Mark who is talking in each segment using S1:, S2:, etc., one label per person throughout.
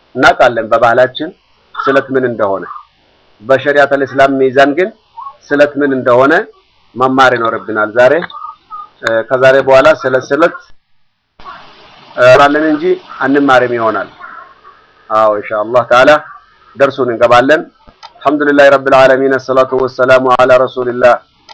S1: እናውቃለን በባህላችን ስለት ምን እንደሆነ። በሸሪዓተል እስላም ሚዛን ግን ስለት ምን እንደሆነ መማር ይኖርብናል። ዛሬ ከዛሬ በኋላ ስለ ስለት ራለን እንጂ አንማርም ይሆናል። አዎ ኢንሻአላህ ተዓላ ደርሱን እንገባለን። አልሐምዱሊላህ ረብል ዓለሚን ሰላቱ ወሰላሙ ዐላ ረሱሊላህ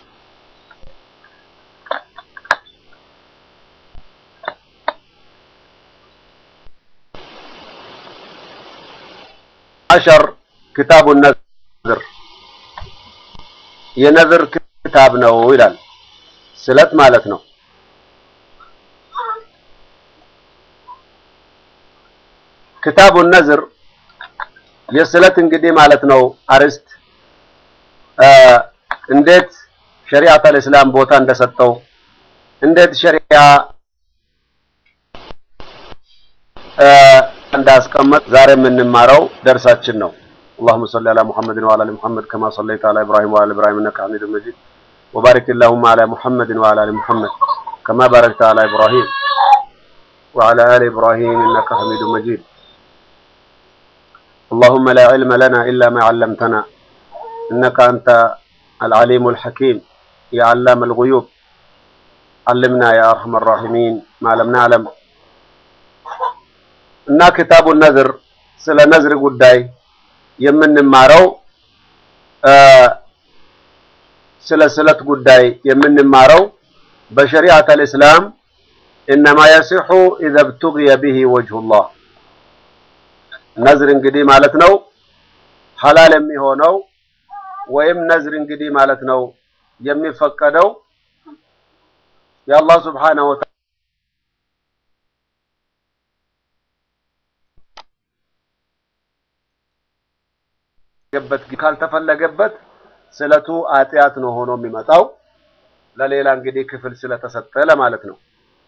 S1: አሸር ክታቡ ነዝር የነዝር ክታብ ነው ይላል። ስለት ማለት ነው። ክታቡ ነዝር የስለት እንግዲህ ማለት ነው አርስት እንዴት ሸሪዓተል እስላም ቦታ እንደሰጠው እንዴት ሸሪዓ እንዳስቀመጥ ዛሬ የምንማረው ደርሳችን ነው። اللهم صل على محمد وعلى ال محمد كما صليت على ابراهيم وعلى ابراهيم انك حميد مجيد وبارك اللهم على محمد وعلى ال محمد كما باركت على ابراهيم وعلى ال ابراهيم انك حميد مجيد اللهم لا علم لنا الا ما علمتنا انك انت العليم الحكيم يا علام الغيوب علمنا يا ارحم الراحمين ما لم نعلم እና ክታቡ ነዝር ስለ ነዝር ጉዳይ የምንማረው ስለ ስለት ጉዳይ የምንማረው በሸሪዓተል እስላም ኢነማ የሲሑ ኢዘ ብቱግየ ቢሂ ወጅሁላህ ነዝር እንግዲህ ማለት ነው ሐላል የሚሆነው ወይም ነዝር እንግዲህ ማለት ነው የሚፈቀደው የአላህ ሱብሓነሁ ወተዓላ በት ካልተፈለገበት ስለቱ አጥያት ነው ሆኖ የሚመጣው ለሌላ እንግዲህ ክፍል ስለተሰጠ ለማለት ነው።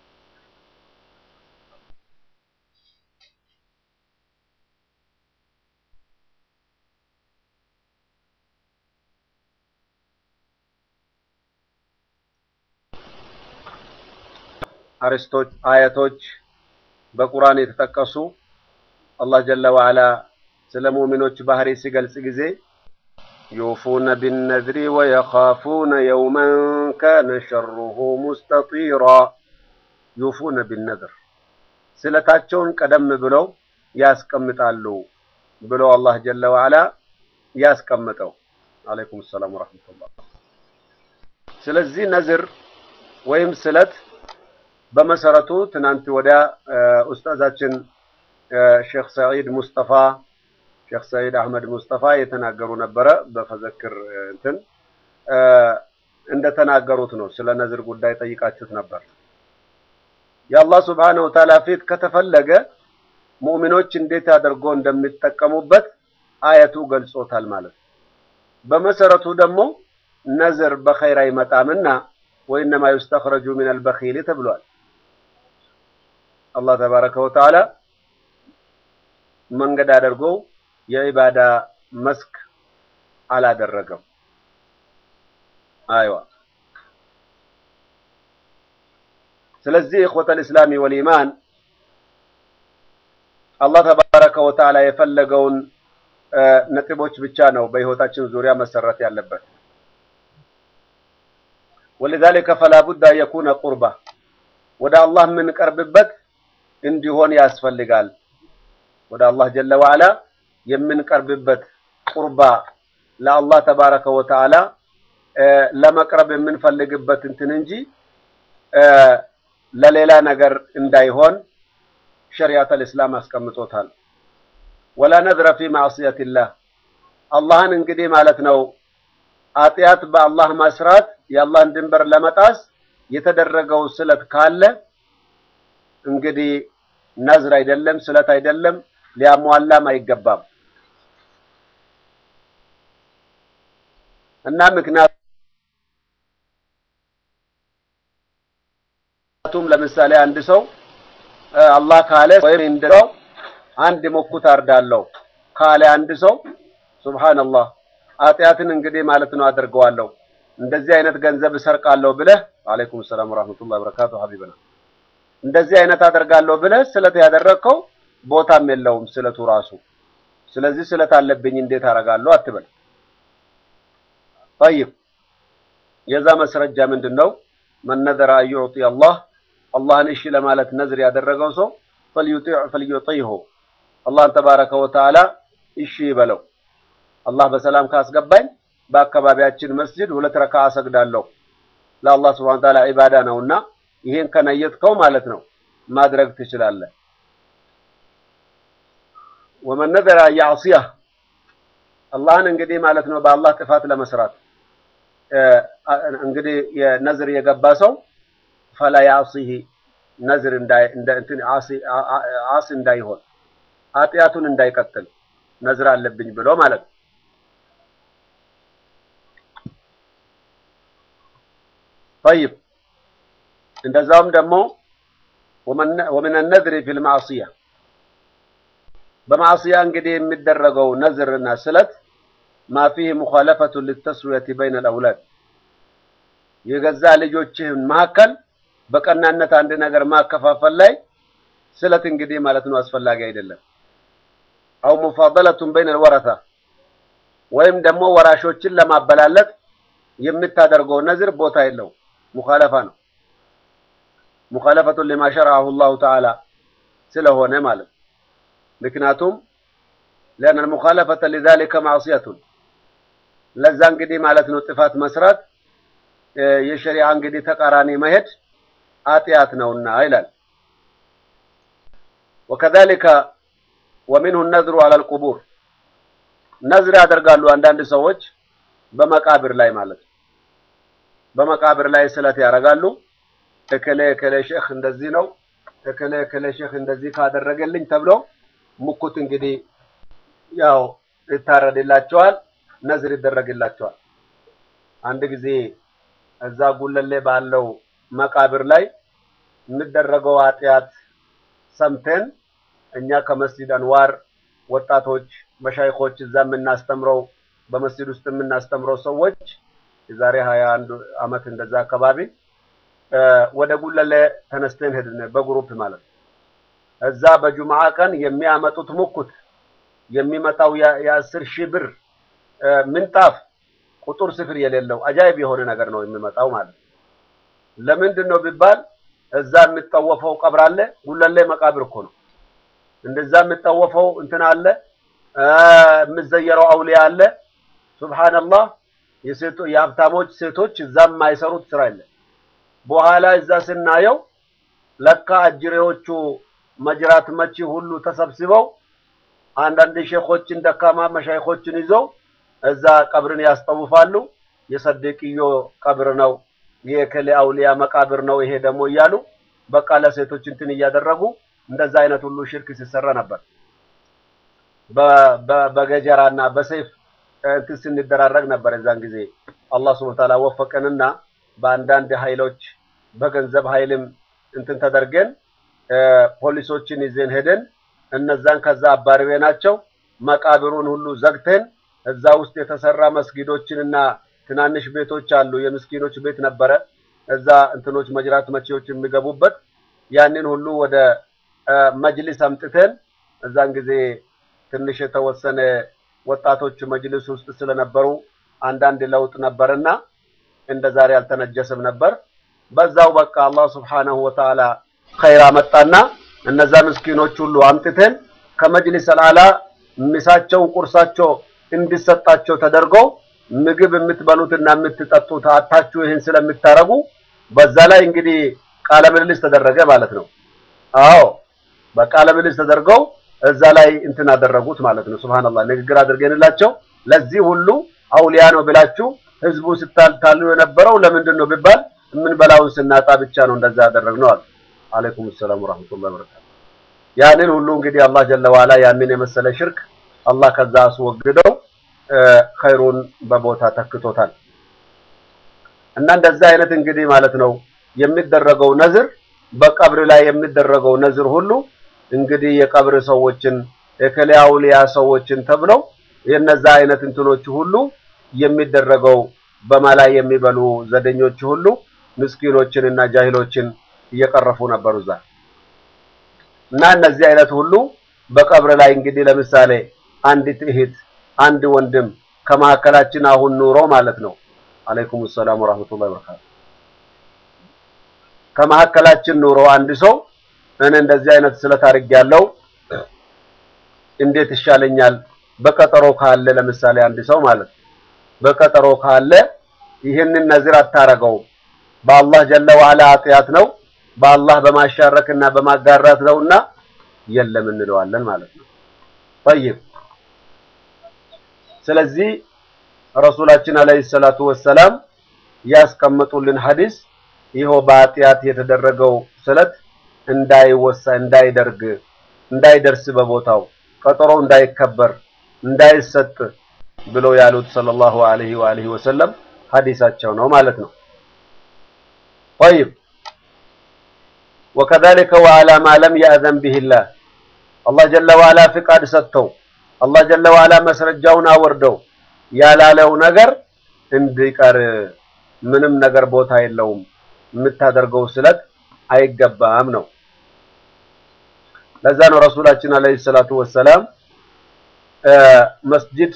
S1: አርስቶች አያቶች በቁርአን የተጠቀሱ አላህ ጀለ ወዐላ ስለ ሙእሚኖች ባህሪ ሲገልጽ ጊዜ ዩፉነ ቢነዝሪ ወየኻፉነ የውመን ካነ ሸሩሁ ሙስተጢራ ዩፉነ ቢነዝር ስለታቸውን ቀደም ብለው ያስቀምጣሉ ብሎ አላህ ጀለ ወዐላ ያስቀምጠው። አለይኩም ሰላም ወራህመቱላህ። ስለዚህ ነዝር ወይም ስለት በመሰረቱ ትናንት ወዲያ ኡስታዛችን ሼክ ሰዒድ ሙስጠፋ ሼክ ሰዒድ አህመድ ሙስጠፋ የተናገሩ ነበረ። በፈዘክር እንትን እንደተናገሩት ነው። ስለ ነዝር ጉዳይ ጠይቃችሁት ነበር። የአላህ ሱብሓነሁ ወተዓላ ፊት ከተፈለገ ሙእሚኖች እንዴት አድርጎ እንደሚጠቀሙበት አየቱ ገልጾታል ማለት ነው። በመሰረቱ ደግሞ ነዝር በኸይር አይመጣምና ወኢነማ ዩስተኽረጁ ሚነል በኺል ተብሏል። አላህ ተባረከ ወተዓላ መንገድ አድርጎ የኢባዳ መስክ አላደረገም። አይዋ ስለዚህ ኢኽወተል ኢስላሚ ወልኢማን አላህ ተባረከ ወተዓላ የፈለገውን ነጥቦች ብቻ ነው በህይወታችን ዙሪያ መሰረት ያለበት። ወሊዛሊከ ፈላ ቡድ አን የኩነ ቁርባ ወደ አላህ የምንቀርብበት እንዲሆን ያስፈልጋል። ወደ አላህ ጀለ ወዐላ የምንቀርብበት ቁርባ ለአላህ ተባረከ ወተዓላ ለመቅረብ የምንፈልግበት እንትን እንጂ ለሌላ ነገር እንዳይሆን ሸሪዓተል እስላም አስቀምጦታል። ወላ ነዝረ ፊ ማዕሲየቲላህ አላህን እንግዲህ ማለት ነው አጥያት በአላህ መስራት የአላህን ድንበር ለመጣስ የተደረገው ስለት ካለ እንግዲህ ነዝር አይደለም፣ ስለት አይደለም፣ ሊያሟላም አይገባም እና ምክንያቱም ለምሳሌ አንድ ሰው አላህ ካለ ወይም እንደው አንድ ሞኩት አርዳለሁ ካለ አንድ ሰው ሱብሃንአላህ ኃጢአትን እንግዲህ ማለት ነው አደርገዋለሁ እንደዚህ አይነት ገንዘብ እሰርቃለሁ ብለህ አለይኩም ሰላም ወራህመቱላሂ ወበረካቱ ሀቢብና እንደዚህ አይነት አደርጋለሁ ብለህ ስለት ያደረግከው ቦታም የለውም ስለቱ ራሱ። ስለዚህ ስለት አለብኝ እንዴት አደርጋለሁ አትበል። ጠይብ የዛ መስረጃ ምንድን ነው? መን ነዘረ አን ዩዕጢ አላህ አላህን እሺ ለማለት ነዝር ያደረገው ሰው ፈልዩጢሁ አላህን ተባረከ ወተዓላ እሺ ይበለው። አላህ በሰላም ካስገባኝ በአካባቢያችን መስጂድ ሁለት ረካዓ ሰግዳለሁ ለአላህ ስብሐነ ወተዓላ ዒባዳ ነውና ይሄን ከነየትከው ማለት ነው ማድረግ ትችላለህ። ወመን ነዘረ አን ያዕሲየህ አላህን እንግዲህ ማለት ነው በአላህ ጥፋት ለመስራት እንግዲህ የነዝር የገባ ሰው ፈላ ያዕሲህ ነዝር እንትን ዓሲ እንዳይሆን ኃጢአቱን እንዳይቀጥል ነዝር አለብኝ ብሎ ማለት ነው። ጠይብ እንደዛውም ደግሞ ወምን ነዝሪ ፊል ማዕሲያ በማዕሲያ እንግዲህ የሚደረገው ነዝርና ስለት ማ ፊህ ሙኻለፈቱ ሊተስዊየቲ በይነ አልአውላድ የገዛ ልጆችህን መካከል በቀናነት አንድ ነገር ማከፋፈል ላይ ስለት እንግዲህ ማለት ነው አስፈላጊ አይደለም። አው ሙፋደለቱን በይነ አልወረታ ወይም ደግሞ ወራሾችን ለማበላለጥ የምታደርገው ነዝር ቦታ የለው ሙኻለፋ ነው። ሙኻለፈቱን ሊማ ሸረዐሁ ላሁ ተዓላ ስለሆነ ማለት ምክንያቱም ሊአነ አልሙኻለፈተ ሊዛሊከ ማዕሲየቱን ለዛ እንግዲህ ማለት ነው ጥፋት መስራት የሸሪዓ እንግዲህ ተቃራኒ መሄድ ኃጢአት ነውና ይላል። ወከዛሊከ ወሚንሁ ነዝሩ ዐለል ቁቡር ነዝር ያደርጋሉ አንዳንድ ሰዎች በመቃብር ላይ ማለት ነው። በመቃብር ላይ ስለት ያደርጋሉ። እከሌ እከሌ ሼክ እንደዚህ ነው፣ እከሌ እከሌ ሼክ እንደዚህ ካደረገልኝ ተብሎ ሙኩት እንግዲህ ያው ይታረድላቸዋል፣ ነዝር ይደረግላቸዋል። አንድ ጊዜ እዛ ጉለሌ ባለው መቃብር ላይ የሚደረገው ኃጢአት ሰምተን እኛ ከመስጂድ አንዋር ወጣቶች መሻይኮች እዛ የምናስተምረው በመስጂድ ውስጥ የምናስተምረው ሰዎች የዛሬ ሀያ አንድ አመት እንደዛ አካባቢ ወደ ጉለሌ ተነስተን ሄድን፣ በግሩፕ ማለት ነው። እዛ በጁምዓ ቀን የሚያመጡት ሙኩት የሚመጣው የአስር ሺህ ብር ምንጣፍ ቁጥር ስፍር የሌለው አጃይብ የሆነ ነገር ነው የሚመጣው ማለት ነው። ለምንድን ነው ቢባል እዛ የሚጠወፈው ቀብር አለ። ጉለሌ መቃብር እኮ ነው። እንደዛ የሚጠወፈው እንትን አለ፣ የምዘየረው አውሊያ አለ። ሱብሃንአላህ የሴቶ የሀብታሞች ሴቶች እዛ የማይሰሩት ስራ የለ። በኋላ እዛ ስናየው ለካ አጅሬዎቹ መጅራት መቺ ሁሉ ተሰብስበው አንዳንድ ሼኾችን ደካማ መሻይኾችን ይዘው እዛ ቀብርን ያስጠውፋሉ። የሰደቅዮ ቀብር ነው፣ የከሌ አውሊያ መቃብር ነው ይሄ ደግሞ እያሉ በቃ ለሴቶች እንትን እያደረጉ እንደዛ አይነት ሁሉ ሽርክ ሲሰራ ነበር። በገጀራና በሰይፍ እንትን ስንደራረግ ነበር። እዛን ጊዜ አላህ ሱብሓነሁ ወተዓላ ወፈቀንና በአንዳንድ ኃይሎች በገንዘብ ኃይልም እንትን ተደርገን ፖሊሶችን ይዘን ሄደን እነዛን ከዛ አባርቤ ናቸው መቃብሩን ሁሉ ዘግተን እዛ ውስጥ የተሰራ መስጊዶችንና ትናንሽ ቤቶች አሉ። የምስኪኖች ቤት ነበረ። እዛ እንትኖች መጅራት መቼዎች የሚገቡበት ያንን ሁሉ ወደ መጅሊስ አምጥተን እዛን ጊዜ ትንሽ የተወሰነ ወጣቶች መጅሊስ ውስጥ ስለነበሩ አንዳንድ ለውጥ ነበርና እንደ ዛሬ አልተነጀስም ነበር። በዛው በቃ አላህ ሱብሓነሁ ወተዓላ ኸይር አመጣና እነዛ ምስኪኖች ሁሉ አምጥተን ከመጅሊስ አልአላ ምሳቸውን ቁርሳቸው እንዲሰጣቸው ተደርገው ምግብ የምትበሉትና የምትጠጡት አታችሁ ይህን ስለምታረጉ በዛ ላይ እንግዲህ ቃለ ምልልስ ተደረገ ማለት ነው። አዎ በቃለ ምልልስ ተደርገው እዛ ላይ እንትን አደረጉት ማለት ነው። ሱብሃንአላህ ንግግር አድርገንላቸው ለዚህ ሁሉ አውሊያ ነው ብላችሁ ህዝቡ ስታልታሉ የነበረው ለምንድን ነው ቢባል የምንበላውን ስናጣ ብቻ ነው እንደዛ ያደረግነው አለ። አለይኩም ሰላም ወራህመቱላሂ ወበረካቱ። ያንን ሁሉ እንግዲህ አላህ ጀለ ዋላ ያንን የመሰለ ሽርክ አላህ ከዛ አስወግደው ኸይሩን በቦታ ተክቶታል። እና እንደዛ አይነት እንግዲህ ማለት ነው የሚደረገው ነዝር በቀብር ላይ የሚደረገው ነዝር ሁሉ እንግዲህ የቀብር ሰዎችን የከሌ አውሊያ ሰዎችን ተብለው የነዛ አይነት እንትኖች ሁሉ የሚደረገው በማላ የሚበሉ ዘደኞች ሁሉ ምስኪኖችን እና ጃሂሎችን እየቀረፉ ነበሩ እዛ እና እነዚህ አይነት ሁሉ በቀብር ላይ እንግዲህ ለምሳሌ አንዲት እህት አንድ ወንድም ከመካከላችን አሁን ኑሮ ማለት ነው። አለይኩም ሰላም ወራህመቱላሂ ወበረካቱ። ከመካከላችን ኑሮ አንድ ሰው እኔ እንደዚህ አይነት ስለት አድርጌያለሁ እንዴት ይሻለኛል? በቀጠሮ ካለ ለምሳሌ አንድ ሰው ማለት በቀጠሮ ካለ ይህንን ነዝር አታረገውም። በአላህ ጀለ ወዐላ ኃጢአት ነው፣ በአላህ በማሻረክና በማጋራት ነውና የለም እንለዋለን ማለት ነው። ጠይብ ስለዚህ ረሱላችን አለይሂ ሰላቱ ወሰላም ያስቀመጡልን ሐዲስ ይኸው በኃጢአት የተደረገው ስለት እንዳይወሳ እንዳይደርግ እንዳይደርስ በቦታው ቀጠሮ እንዳይከበር እንዳይሰጥ ብለው ያሉት ሰለላሁ ዐለይሂ ወአሊሂ ወሰለም ሐዲሳቸው ነው ማለት ነው። ጠይብ ወከዛሊከ ወዐላ ማ ለም የእዘን ቢሂላህ አላህ ጀለ ወዐላ ፍቃድ ሰጥተው አላህ ጀለ ወዐላ መስረጃውን አወርደው ያላለው ነገር እንዲቀር ምንም ነገር ቦታ የለውም። የምታደርገው ስለት አይገባም ነው። ለዛ ነው ረሱላችን አለይሂ ሰላቱ ወሰላም መስጂድ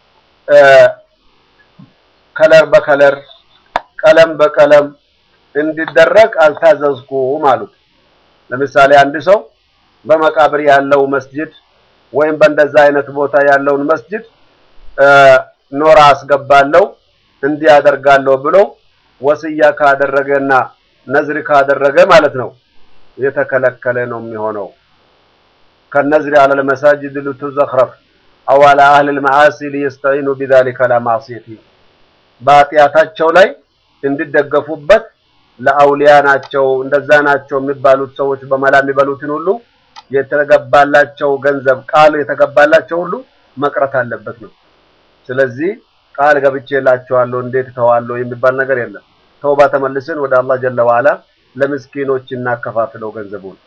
S1: ከለር በከለር ቀለም በቀለም እንዲደረግ አልታዘዝኩም አሉት። ለምሳሌ አንድ ሰው በመቃብር ያለው መስጂድ ወይም በእንደዛ አይነት ቦታ ያለውን መስጂድ ኖራ አስገባለሁ እንዲህ አደርጋለሁ ብሎ ወስያ ካደረገና ነዝር ካደረገ ማለት ነው የተከለከለ ነው የሚሆነው። ከነዝሪ አለል መሳጅድ ልትዘኽረፍ አው አላ አህሊል መዓሲ ሊየስተዒኑ ቢዛሊከ ላ ማዕሲየቲ በኃጢአታቸው ላይ እንዲደገፉበት ለአውሊያ ናቸው እንደዛ ናቸው የሚባሉት ሰዎች በመላ የሚበሉትን ሁሉ የተገባላቸው ገንዘብ ቃል የተገባላቸው ሁሉ መቅረት አለበት ነው። ስለዚህ ቃል ገብቼላቸዋለሁ እንዴት ተዋለሁ የሚባል ነገር የለም። ተውባ ተመልሰን ወደ አላህ ጀለ ወዐላ ለምስኪኖች እናከፋፍለው ገንዘቡን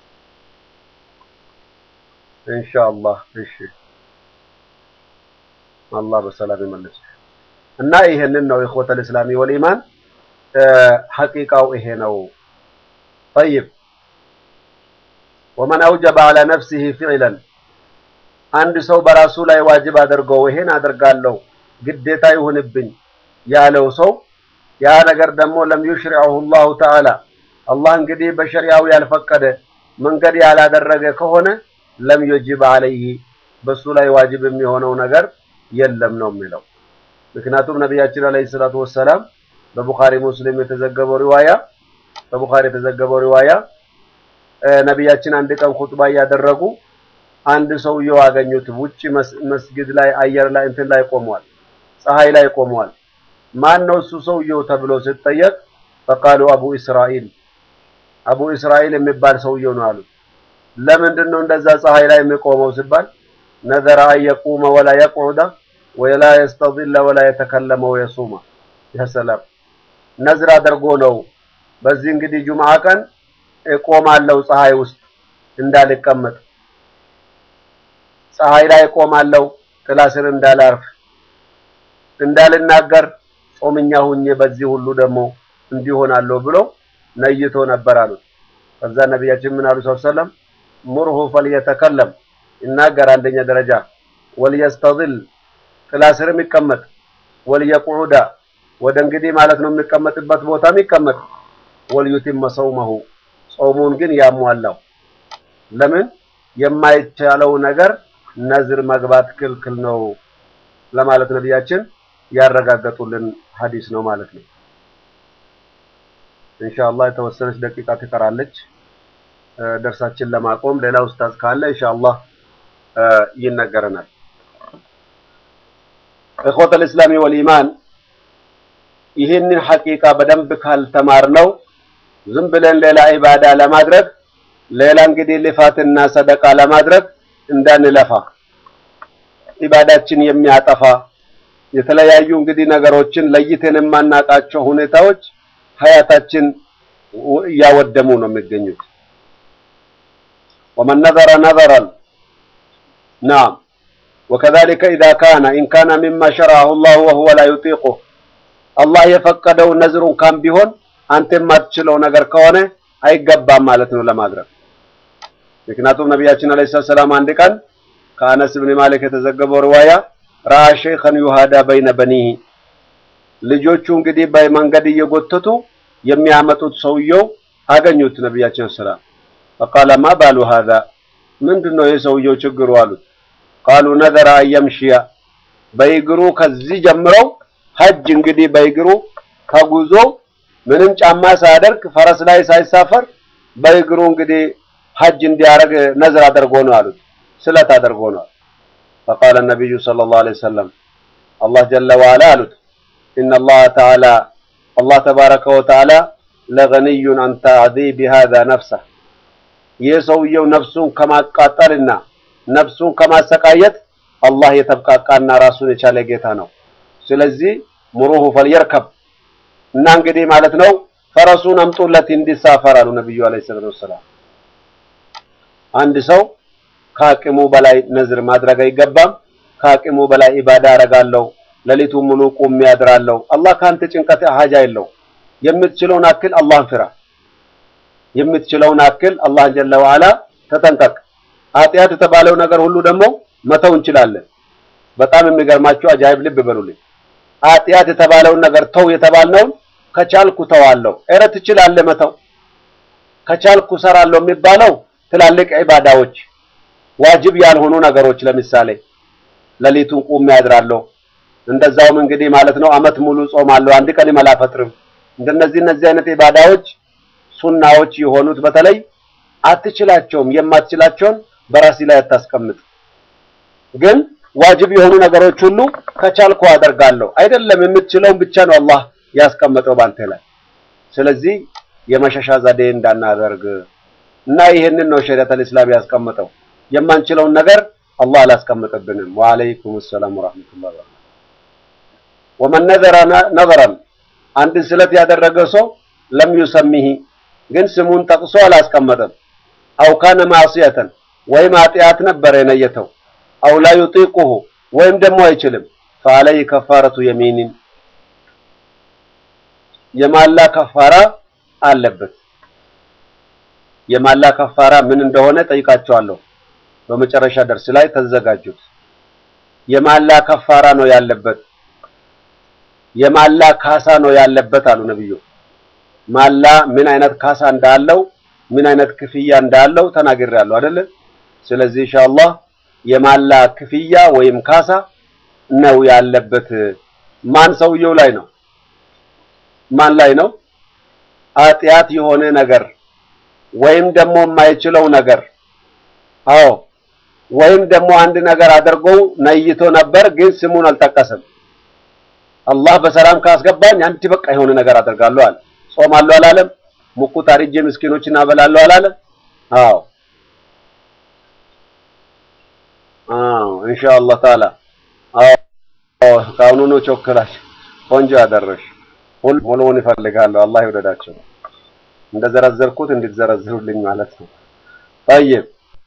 S1: ኢንሻአላህ። እሺ አላህ በሰላም ይመልስ እና ይሄንን ነው ኢኽወተል እስላሚ ወልኢማን ሐቂቃው ይሄ ነው። ጠይብ ወመን አውጀበ ዐላ ነፍሲሂ ፊዕለን አንድ ሰው በራሱ ላይ ዋጅብ አድርገው ይሄን አደርጋለሁ ግዴታ ይሁንብኝ ያለው ሰው ያ ነገር ደግሞ ለም ዩሽሪዐሁ ላሁ ተዓላ አላህ እንግዲህ በሸሪያው ያልፈቀደ መንገድ ያላደረገ ከሆነ ለም ዩጅብ ዐለይሂ በሱ ላይ ዋጅብ የሚሆነው ነገር የለም ነው የሚለው። ምክንያቱም ነቢያችን አለይሂ ሰላቱ ወሰላም በቡኻሪ ሙስሊም የተዘገበው ሪዋያ በቡኻሪ የተዘገበው ሪዋያ ነቢያችን አንድ ቀን ኹጥባ እያደረጉ አንድ ሰውየው አገኙት። ውጪ መስጊድ ላይ አየር ላይ እንትን ላይ ቆሟል፣ ፀሐይ ላይ ቆሟል። ማን ነው እሱ ሰውየው ተብሎ ሲጠየቅ ፈቃሉ አቡ እስራኤል አቡ እስራኤል የሚባል ሰውየው ነው አሉት። ለምንድን ነው እንደዛ ፀሐይ ላይ የሚቆመው ሲባል ነዘረ አን የቁመ ወላ የቅዑደ ወላ የስተዚለ ወላ የተከለመ ወየሱማ ያሰላም ነዝር አድርጎ ነው። በዚህ እንግዲህ ጁምዓ ቀን እቆማለሁ ፀሐይ ውስጥ እንዳልቀመጥ ፀሐይ ላይ እቆማለሁ ጥላ ስር እንዳላርፍ እንዳልናገር ጾምኛ ሁኜ በዚህ ሁሉ ደግሞ እንዲሆናለሁ ብሎ ነይቶ ነበር አሉት። ከዛ ነቢያችን ምን አሉ ሰለም ሙርሁ ፈልየተከለም ይናገር አንደኛ ደረጃ ወልየስተዝል ጥላ ስርም ይቀመጥ ወልየቁዑዳ ወደ እንግዲህ ማለት ነው የሚቀመጥበት ቦታም ይቀመጥ ወልዩቲመ ሰውመሁ ጾሙን ግን ያሟላው ለምን የማይቻለው ነገር ነዝር መግባት ክልክል ነው ለማለት ነቢያችን ያረጋገጡልን ሐዲስ ነው ማለት ነው። ኢንሻአላህ የተወሰነች ደቂቃ ትቀራለች ደርሳችን ለማቆም። ሌላ ኡስታዝ ካለ ኢንሻአላህ ይነገረናል። እኽወተል እስላሚ ወልኢማን ይህንን ሐቂቃ በደንብ ካልተማርነው ዝም ብለን ሌላ ኢባዳ ለማድረግ ሌላ እንግዲህ ልፋትና ሰደቃ ለማድረግ እንዳንለፋ ኢባዳችን የሚያጠፋ የተለያዩ እንግዲህ ነገሮችን ለይተን የማናውቃቸው ሁኔታዎች ሀያታችን እያወደሙ ነው የሚገኙት። ወመን ነዘረ ነዘረን ናም ወከዛሊከ ኢዛ ካነ ኢን ካነ ሚማ ሸረዐሁ ላሁ ወሁወ ላ ዩጢቁህ አላህ የፈቀደው ነዝሩን ካም ቢሆን አንተ የማትችለው ነገር ከሆነ አይገባም ማለት ነው ለማድረግ። ምክንያቱም ነቢያችን አለይሂ ሰላም አንድ ቀን ከአነስ ብን ማሊክ የተዘገበው ሪዋያ ረአ ሸይኸን ዩሃዳ በይነ በኒሂ ልጆቹ እንግዲህ በመንገድ እየጎተቱ የሚያመጡት ሰውየው አገኙት ነቢያችን ሰላም ፈቃለ ማ ባሉ ሃዛ ምንድን ነው የሰውየው ችግሩ አሉት ቃሉ ነዘረ አየምሽያ በእግሩ ከዚህ ጀምረው ሀጅ እንግዲህ በእግሩ ከጉዞ ምንም ጫማ ሳያደርግ ፈረስ ላይ ሳይሳፈር በእግሩ እንግዲህ ሀጅ እንዲያደርግ ነዝር አድርጎ ነው አሉት ስለት አድርጎ ነው ፈቃለ ነቢዩ ሰለላሁ ዐለይሂ ወሰለም አላህ ጀለ ወዐላ አሉት ኢነ አላህ ተዓላ አላህ ተባረከ ወተዓላ ለገኒዩን አን ተዕዚቢ ሃዛ ነፍሰህ ይህ ሰውየው ነፍሱን ከማቃጠልና ነፍሱን ከማሰቃየት አላህ የተብቃቃና ራሱን የቻለ ጌታ ነው። ስለዚህ ሙሩሁ ፈልየርከብ እና እንግዲህ ማለት ነው ፈረሱን አምጡለት እንዲሳፈር አሉ ነብዩ አለይሂ ሰላቱ ወሰላም። አንድ ሰው ከአቅሙ በላይ ነዝር ማድረግ አይገባም። ከአቅሙ በላይ ኢባዳ አረጋለሁ፣ ሌሊቱን ሙሉ ቁሜ አድራለሁ። አላህ ከአንተ ጭንቀት ሀጃ የለው። የምትችለውን አክል አላህን ፍራ። የምትችለውን አክል አላህን ጀለ ወዐላ ተጠንቀቅ። ኃጢአት የተባለው ነገር ሁሉ ደግሞ መተው እንችላለን። በጣም የሚገርማችሁ አጃይብ ልብ በሉልኝ። ኃጢአት የተባለውን ነገር ተው የተባልነውን ከቻልኩ ተዋለሁ። ኧረ ትችላለህ መተው። ከቻልኩ ሰራለሁ የሚባለው ትላልቅ ዒባዳዎች፣ ዋጅብ ያልሆኑ ነገሮች ለምሳሌ ሌሊቱን ቁሜ ያድራለሁ። እንደዛውም እንግዲህ ማለት ነው አመት ሙሉ ጾማለሁ፣ አንድ ቀን አላፈጥርም። እንደነዚህ እነዚህ አይነት ዒባዳዎች ሱናዎች የሆኑት በተለይ አትችላቸውም። የማትችላቸውን በራሲ ላይ አታስቀምጥ። ግን ዋጅብ የሆኑ ነገሮች ሁሉ ከቻልኩ አደርጋለሁ። አይደለም የምትችለውን ብቻ ነው አላህ ያስቀመጠው ባንተ ላይ። ስለዚህ የመሸሻ ዘዴ እንዳናደርግ እና ይህንን ነው ሸሪዓተል ኢስላም ያስቀመጠው። የማንችለውን ነገር አላህ አላስቀመጠብንም። ወአለይኩም ሰላም ወራህመቱላሂ ወበረካቱ። ወመን ነዘረ ነዘረን አንድን ስለት ያደረገ ሰው ለም ዩሰሚሂ ግን ስሙን ጠቅሶ አላስቀመጠም። አው ካነ ማዕሲየተን ወይም ኃጢአት ነበር የነየተው አው ላ ዩጢቁሁ ወይም ደግሞ አይችልም ፈአለይ ከፋረቱ የሚኒን የማላ ከፋራ አለበት። የማላ ከፋራ ምን እንደሆነ ጠይቃቸዋለሁ። በመጨረሻ ደርስ ላይ ተዘጋጁት። የማላ ከፋራ ነው ያለበት። የማላ ካሳ ነው ያለበት አሉ ነብዩ። ማላ ምን አይነት ካሳ እንዳለው ምን አይነት ክፍያ እንዳለው ተናግሬያለሁ አይደለ? ስለዚህ ኢንሻአላህ የማላ ክፍያ ወይም ካሳ ነው ያለበት። ማን ሰውየው ላይ ነው? ማን ላይ ነው? ኃጢአት የሆነ ነገር ወይም ደግሞ የማይችለው ነገር አዎ፣ ወይም ደግሞ አንድ ነገር አድርገው ነይቶ ነበር ግን ስሙን አልጠቀሰም። አላህ በሰላም ካስገባኝ አንድ በቃ የሆነ ነገር አደርጋለሁ አለ። ጾማለሁ አላለም። ሙቁት አርጄ ምስኪኖችን አበላለሁ አላለም። አዎ አዎ ኢንሻአላህ ተዓላ አዎ ካሁኑ ቾክላሽ ቆንጆ ያደረሽ ሁሉ ሙሉውን ይፈልጋለሁ። አላህ ይወደዳቸው። እንደዘረዘርኩት እንድትዘረዝሩልኝ ማለት ነው። ጠይብ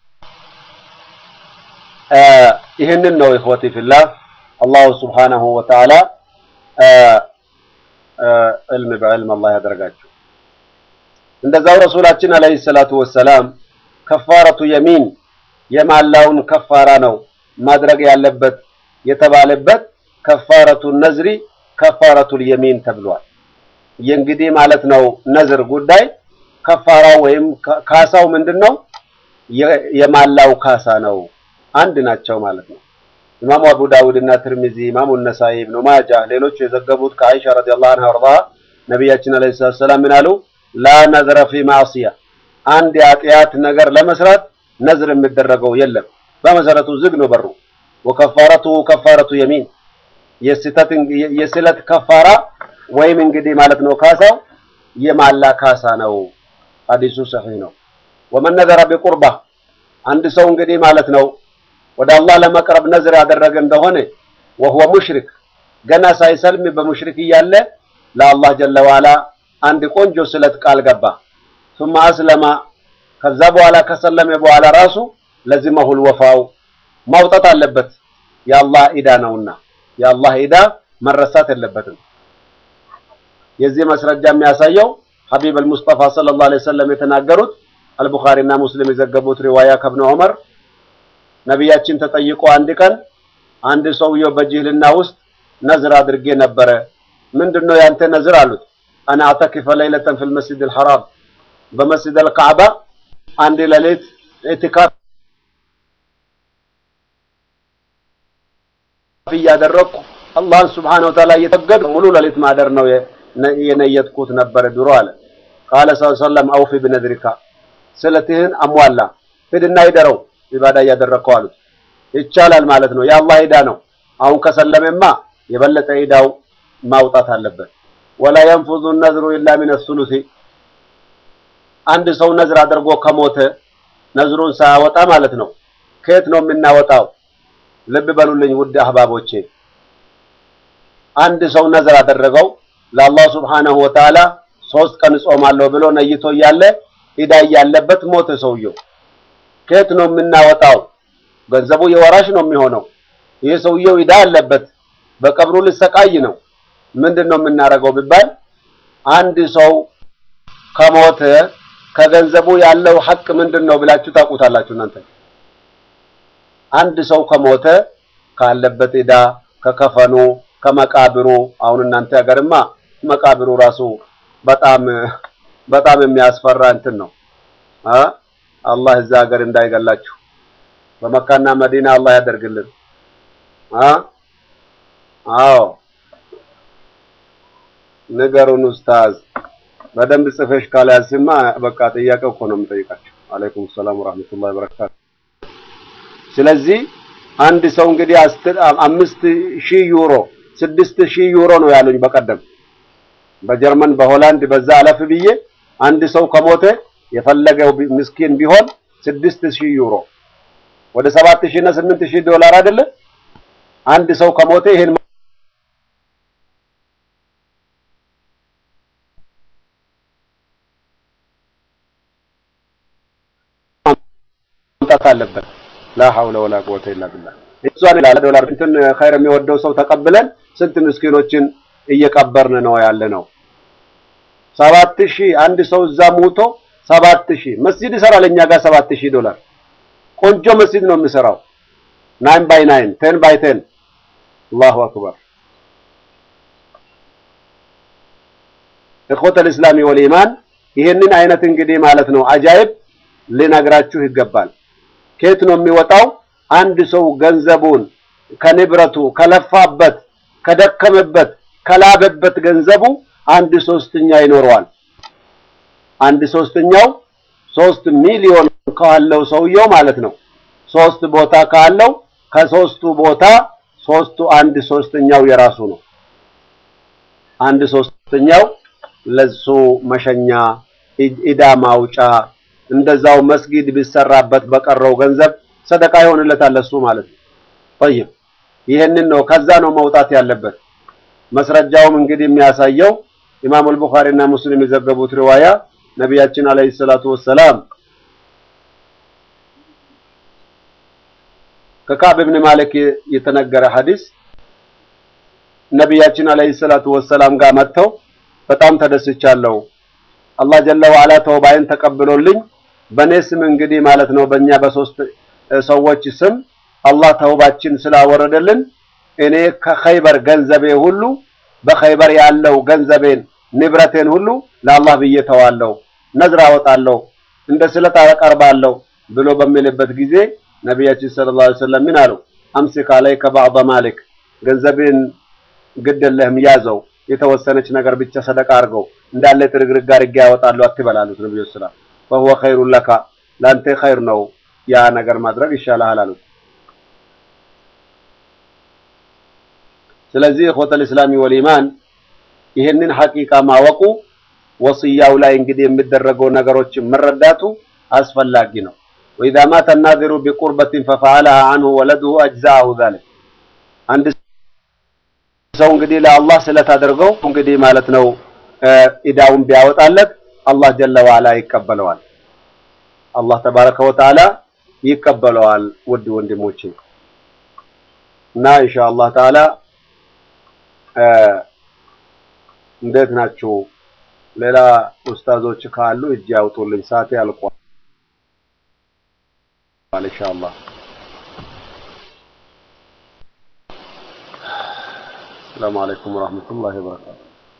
S1: ይህንን ነው ኢኽወቲ ፊላህ አላሁ ሱብሓነሁ ወተዓላ ዕልም በዕልም አላህ ያደርጋችሁ። እንደዛው ረሱላችን አለይሂ ሰላቱ ወሰላም ከፋረቱ የሚን የማላውን ከፋራ ነው ማድረግ ያለበት የተባለበት ከፋረቱ ነዝሪ ከፋረቱል የሚን ተብሏል። የእንግዲህ ማለት ነው ነዝር ጉዳይ ከፋራው ወይም ካሳው ምንድነው? የማላው ካሳ ነው። አንድ ናቸው ማለት ነው። ኢማሙ አቡ ዳውድ እና ትርሚዚ፣ ኢማሙ ነሳኢ፣ ኢብኑ ማጃ ሌሎቹ የዘገቡት ከአይሻ ረዲየላሁ ዐንሃ ወርዳ ነቢያችን አለይሂ ሰላም ምን አሉ? ላ ነዝረ ፊ ማዕሲያ አንድ የኃጢአት ነገር ለመስራት ነዝር የሚደረገው የለም። በመሰረቱ ዝግ ነው በሩ። ወከፋረቱ ከፋረቱ የሚን የስለት ከፋራ ወይም እንግዲህ ማለት ነው ካሳው የማላ ካሳ ነው። ሐዲሱ ሰሒህ ነው። ወመን ነዘረ ቢቁርባ አንድ ሰው እንግዲህ ማለት ነው ወደ አላህ ለመቅረብ ነዝር ያደረገ እንደሆነ ወሁወ ሙሽሪክ ገና ሳይሰልም በሙሽሪክ እያለ ለአላህ ጀለ ዋላ አንድ ቆንጆ ስለት ቃል ገባ። ثم አስለማ ከዛ በኋላ ከሰለመ በኋላ ራሱ ለዚመሁል ወፋው ማውጣት አለበት። የአላህ ኢዳ ነውና የአላህ ኢዳ መረሳት የለበትም። የዚህ መስረጃ የሚያሳየው ሐቢብ አልሙስጠፋ ሰለላሁ ዐለይሂ ወሰለም የተናገሩት አልቡኻሪና ሙስሊም የዘገቡት ሪዋያ ከብነ ዑመር ነቢያችን ተጠይቆ አንድ ቀን አንድ ሰውየው በጅህልና ውስጥ ነዝር አድርጌ ነበረ። ምንድነው ያንተ ነዝር አሉት። አና አተኪፈ ለይለተን ፊል መስጂድ አልሐራም በመስጂድ አልካዕባ አንድ ሌሊት ኢዕቲካፍ እያደረግኩ አላህን ስብሓነሁ ወተዓላ እየተገድ ሙሉ ሌሊት ማደር ነው የነየጥኩት ነበረ ድሮ አለ። ቃለ ሰለም አውፊ ብነድሪካ ስለትህን አሟላ ሂድና ይደረው ኢባዳ እያደረግከው አሉት። ይቻላል ማለት ነው። የአላህ ዒዳ ነው። አሁን ከሰለመማ የበለጠ ዒዳው ማውጣት አለበት። ወላ የንፉዙ ነዝሩ ኢላ ሚነ ሱሉሲ አንድ ሰው ነዝር አድርጎ ከሞተ ነዝሩን ሳያወጣ ማለት ነው። ከየት ነው የምናወጣው? ልብ በሉልኝ ውድ አህባቦቼ። አንድ ሰው ነዝር አደረገው ለአላህ ሱብሓነሁ ወተዓላ ሶስት ቀን ጾማለሁ ብሎ ነይቶ እያለ ዒዳ እያለበት ሞተ ሰውየው። ከየት ነው የምናወጣው? ገንዘቡ የወራሽ ነው የሚሆነው። ይህ ሰውየው ዒዳ አለበት፣ በቀብሩ ሊሰቃይ ነው። ምንድን ነው የምናደርገው ቢባል አንድ ሰው ከሞተ ከገንዘቡ ያለው ሐቅ ምንድን ነው ብላችሁ ታውቁታላችሁ እናንተ። አንድ ሰው ከሞተ ካለበት ዒዳ ከከፈኑ ከመቃብሩ አሁን እናንተ ሀገርማ መቃብሩ ራሱ በጣም በጣም የሚያስፈራ እንትን ነው። አላህ እዛ ሀገር እንዳይገላችሁ በመካና መዲና አላህ ያደርግልን። አዎ ንገሩን ኡስታዝ። በደንብ ጽፈሽ ካልያዝሽማ በቃ ጥያቄ እኮ ነው የምጠይቃቸው። አለይኩም ሰላም ወራህመቱላሂ ወበረካቱ። ስለዚህ አንድ ሰው እንግዲህ አምስት ሺህ ዩሮ ስድስት ሺህ ዩሮ ነው ያሉኝ በቀደም በጀርመን በሆላንድ በዛ አለፍ ብዬ አንድ ሰው ከሞተ የፈለገው ምስኪን ቢሆን ስድስት ሺህ ዩሮ ወደ ሰባት ሺህ እና ስምንት ሺህ ዶላር አይደለ? አንድ ሰው ከሞተ ይሄን ማምጣት አለበት። ላ ሐውለ ወላ ቁወተ ኢላ ቢላህ። እሷን ይላል ዶላር እንትን ኸይር የሚወደው ሰው ተቀብለን ስንት ምስኪኖችን እየቀበርን ነው ያለ ነው። ሰባት ሺህ አንድ ሰው እዛ ሙቶ ሰባት ሺህ መስጂድ ይሰራል እኛ ጋር ሰባት ሺህ ዶላር ቆንጆ መስጂድ ነው የሚሰራው። ናይን ባይ ናይን ቴን ባይ ቴን አላሁ አክበር። እኮተል እስላሚ ወልኢማን ይሄንን አይነት እንግዲህ ማለት ነው አጃይብ ልነግራችሁ ይገባል። ከየት ነው የሚወጣው? አንድ ሰው ገንዘቡን ከንብረቱ ከለፋበት ከደከመበት ከላበበት ገንዘቡ አንድ ሶስተኛ ይኖረዋል። አንድ ሶስተኛው ሶስት ሚሊዮን ካለው ሰውየው ማለት ነው። ሶስት ቦታ ካለው ከሶስቱ ቦታ ሶስቱ አንድ ሶስተኛው የራሱ ነው። አንድ ሶስተኛው ለሱ መሸኛ፣ ኢዳ ማውጫ፣ እንደዛው መስጊድ ቢሰራበት በቀረው ገንዘብ ሰደቃ ይሆንለታል ለሱ ማለት ነው። ጠይብ ይህንን ነው ከዛ ነው መውጣት ያለበት። መስረጃውም እንግዲህ የሚያሳየው ኢማም አልቡኻሪ እና ሙስሊም የዘገቡት ሪዋያ ነቢያችን አለይሂ ሰላቱ ወሰላም ከካዕብ ብን ማሊክ የተነገረ ሐዲስ ነቢያችን አለይሂ ሰላቱ ወሰላም ጋር መጥተው በጣም ተደስቻለሁ፣ አላህ ጀለ ወዐላ ተውባይን ተቀብሎልኝ በእኔ ስም እንግዲህ ማለት ነው በእኛ በሶስት ሰዎች ስም አላህ ተውባችን ስላወረደልን እኔ ከኸይበር ገንዘቤ ሁሉ በኸይበር ያለው ገንዘቤን ንብረቴን ሁሉ ለአላህ ብዬ ተዋለሁ፣ ነዝር አወጣለሁ፣ እንደ ስለት አቀርባለሁ ብሎ በሚልበት ጊዜ ነቢያችን ሰለላሁ ዐለይሂ ወሰለም ምን አሉ? አምሲክ አለይከ ባዕደ ማሊክ ገንዘቤን ግድ የለህም ያዘው፣ የተወሰነች ነገር ብቻ ሰደቃ አድርገው እንዳለ ጥርግርግ አድርጌ ያወጣለሁ አትበል አሉት ነብዩ ሰለላሁ ፈሁወ ኸይሩን ለካ ለአንተ ኸይር ነው ያ ነገር ማድረግ ይሻልሃል አሉት። ስለዚህ ኢኽወተል ኢስላሚ ወልኢማን ይህንን ሐቂቃ ማወቁ ወስያው ላይ እንግዲህ የሚደረገው ነገሮችን መረዳቱ አስፈላጊ ነው። ወኢዛ ማተ ናዚሩ ቢቁርበትን ፈፈዐለሃ ዐንሁ ወለዱሁ አጅዘዐሁ ዛሊክ አንድ ሰው እንግዲህ ለአላህ ስለታደርገው እንግዲህ ማለት ነው ኢዳውን ቢያወጣለት አላህ ጀለ ወዐላ ይቀበለዋል። አላህ ተባረከ ወተዓላ ይቀበለዋል። ውድ ወንድሞቼ እና ኢንሻአላህ ተዓላ እንዴት ናችሁ? ሌላ ኡስታዞች ካሉ እጅ ያውጡልኝ፣ ሰዓቴ አልቋል። ኢንሻአላህ ሰላም አለይኩም ወራህመቱላሂ ወበረካቱ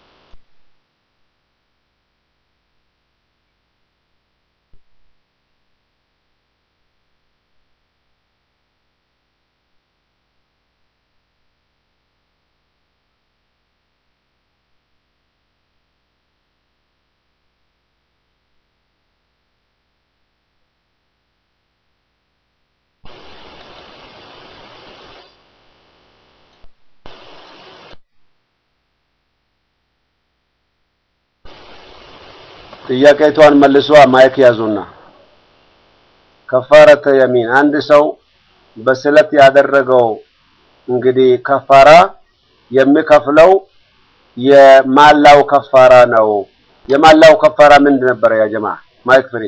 S1: ጥያቄቷን መልሷ ማይክ ያዙና ከፋረተ የሚን አንድ ሰው በስለት ያደረገው እንግዲህ ከፋራ የሚከፍለው የማላው ከፋራ ነው። የማላው ከፋራ ምንድን ነበረ? ያ ጀማ ማይክ ፍሪ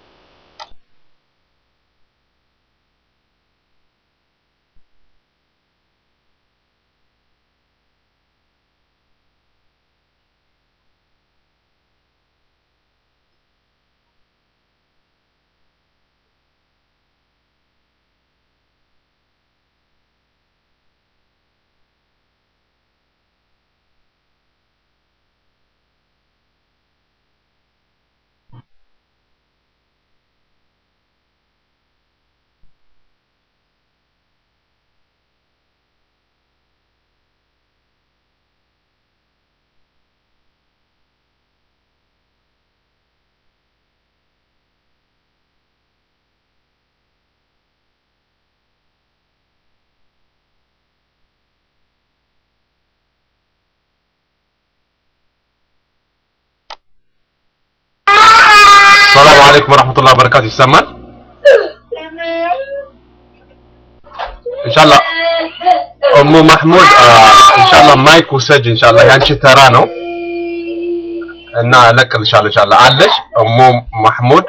S2: ሰላም አለይኩም ወራህመቱላሂ ወበረካቱ። ይሰማል ኢንሻአላህ። ኡሙ ማህሙድ ኢንሻአላህ ማይክ ውሰጅ ኢንሻአላህ፣ ያንቺ ተራ ነው እና እለቅልሻለሁ ኢንሻአላህ። አለሽ ኡሙ ማህሙድ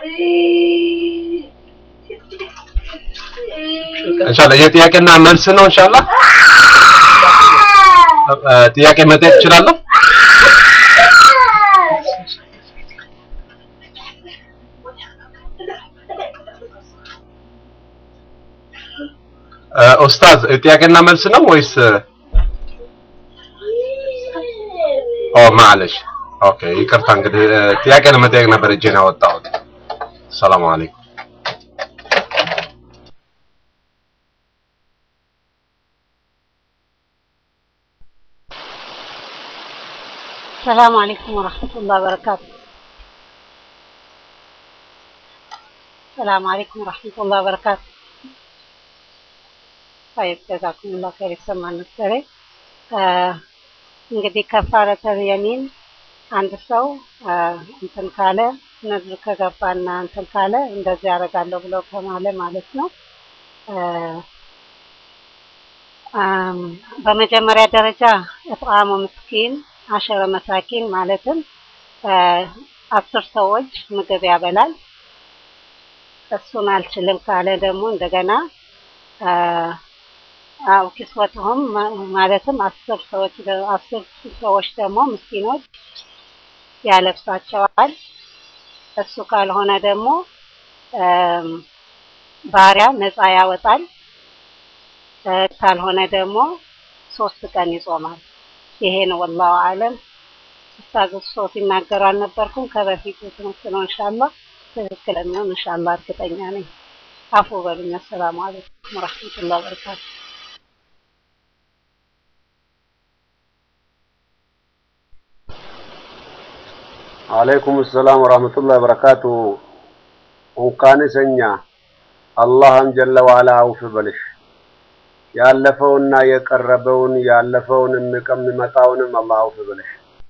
S2: ኢንሻአላህ። የጥያቄና መልስ ነው ኢንሻአላህ። ጥያቄ መጠየቅ እችላለሁ? ኡስታዝ ጥያቄና መልስ ነው ወይስ? ኦ ማለሽ ኦኬ፣ ይቅርታ እንግዲህ ጥያቄ ለመጠየቅ ነበር እጄን ያወጣሁት። ሰላም አለይኩም።
S3: السلام عليكم ورحمة الله وبركاته السلام عليكم ورحمة الله وبركاته طيب جزاكم الله خير ይሰማል መሰለኝ እንግዲህ ከፋረተል የሚን አንድ ሰው እንትን ካለ ነዝር ከገባና እንትን ካለ እንደዚህ ያደርጋለሁ ብሎ ከማለ ማለት ነው በመጀመሪያ ደረጃ እጥዓሙ ምስኪን አሸረ መሳኪን ማለትም አስር ሰዎች ምግብ ያበላል። እሱን አልችልም ካለ ደግሞ እንደገና አው ኪስወትሁም ማለትም አስር ሰዎች አስር ሰዎች ደግሞ ምስኪኖች ያለብሳቸዋል። እሱ ካልሆነ ደግሞ ባሪያ ነፃ ያወጣል። ካልሆነ ደግሞ ሶስት ቀን ይጾማል። ይሄ ነው ወላሁ አለም። ኡስታዝ እሱ ሲናገሩ አልነበርኩም ከበፊቱ ትምህርት ነው። ኢንሻአላህ ትክክለኛውን ኢንሻአላህ እርግጠኛ ነኝ። አፉ በሉኝ። አሰላሙ አለይኩም ወራህመቱላሂ ወበረካቱ።
S1: አለይኩም ሰላም ወራህመቱላሂ ወበረካቱ። እንኳን ሰኛ አላህም ጀለ ወዐላ አውፍ በልሽ ያለፈውና የቀረበውን ያለፈውን የሚመጣውንም አላህ አውፍ በልሽ።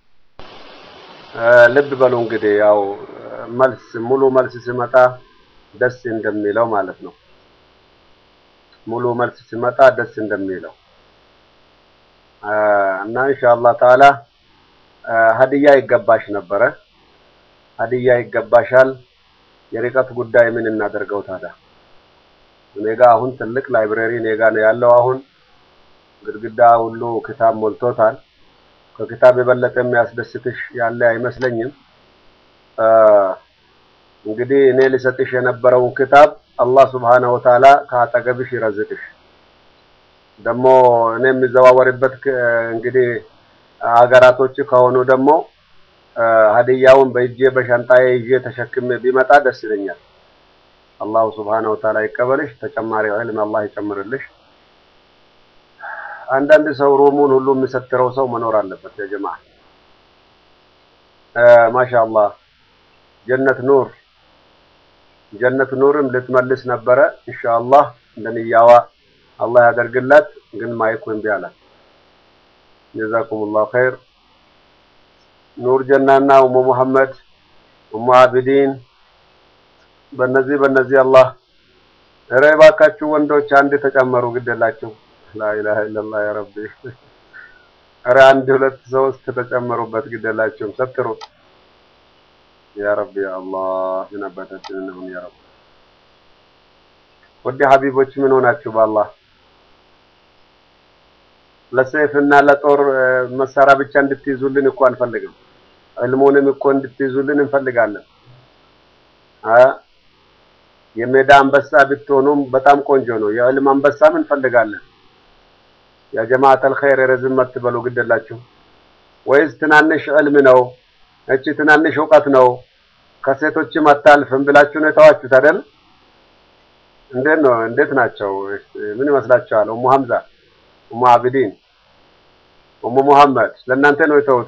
S1: ልብ በሉ እንግዲህ ያው መልስ ሙሉ መልስ ሲመጣ ደስ እንደሚለው ማለት ነው። ሙሉ መልስ ሲመጣ ደስ እንደሚለው እና ኢንሻአላህ ተዓላ ሀዲያ ይገባሽ ነበረ። ሀዲያ ይገባሻል። የርቀት ጉዳይ ምን እናደርገው ታዲያ? እኔ ጋ አሁን ትልቅ ላይብረሪ እኔ ጋ ነው ያለው። አሁን ግድግዳ ሁሉ ክታብ ሞልቶታል። ከክታብ የበለጠ የሚያስደስትሽ ያለ አይመስለኝም። እንግዲህ እኔ ልሰጥሽ የነበረውን ክታብ አላህ ስብሓነሁ ወተዓላ ከአጠገብሽ ይረዝቅሽ። ደግሞ እኔ የሚዘዋወርበት ክ- እንግዲህ ሀገራቶች ከሆኑ ደግሞ እ፣ ሀዲያውን በእጄ በሻንጣዬ ይዤ ተሸክሜ ቢመጣ ደስ ይለኛል። አላሁ ስብሓነሁ ወተዓላ ይቀበልሽ። ተጨማሪ ዕልም አላህ ይጨምርልሽ። አንዳንድ ሰው ሩሙን ሁሉ የሚሰትረው ሰው መኖር አለበት። ያ ጀማዓ እ፣ ማሻአላህ ጀነት ኑር ጀነት ኑርም ልትመልስ ነበረ ኢንሻአላህ እንደንያዋ አላህ ያደርግላት። ግን ማይኩ እምቢ አላት። ጀዛኩሙላሁ ኸይር። ኑር ጀናና ኡሙ ሙሐመድ ኡሙ አቢዲን በነዚህ በነዚህ አላህ ኧረ እባካችሁ ወንዶች አንድ ተጨመሩ፣ ግደላችሁ ላኢላሃ ኢለላህ ያ ረቢ። ኧረ አንድ ሁለት ሶስት ተጨመሩበት፣ ግደላችሁም ሰትሩ ያ ረቢ ያ አላህ ምን አባታችን እንሁን ያ ረቢ። ውድ ሀቢቦች ምን ሆናችሁ በአላህ ለሰይፍና ለጦር እ፣ መሳሪያ ብቻ እንድትይዙልን እኮ አንፈልግም። ዕልሙንም እኮ እንድትይዙልን እንፈልጋለን። አ የሜዳ አንበሳ ብትሆኑም በጣም ቆንጆ ነው። የዕልም አንበሳም እንፈልጋለን። ያ ጀማዓተል ኸይር ረዝም አትበሉ ግደላችሁ። ወይስ ትናንሽ ዕልም ነው እቺ ትናንሽ እውቀት ነው ከሴቶችም አታልፍም ብላችሁ ነው የተዋችሁት አይደል? እንዴት ነው? እንዴት ናቸው? ምን ይመስላችኋል? ኡሙ ሐምዛ፣ ኡሙ አቢዲን፣ ኡሙ ሙሐመድ ለእናንተ ነው የተውት?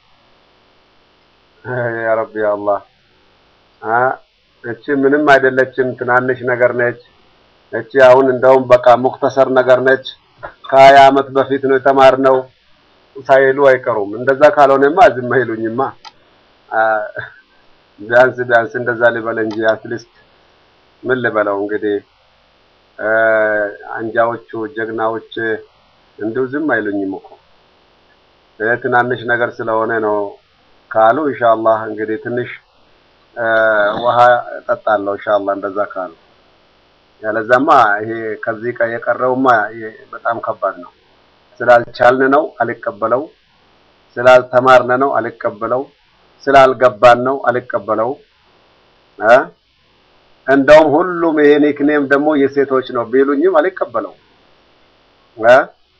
S1: ያ ረቢ ያ አላህ አ እቺ ምንም አይደለችም፣ ትናንሽ ነገር ነች። እቺ አሁን እንደውም በቃ ሙክተሰር ነገር ነች። ከሀያ ዓመት በፊት ነው የተማርነው ሳይሉ አይቀሩም። እንደዛ ካልሆነማ ዝም አይሉኝማ። አ ቢያንስ ቢያንስ እንደዛ ልበል እንጂ አትሊስት ምን ልበለው እንግዲህ እ አንጃዎቹ ጀግናዎች እንዲሁ ዝም አይሉኝም እኮ ይሄ ትናንሽ ነገር ስለሆነ ነው ካሉ ኢንሻአላህ እንግዲህ ትንሽ እ ውሃ እጠጣለሁ ኢንሻአላህ እንደዛ ካሉ። ያለዛማ ይሄ ከዚህ ቀ የቀረውማ ይሄ በጣም ከባድ ነው። ስላልቻልን ነው አልቀበለው፣ ስላልተማርን ነው አልቀበለው፣ ስላልገባን ነው አልቀበለው እ እንደውም ሁሉም ይሄ ኒክኔም ደግሞ የሴቶች ነው ቢሉኝም አልቀበለው እ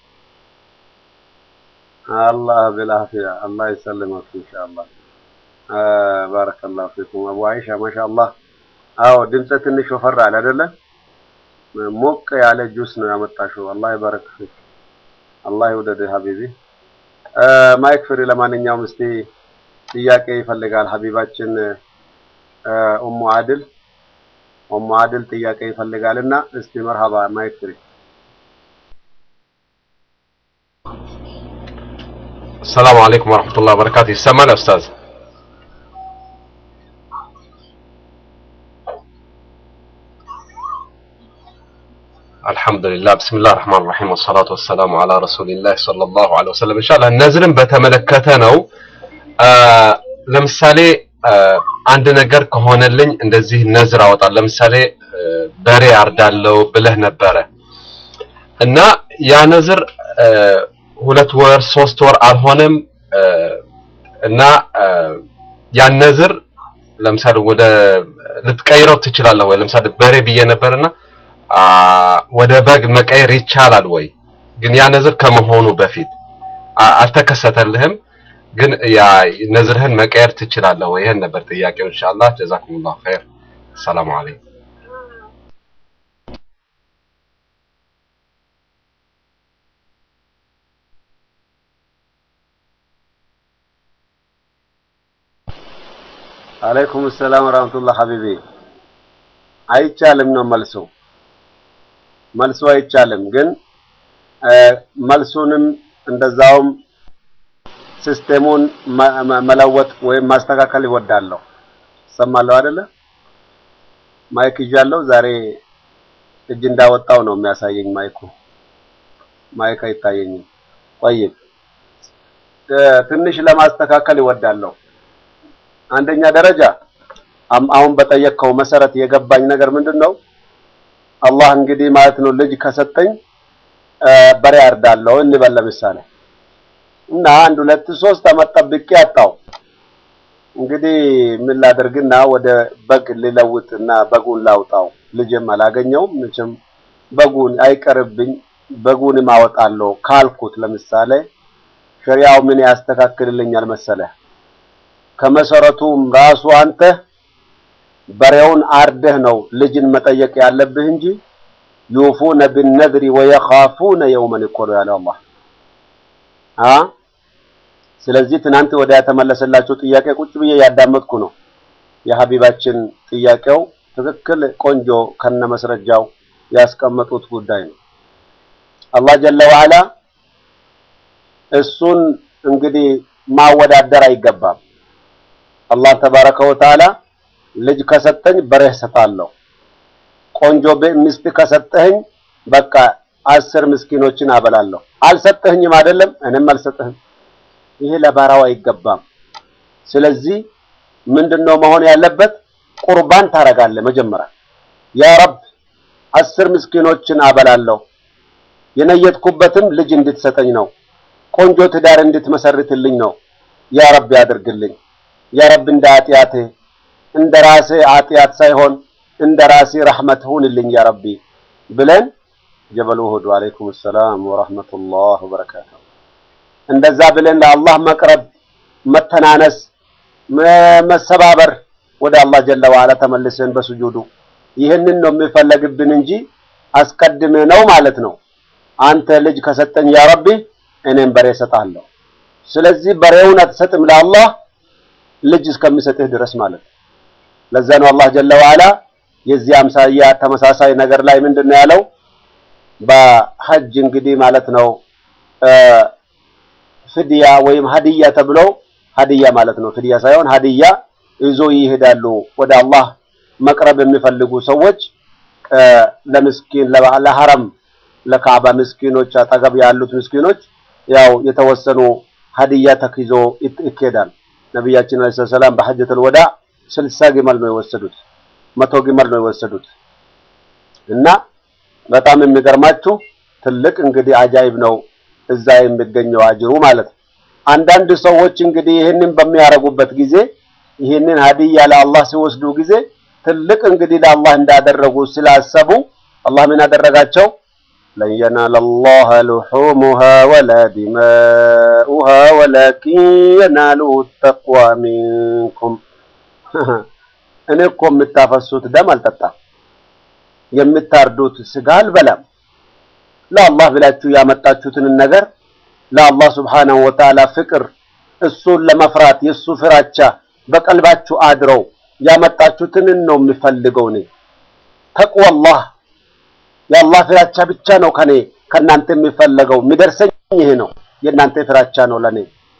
S1: አላህ ቢልአፊያ አላህ ይሰልመክ ኢንሻአላህ። ባረከላሁ ፊኩም አቡ አይሻ ማሻአላህ። አዎ ድምፀ ትንሽ ወፈር አለ አይደለ? ሞቅ ያለ ጁስ ነው ያመጣሽው። አላህ ይባረክ ፊክ። አላህ ይውደድህ ሀቢቢ። ማይክ ፍሪ። ለማንኛውም እስቲ ጥያቄ ይፈልጋል ሀቢባችን ኡሙ አድል ኡሙ አድል ጥያቄ ይፈልጋልና እስቲ መርሃባ ማይክ ፍሪ።
S2: ሰላም አለይኩም ወራህመቱላሂ ወበረካቱ። ይሰማል ኡስታዝ? አልሐምዱሊላህ ብስሚላህ ረህማን ረሂም ወሰላቱ ወሰላሙ አላ ረሱሊላህ ሰለላሁ ዐለይሂ ወሰለም። ኢንሻአላህ ነዝርን በተመለከተ ነው። ለምሳሌ አንድ ነገር ከሆነልኝ እንደዚህ ነዝር አወጣል። ለምሳሌ በሬ አርዳለው ብለህ ነበረ እና ያ ነዝር ሁለት ወር ሶስት ወር አልሆነም እና ያን ነዝር ለምሳሌ ወደ ልትቀይረው ትችላለህ ወይ? ለምሳሌ በሬ ብዬ ነበርና ወደ በግ መቀየር ይቻላል ወይ? ግን ያ ነዝር ከመሆኑ በፊት አልተከሰተልህም፣ ግን ያ ነዝርህን መቀየር ትችላለህ ወይ? ይሄን ነበር ጥያቄው። ኢንሻአላህ ጀዛኩሙላሁ ኸይር። ሰላም አለይኩም።
S1: አለይኩም ሰላም ወራህመቱላህ ሀቢቢ። አይቻልም ነው መልሱ። መልሱ አይቻልም፣ ግን መልሱንም እንደዛውም ሲስቴሙን መለወጥ ወይም ማስተካከል ይወዳለሁ። ሰማለሁ አይደለ? ማይክ ይዣለሁ። ዛሬ እጅ እንዳወጣው ነው የሚያሳየኝ ማይኩ። ማይክ አይታየኝም። ቆይብ ትንሽ ለማስተካከል ይወዳለሁ። አንደኛ ደረጃ አሁን በጠየቅከው መሰረት የገባኝ ነገር ምንድን ነው? አላህ እንግዲህ ማለት ነው ልጅ ከሰጠኝ በሬ አርዳለሁ እንበል ለምሳሌ እና አንድ ሁለት ሶስት አመት ጠብቄ አጣው። እንግዲህ ምን ላደርግና ወደ በግ ልለውጥ እና በጉን ላውጣው ልጅም አላገኘውም መቼም በጉን አይቀርብኝ በጉንም አወጣለሁ ካልኩት ለምሳሌ ሸሪያው ምን ያስተካክልልኛል መሰለህ? ከመሰረቱም ራሱ አንተ በሬውን አርደህ ነው ልጅን መጠየቅ ያለብህ እንጂ ዩፉነ ቢነድሪ ወየኻፉነ የውመን እኮ ነው ያለው አላህ አ ስለዚህ ትናንት ወደ የተመለሰላቸው ጥያቄ ቁጭ ብዬ ያዳመጥኩ ነው። የሀቢባችን ጥያቄው ትክክል ቆንጆ ከነ መስረጃው ያስቀመጡት ጉዳይ ነው። አላህ ጀለ ወዐላ እሱን እንግዲህ ማወዳደር አይገባም። አላህ ተባረከ ወተዓላ ልጅ ከሰጠኝ በሬህ ሰጣለሁ፣ ቆንጆ ሚስት ከሰጠኸኝ በቃ አስር ምስኪኖችን አበላለሁ። አልሰጠህኝም አይደለም እኔም አልሰጠህም። ይሄ ለባራው አይገባም። ስለዚህ ምንድነው መሆን ያለበት? ቁርባን ታረጋለህ መጀመሪያ ያ ረብ አስር ምስኪኖችን አበላለሁ የነየትኩበትም ልጅ እንድትሰጠኝ ነው። ቆንጆ ትዳር እንድትመሰርትልኝ ነው። ያ ረብ ያድርግልኝ። ያ ረብ እንደ ኃጢአቴ እንደ ራሴ ኃጢአት ሳይሆን እንደ ራሴ ረሕመት ሁንልኝ ያ ረቢ ብለን ጀበል ኡሁድ ወአለይኩም ሰላም ወራህመቱላህ ወበረካቱ እንደዛ ብለን ለአላህ መቅረብ፣ መተናነስ፣ መሰባበር ወደ አላህ ጀለ ወዐላ ተመልሰን በስጁዱ ይህንን ነው የሚፈለግብን እንጂ አስቀድሜ ነው ማለት ነው። አንተ ልጅ ከሰጠኝ ያ ረቢ እኔም በሬ እሰጥሃለሁ። ስለዚህ በሬውን አትሰጥም ለአላህ ልጅ እስከሚሰጥህ ድረስ ማለት ነው። ለዛ ነው አላህ ጀለ ወዐላ የዚህ አምሳያ ተመሳሳይ ነገር ላይ ምንድን ነው ያለው? በሐጅ እንግዲህ ማለት ነው ፍድያ ወይም ሀዲያ ተብሎ ሀዲያ ማለት ነው። ፍድያ ሳይሆን ሀዲያ ይዞ ይሄዳሉ ወደ አላህ መቅረብ የሚፈልጉ ሰዎች ለምስኪን ለሐረም ለካዕባ ምስኪኖች አጠገብ ያሉት ምስኪኖች ያው የተወሰኑ ሀዲያ ተክይዞ ይኬዳል። ነቢያችን አለይሂ ሰላም በሐጀቱል ወዳ ስልሳ ግመል ነው የወሰዱት፣ መቶ ግመል ነው የወሰዱት እና በጣም የሚገርማችሁ ትልቅ እንግዲህ አጃይብ ነው እዛ የሚገኘው አጅሩ ማለት ነው። አንዳንድ ሰዎች እንግዲህ ይህንን በሚያረጉበት ጊዜ ይህንን ሀዲያ ለአላህ ሲወስዱ ጊዜ ትልቅ እንግዲህ ለአላህ እንዳደረጉ ስላሰቡ አላህ ምን አደረጋቸው? ለን የናለ ላህ ሉሑሙሃ ወላ ዲማኡሃ ወላኪን የናሉሁ ተቅዋ ሚንኩም። እኔ እኮ የምታፈሱት ደም አልጠጣም፣ የምታርዱት ስጋ አልበላም። ለአላህ ብላችሁ ያመጣችሁትን ነገር ለአላህ ስብሓነሁ ወተዓላ ፍቅር እሱን ለመፍራት የእሱ ፍራቻ በቀልባችሁ አድረው ያመጣችሁትን ነው የሚፈልገው። እኔ ተቅዋላህ የአላህ ፍራቻ ብቻ ነው ከኔ ከእናንተ የሚፈለገው። የሚደርሰኝ ይሄ ነው። የእናንተ ፍራቻ ነው ለኔ።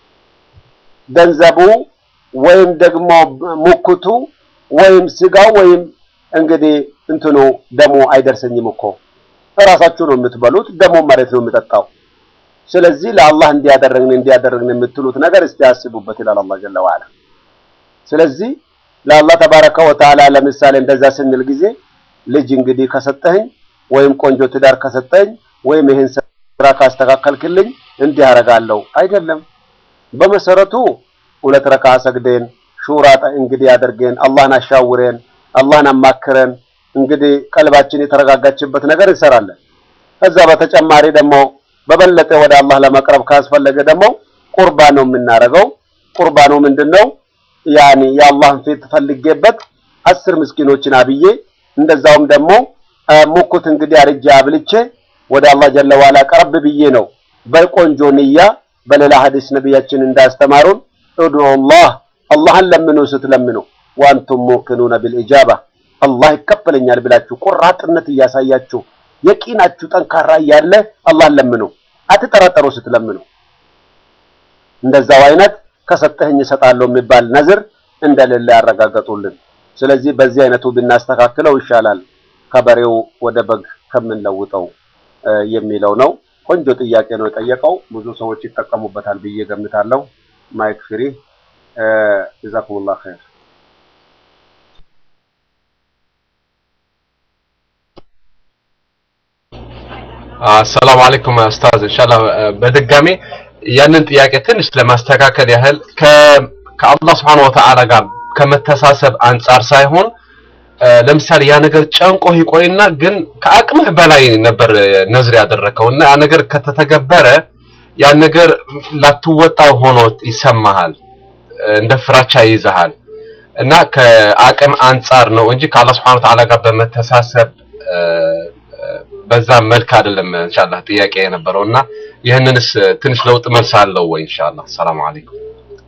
S1: ገንዘቡ ወይም ደግሞ ሙክቱ ወይም ስጋው ወይም እንግዲህ እንትኑ ደሙ አይደርሰኝም እኮ እራሳችሁ ነው የምትበሉት፣ ደሞ መሬት ነው የምጠጣው። ስለዚህ ለአላህ እንዲያደረግን እንዲያደረግን የምትሉት ነገር እስቲ ያስቡበት ይላል አላህ ጀለ ወዐላ። ስለዚህ ለአላህ ተባረከ ወተዓላ ለምሳሌ እንደዛ ስንል ጊዜ ልጅ እንግዲህ ከሰጠኸኝ ወይም ቆንጆ ትዳር ከሰጠኝ ወይም ይህን ስራ ካስተካከልክልኝ እንዲህ አደርጋለሁ አይደለም። በመሰረቱ ሁለት ረካ ሰግደን ሹራ እንግዲህ አድርገን አላህን አሻውረን አላህን አማክረን እንግዲህ ቀልባችን የተረጋጋችበት ነገር እንሰራለን። ከዛ በተጨማሪ ደግሞ በበለጠ ወደ አላህ ለመቅረብ ካስፈለገ ደግሞ ቁርባን ነው የምናደርገው። ቁርባኑ ምንድነው? ያኒ የአላህን ፊት ፈልጌበት አስር ምስኪኖችን አብዬ እንደዛውም ደግሞ ሙኩት እንግዲህ አርጃ አብልቼ ወደ አላህ ጀለ ዋላ ቀረብ ብዬ ነው በቆንጆ ንያ። በሌላ ሐዲስ ነቢያችን እንዳስተማሩን ኡድዑላህ አላህን ለምኑ ስትለምኑ ወአንቱም ሙቂኑነ ቢልኢጃባ አላህ ይቀበለኛል ብላችሁ ቆራጥነት እያሳያችሁ የቂናችሁ ጠንካራ እያለ አላህን ለምኑ፣ አትጠራጠሩ ስትለምኑ። እንደዛው አይነት ከሰጠህኝ እሰጣለሁ የሚባል ነዝር እንደሌለ ያረጋገጡልን። ስለዚህ በዚህ አይነቱ ብናስተካክለው ይሻላል ከበሬው ወደ በግ ከምንለውጠው የሚለው ነው። ቆንጆ ጥያቄ ነው የጠየቀው። ብዙ ሰዎች ይጠቀሙበታል ብዬ ገምታለሁ። ማይክ ፍሪ ጀዛኩሙላህ ኸይር።
S2: አሰላሙ አለይኩም ኡስታዝ። ኢንሻአላህ በድጋሚ ያንን ጥያቄ ትንሽ ለማስተካከል ያህል ከአላህ Subhanahu Wa Ta'ala ጋር ከመተሳሰብ አንጻር ሳይሆን ለምሳሌ ያ ነገር ጨንቆህ ይቆይና ግን ከአቅምህ በላይ ነበር ነዝር ያደረከው እና ያ ነገር ከተተገበረ ያ ነገር ላትወጣው ሆኖ ይሰማሃል፣ እንደ ፍራቻ ይይዝሃል እና ከአቅም አንጻር ነው እንጂ ከአላህ Subhanahu Ta'ala ጋር በመተሳሰብ በዛ መልክ አይደለም ኢንሻአላህ ጥያቄ የነበረው እና ይህንንስ ትንሽ ለውጥ መልስ አለው ወይ ኢንሻአላህ ሰላም አለይኩም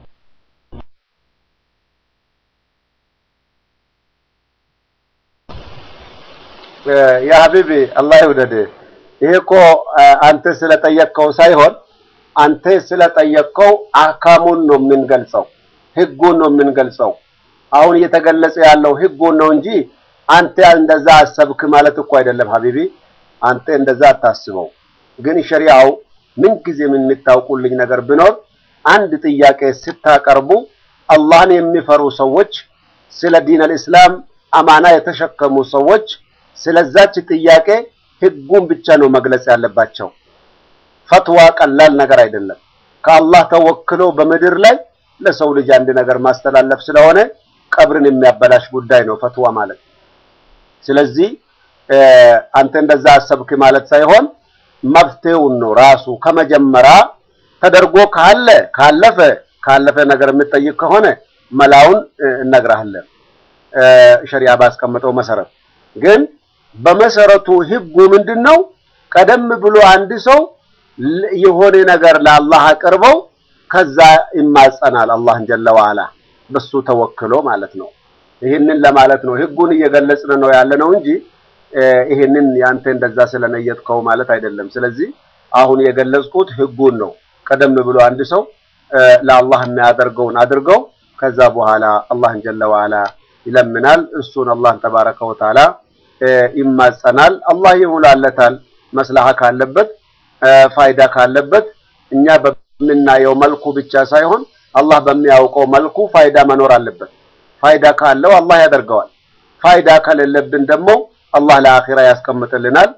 S1: ያ ሀቢቢ አላህ ይውደድ። ይሄ እኮ አንተ ስለጠየቅከው ሳይሆን አንተ ስለጠየቅከው አካሙን ነው የምንገልጸው፣ ህጉን ነው የምንገልጸው። አሁን እየተገለጸ ያለው ህጉን ነው እንጂ አንተ እንደዛ አሰብክ ማለት እኮ አይደለም ሀቢቢ። አንተ እንደዛ አታስበው። ግን ሸሪዓው ምንጊዜም የምታውቁልኝ ነገር ቢኖር አንድ ጥያቄ ስታቀርቡ አላህን የሚፈሩ ሰዎች፣ ስለ ዲን አልእስላም አማና የተሸከሙ ሰዎች ስለዛች ጥያቄ ህጉን ብቻ ነው መግለጽ ያለባቸው። ፈትዋ ቀላል ነገር አይደለም። ከአላህ ተወክሎ በምድር ላይ ለሰው ልጅ አንድ ነገር ማስተላለፍ ስለሆነ ቀብርን የሚያበላሽ ጉዳይ ነው ፈትዋ ማለት። ስለዚህ አንተ እንደዛ አሰብክ ማለት ሳይሆን መፍትሄውን ነው ራሱ ከመጀመሪያ ተደርጎ ካለ ካለፈ ካለፈ ነገር የምትጠይቅ ከሆነ መላውን እነግርሃለን ሸሪዓ ባስቀመጠው መሰረት ግን በመሰረቱ ህጉ ምንድነው? ቀደም ብሎ አንድ ሰው የሆነ ነገር ለአላህ አቅርበው ከዛ ይማጸናል አላህን ጀለ ወዐላ በሱ ተወክሎ ማለት ነው። ይህንን ለማለት ነው ህጉን እየገለጽን ነው ያለ ነው እንጂ ይህንን ያንተ እንደዛ ስለነየጥከው ማለት አይደለም። ስለዚህ አሁን የገለጽኩት ህጉን ነው። ቀደም ብሎ አንድ ሰው ለአላህ የሚያደርገውን አድርገው ከዛ በኋላ አላህን ጀለ ወዐላ ይለምናል። እሱን አላህን ተባረከ ወተዓላ ይማጸናል። አላህ ይሙላለታል። መስላሃ ካለበት ፋይዳ ካለበት እኛ በምናየው መልኩ ብቻ ሳይሆን አላህ በሚያውቀው መልኩ ፋይዳ መኖር አለበት። ፋይዳ ካለው አላህ ያደርገዋል። ፋይዳ ከሌለብን ደግሞ አላህ ለአኺራ ያስቀምጥልናል።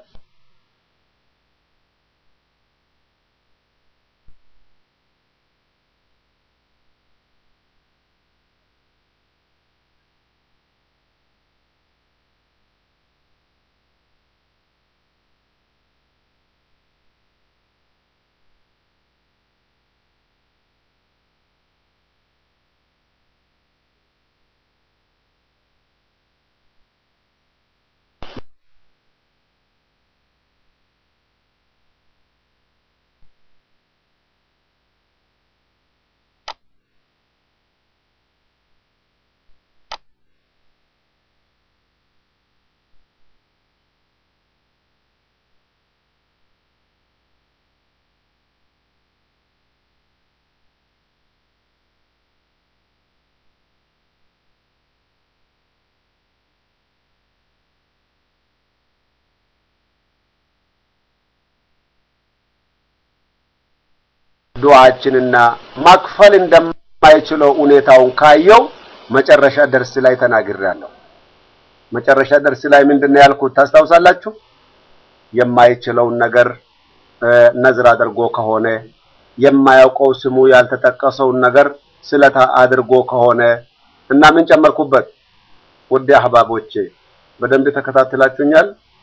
S1: ዱዓችንና ማክፈል እንደማይችለው ሁኔታውን ካየው መጨረሻ ደርስ ላይ ተናግሬያለሁ። መጨረሻ ደርስ ላይ ምንድነው ያልኩት ታስታውሳላችሁ? የማይችለውን ነገር ነዝር አድርጎ ከሆነ የማያውቀው ስሙ ያልተጠቀሰውን ነገር ስለታ አድርጎ ከሆነ እና ምን ጨመርኩበት? ውድ አህባቦቼ በደንብ ተከታትላችሁኛል።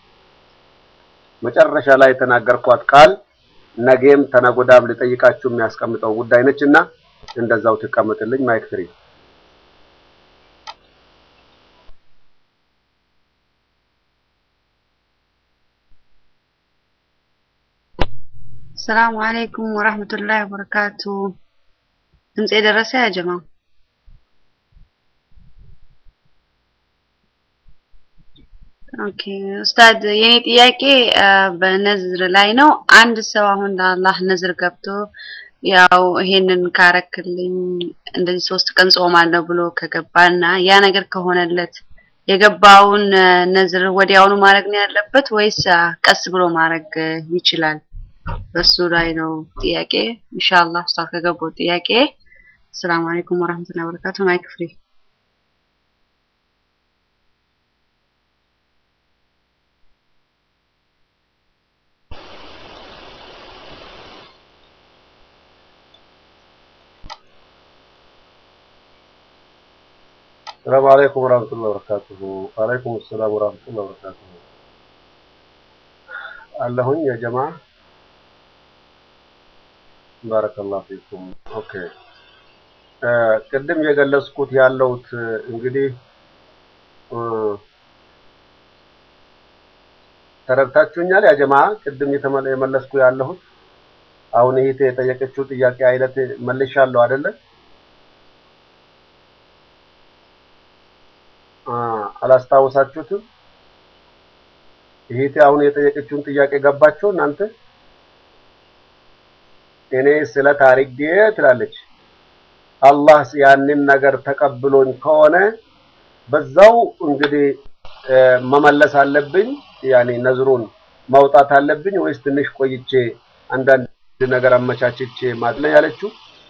S1: መጨረሻ ላይ የተናገርኳት ቃል ነገም ተነጎዳም ልጠይቃችሁ የሚያስቀምጠው ጉዳይ ነችና እንደዛው ትቀምጥልኝ። ማይክ ፍሪ
S4: ሰላሙ አለይኩም ወራህመቱላሂ ወበረካቱ። ድምጼ ደረሰ ያ ጀማ? ኦኬ ኡስታድ፣ የኔ ጥያቄ በነዝር ላይ ነው። አንድ ሰው አሁን ለአላህ ነዝር ገብቶ ያው ይሄንን ካረክልኝ እንደዚህ ሶስት ቀን ጾማለሁ ብሎ ከገባና ያ ነገር ከሆነለት የገባውን ነዝር ወዲያውኑ ማድረግ ነው ያለበት ወይስ ቀስ ብሎ ማድረግ ይችላል? በሱ ላይ ነው ጥያቄ። ኢንሻአላህ ኡስታዝ ከገባው ጥያቄ። ሰላም አለይኩም ወራህመቱላሂ ወበረካቱ። ማይክ ፍሪ
S1: ሰላም አለይኩም ወራህመቱላሂ ወበረካቱሁ። ወአለይኩም ሰላም ወራህመቱላሂ ወበረካቱሁ። አለሁኝ ያ ጀማ ባረከላሁ ፊኩም። ኦኬ እ ቅድም የገለጽኩት ያለሁት እንግዲህ እ ተረድታችሁኛል? ያ ጀማ ቅድም የተመለ- የመለስኩ ያለሁት አሁን ይሄ የጠየቀችው ጥያቄ አይነት መልሻለሁ አይደለ? አ አላስታውሳችሁትም? ይሄ አሁን የጠየቀችውን ጥያቄ ገባችሁ እናንተ? እኔ ስለ ታሪክ ትላለች። አላህ ያንን ነገር ተቀብሎኝ ከሆነ በዛው እንግዲህ እ መመለስ አለብኝ፣ ያኔ ነዝሩን ማውጣት አለብኝ ወይስ ትንሽ ቆይቼ አንዳንድ ነገር አመቻችቼ ማለት ነው ያለችው።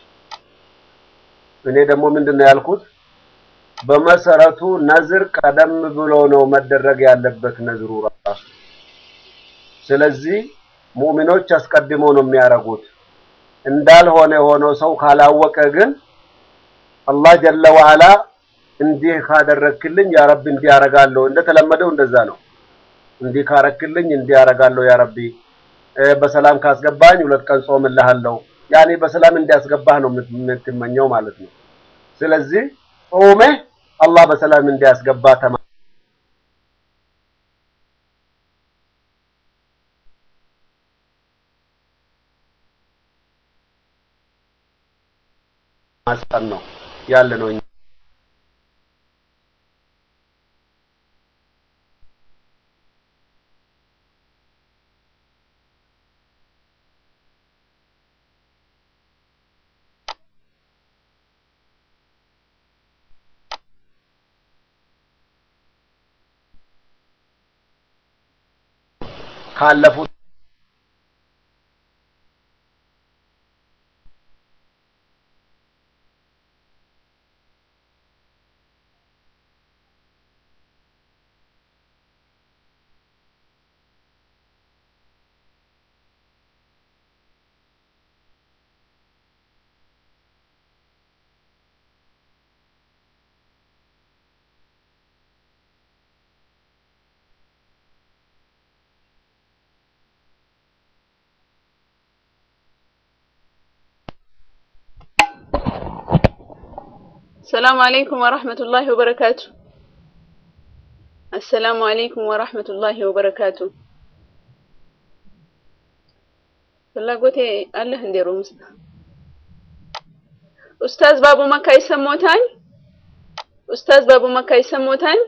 S1: እኔ ደግሞ ምንድን ነው ያልኩት? በመሰረቱ ነዝር ቀደም ብሎ ነው መደረግ ያለበት ነዝሩ ራሱ። ስለዚህ ሙእሚኖች አስቀድመው ነው የሚያደርጉት። እንዳልሆነ ሆኖ ሰው ካላወቀ ግን አላህ ጀለ ወዐላ እንዲህ ካደረክልኝ ያ ረቢ እንዲህ አደርጋለሁ። እንደተለመደው እንደዛ ነው። እንዲህ ካረክልኝ እንዲህ አደርጋለሁ ያ ረቢ፣ እ በሰላም ካስገባኝ ሁለት ቀን ጾምልሃለሁ። ያኔ በሰላም እንዲያስገባህ ነው የምት- የምትመኘው ማለት ነው። ስለዚህ ጾመህ አላህ በሰላም እንዲያስገባ ተማጸን ነው ያለ ነው። ካለፉት
S5: السلام عليكم ورحمة الله وبركاته السلام عليكم ورحمة الله وبركاته ፍላጎቴ አለህ እንዴ ሩም ውስጥ ኡስታዝ ባቡ መካ ይሰሞታል ኡስታዝ ባቡ መካ ይሰሞታል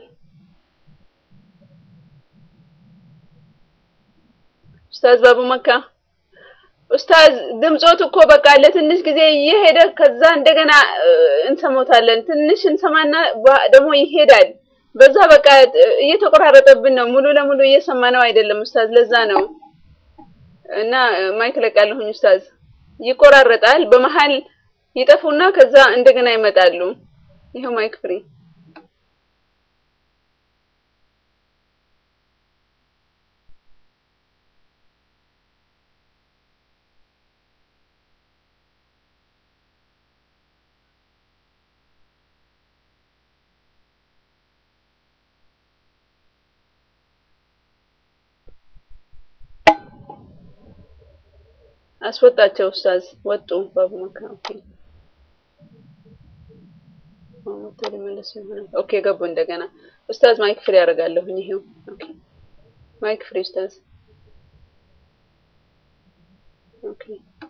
S5: ኡስታዝ ባቡ መካ ኡስታዝ ድምጾት እኮ በቃ ለትንሽ ጊዜ እየሄደ ከዛ እንደገና እ፣ እንሰሞታለን ትንሽ እንሰማና ባ- ደግሞ ይሄዳል በዛ በቃ እ፣ እየተቆራረጠብን ነው ሙሉ ለሙሉ እየሰማነው አይደለም ኡስታዝ ለዛ ነው እና እ፣ ማይክ ለቃለሁኝ ኡስታዝ ይቆራረጣል በመሀል ይጠፉና ከዛ እንደገና ይመጣሉ ይሄው ማይክ ፍሪ አስወጣቸው ኡስታዝ ወጡ ባቡ መካ ኦኬ አሁን ወጥተው ሊመለሱ ይሆናል ኦኬ ገቡ እንደገና ኡስታዝ ማይክ ፍሪ ያደርጋለሁኝ ይሄው ኦኬ ማይክ ፍሪ ኡስታዝ ኦኬ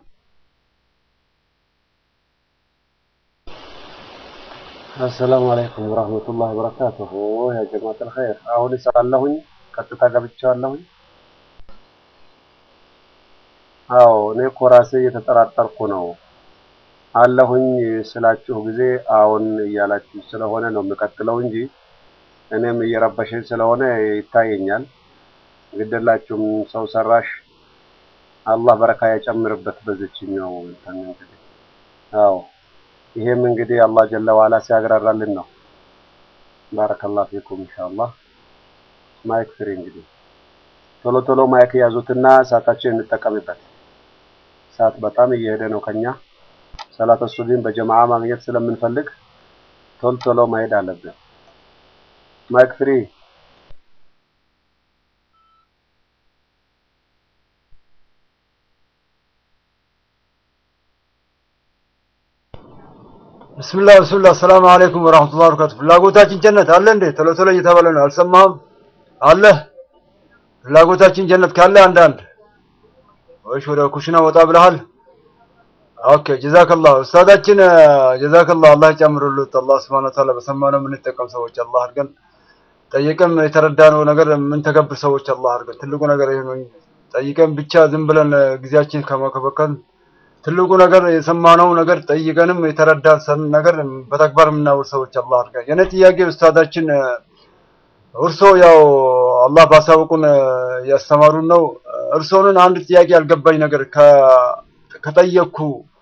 S1: አሰላሙ አለይኩም ወራህመቱላሂ ወበረካቱሁ ያ ጀማዓተል ኸይር። አሁን ሳለሁኝ ቀጥታ ገብቻለሁኝ። አዎ እኔ እኮ ራሴ እየተጠራጠርኩ ነው አለሁኝ ስላችሁ ጊዜ አሁን እያላችሁ ስለሆነ ነው የምቀጥለው እንጂ እኔም እየረበሸኝ ስለሆነ ይታየኛል። ግደላችሁም ሰው ሰራሽ አላህ በረካ ያጨምርበት በዚችኛው እንትን እንግዲህ አዎ ይሄም እንግዲህ አላህ ጀለ ዋላ ሲያግራራልን ነው። ባረከላሁ ፊኩም ኢንሻአላህ። ማይክ ፍሪ እንግዲህ ቶሎ ቶሎ ማይክ ያዙትና ሰዓታችን እንጠቀምበት። ሰዓት በጣም እየሄደ ነው ከኛ ሰላተ ሱብሂን በጀማዓ ማግኘት ስለምንፈልግ ቶሎ ቶሎ መሄድ አለብን። ማይክ ፍሪ
S6: ብስምላህ ብስምላህ ሰላም አለይኩም ወራህመቱላሂ ወበረካቱ። ፍላጎታችን ጀነት አለ እንዴ? ቶሎ ቶሎ እየተባለ ነው። አልሰማህም? አለ ፍላጎታችን ጀነት ካለ አንዳንድ ወይሽ ወደ ኩሽና ወጣ ብለሃል? ኦኬ ጀዛከላህ ኡስታዳችን ጀዛከላህ አላህ ይጨምርልዎት። አላህ ሱብሓነሁ ወተዓላ በሰማነው የምንጠቀም ሰዎች አላህ አድርገን። ጠይቀን የተረዳነው ነገር የምንተገብር ሰዎች አላህ አድርገን። ትልቁ ነገር ይሄ ነው። ጠይቀን ብቻ ዝም ብለን ጊዜያችን ከመከበከን ትልቁ ነገር የሰማነው ነገር ጠይቀንም የተረዳን ሰን ነገር በተግባር የምናውል ሰዎች አላህ አድርገን። የኔ ጥያቄ ኡስታዳችን እርሶ ያው አላህ ባሳወቁን ያስተማሩን ነው። እርሶንን አንድ ጥያቄ ያልገባኝ ነገር ከጠየቅኩ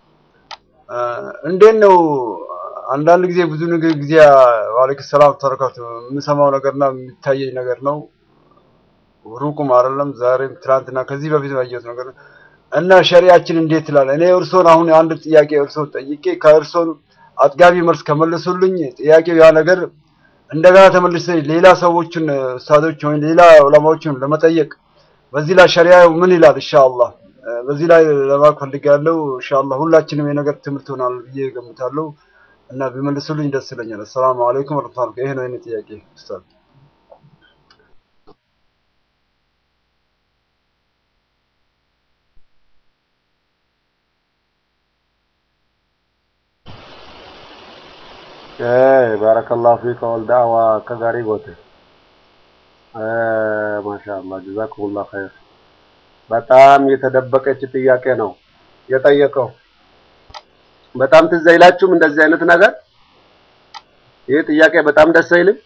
S6: እንዴት ነው አንዳንድ ጊዜ ብዙ ንግግር ጊዜ ዋለይኩም ሰላም ተረካቱ የምሰማው ነገርና የሚታየኝ ነገር ነው። ሩቁም አይደለም ዛሬም ትናንትና ከዚህ በፊት ያየሁት ነገር ነው። እና ሸሪያችን እንዴት ይላል? እኔ እርሶን አሁን አንድ ጥያቄ እርሶን ጠይቄ ከእርሶን አጥጋቢ መልስ ከመለሱልኝ ጥያቄው ያ ነገር እንደገና ተመልሰ ሌላ ሰዎችን ኡስታዞች ወይም ሌላ ዑለማዎችን ለመጠየቅ በዚህ ላይ ሸሪያው ምን ይላል? ኢንሻአላህ በዚህ ላይ ለማወቅ ፈልጋለሁ። ኢንሻአላህ ሁላችንም የነገር ትምህርት ይሆናል ብዬ ገምታለሁ እና ቢመልሱልኝ ደስ ይለኛል። አሰላሙ አለይኩም ወረህመቱላሂ ይሄ ነው የኔ ጥያቄ ኡስታዝ።
S1: ባረከላሁ ፊከ ወልዳዕዋ ከጋሪ ጎቴ ማሻአላህ ጀዛኩሙላህ ኸይር። በጣም የተደበቀች ጥያቄ ነው የጠየቀው። በጣም ትዝ አይላችሁም እንደዚህ አይነት ነገር? ይህ ጥያቄ በጣም ደስ አይልም?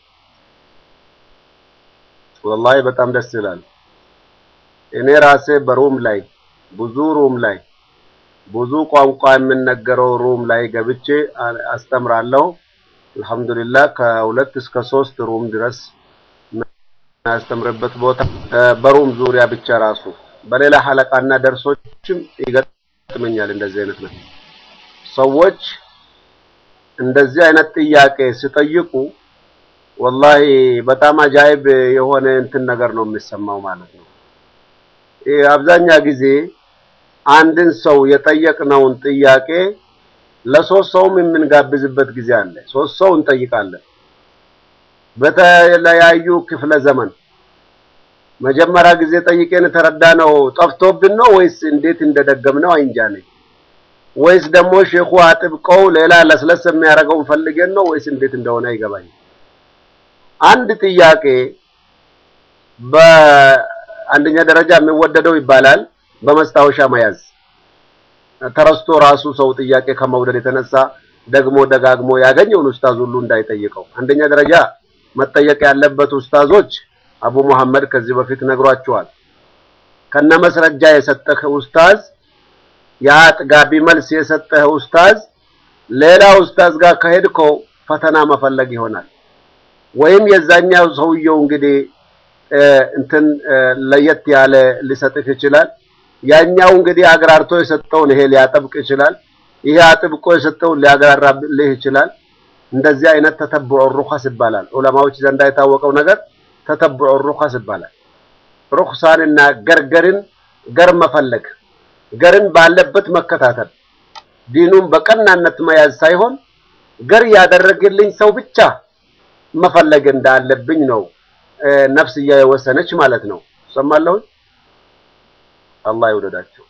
S1: ወላሂ በጣም ደስ ይላል። እኔ ራሴ በሩም ላይ ብዙ ሩም ላይ ብዙ ቋንቋ የምነገረው ሩም ላይ ገብቼ አስተምራለሁ። አልሐምዱሊላህ ከሁለት እስከ ሶስት ሩም ድረስ የሚያስተምርበት ቦታ በሩም ዙሪያ ብቻ ራሱ በሌላ ሐለቃና ደርሶችም ይገጥመኛል። እንደዚህ አይነት ነው። ሰዎች እንደዚህ አይነት ጥያቄ ሲጠይቁ ወላሂ በጣም አጃይብ የሆነ እንትን ነገር ነው የሚሰማው ማለት ነው። አብዛኛ ጊዜ አንድን ሰው የጠየቅነውን ጥያቄ ለሶስት ሰውም የምንጋብዝበት ጊዜ አለ። ሶስት ሰው እንጠይቃለን። በተለያዩ ክፍለ ዘመን መጀመሪያ ጊዜ ጠይቄን የተረዳነው ጠፍቶብን ነው ወይስ እንዴት እንደደገምነው አይንጃ ነኝ። ወይስ ደግሞ ሼኹ አጥብቀው ሌላ ለስለስ የሚያደርገውን ፈልገን ነው ወይስ እንዴት እንደሆነ አይገባኝ። አንድ ጥያቄ በአንደኛ ደረጃ የሚወደደው ይባላል በመስታወሻ መያዝ ተረስቶ ራሱ ሰው ጥያቄ ከመውደድ የተነሳ ደግሞ ደጋግሞ ያገኘውን ኡስታዝ ሁሉ እንዳይጠይቀው። አንደኛ ደረጃ መጠየቅ ያለበት ኡስታዞች አቡ መሐመድ ከዚህ በፊት ነግሯቸዋል። ከነመስረጃ የሰጠህ ኡስታዝ የአጥጋቢ መልስ የሰጠህ ኡስታዝ ሌላ ኡስታዝ ጋር ከሄድከው ፈተና መፈለግ ይሆናል። ወይም የዛኛው ሰውየው እንግዲህ እንትን ለየት ያለ ሊሰጥህ ይችላል። ያኛው እንግዲህ አግራርቶ የሰጠውን ይሄ ሊያጠብቅ ይችላል። ይሄ አጥብቆ የሰጠውን ሊያግራራልህ ይችላል። እንደዚህ አይነት ተተብዑ ሩኸስ ይባላል። ዑለማዎች ዘንዳ የታወቀው ነገር ተተብዑ ሩኸስ ይባላል። ሩኽሳንና ገርገርን ገር መፈለግ ገርን ባለበት መከታተል ዲኑን በቀናነት መያዝ ሳይሆን ገር ያደረግልኝ ሰው ብቻ መፈለግ እንዳለብኝ ነው ነፍስያ የወሰነች ማለት ነው። ሰማለሁ። አላህ ይውደዳቸው።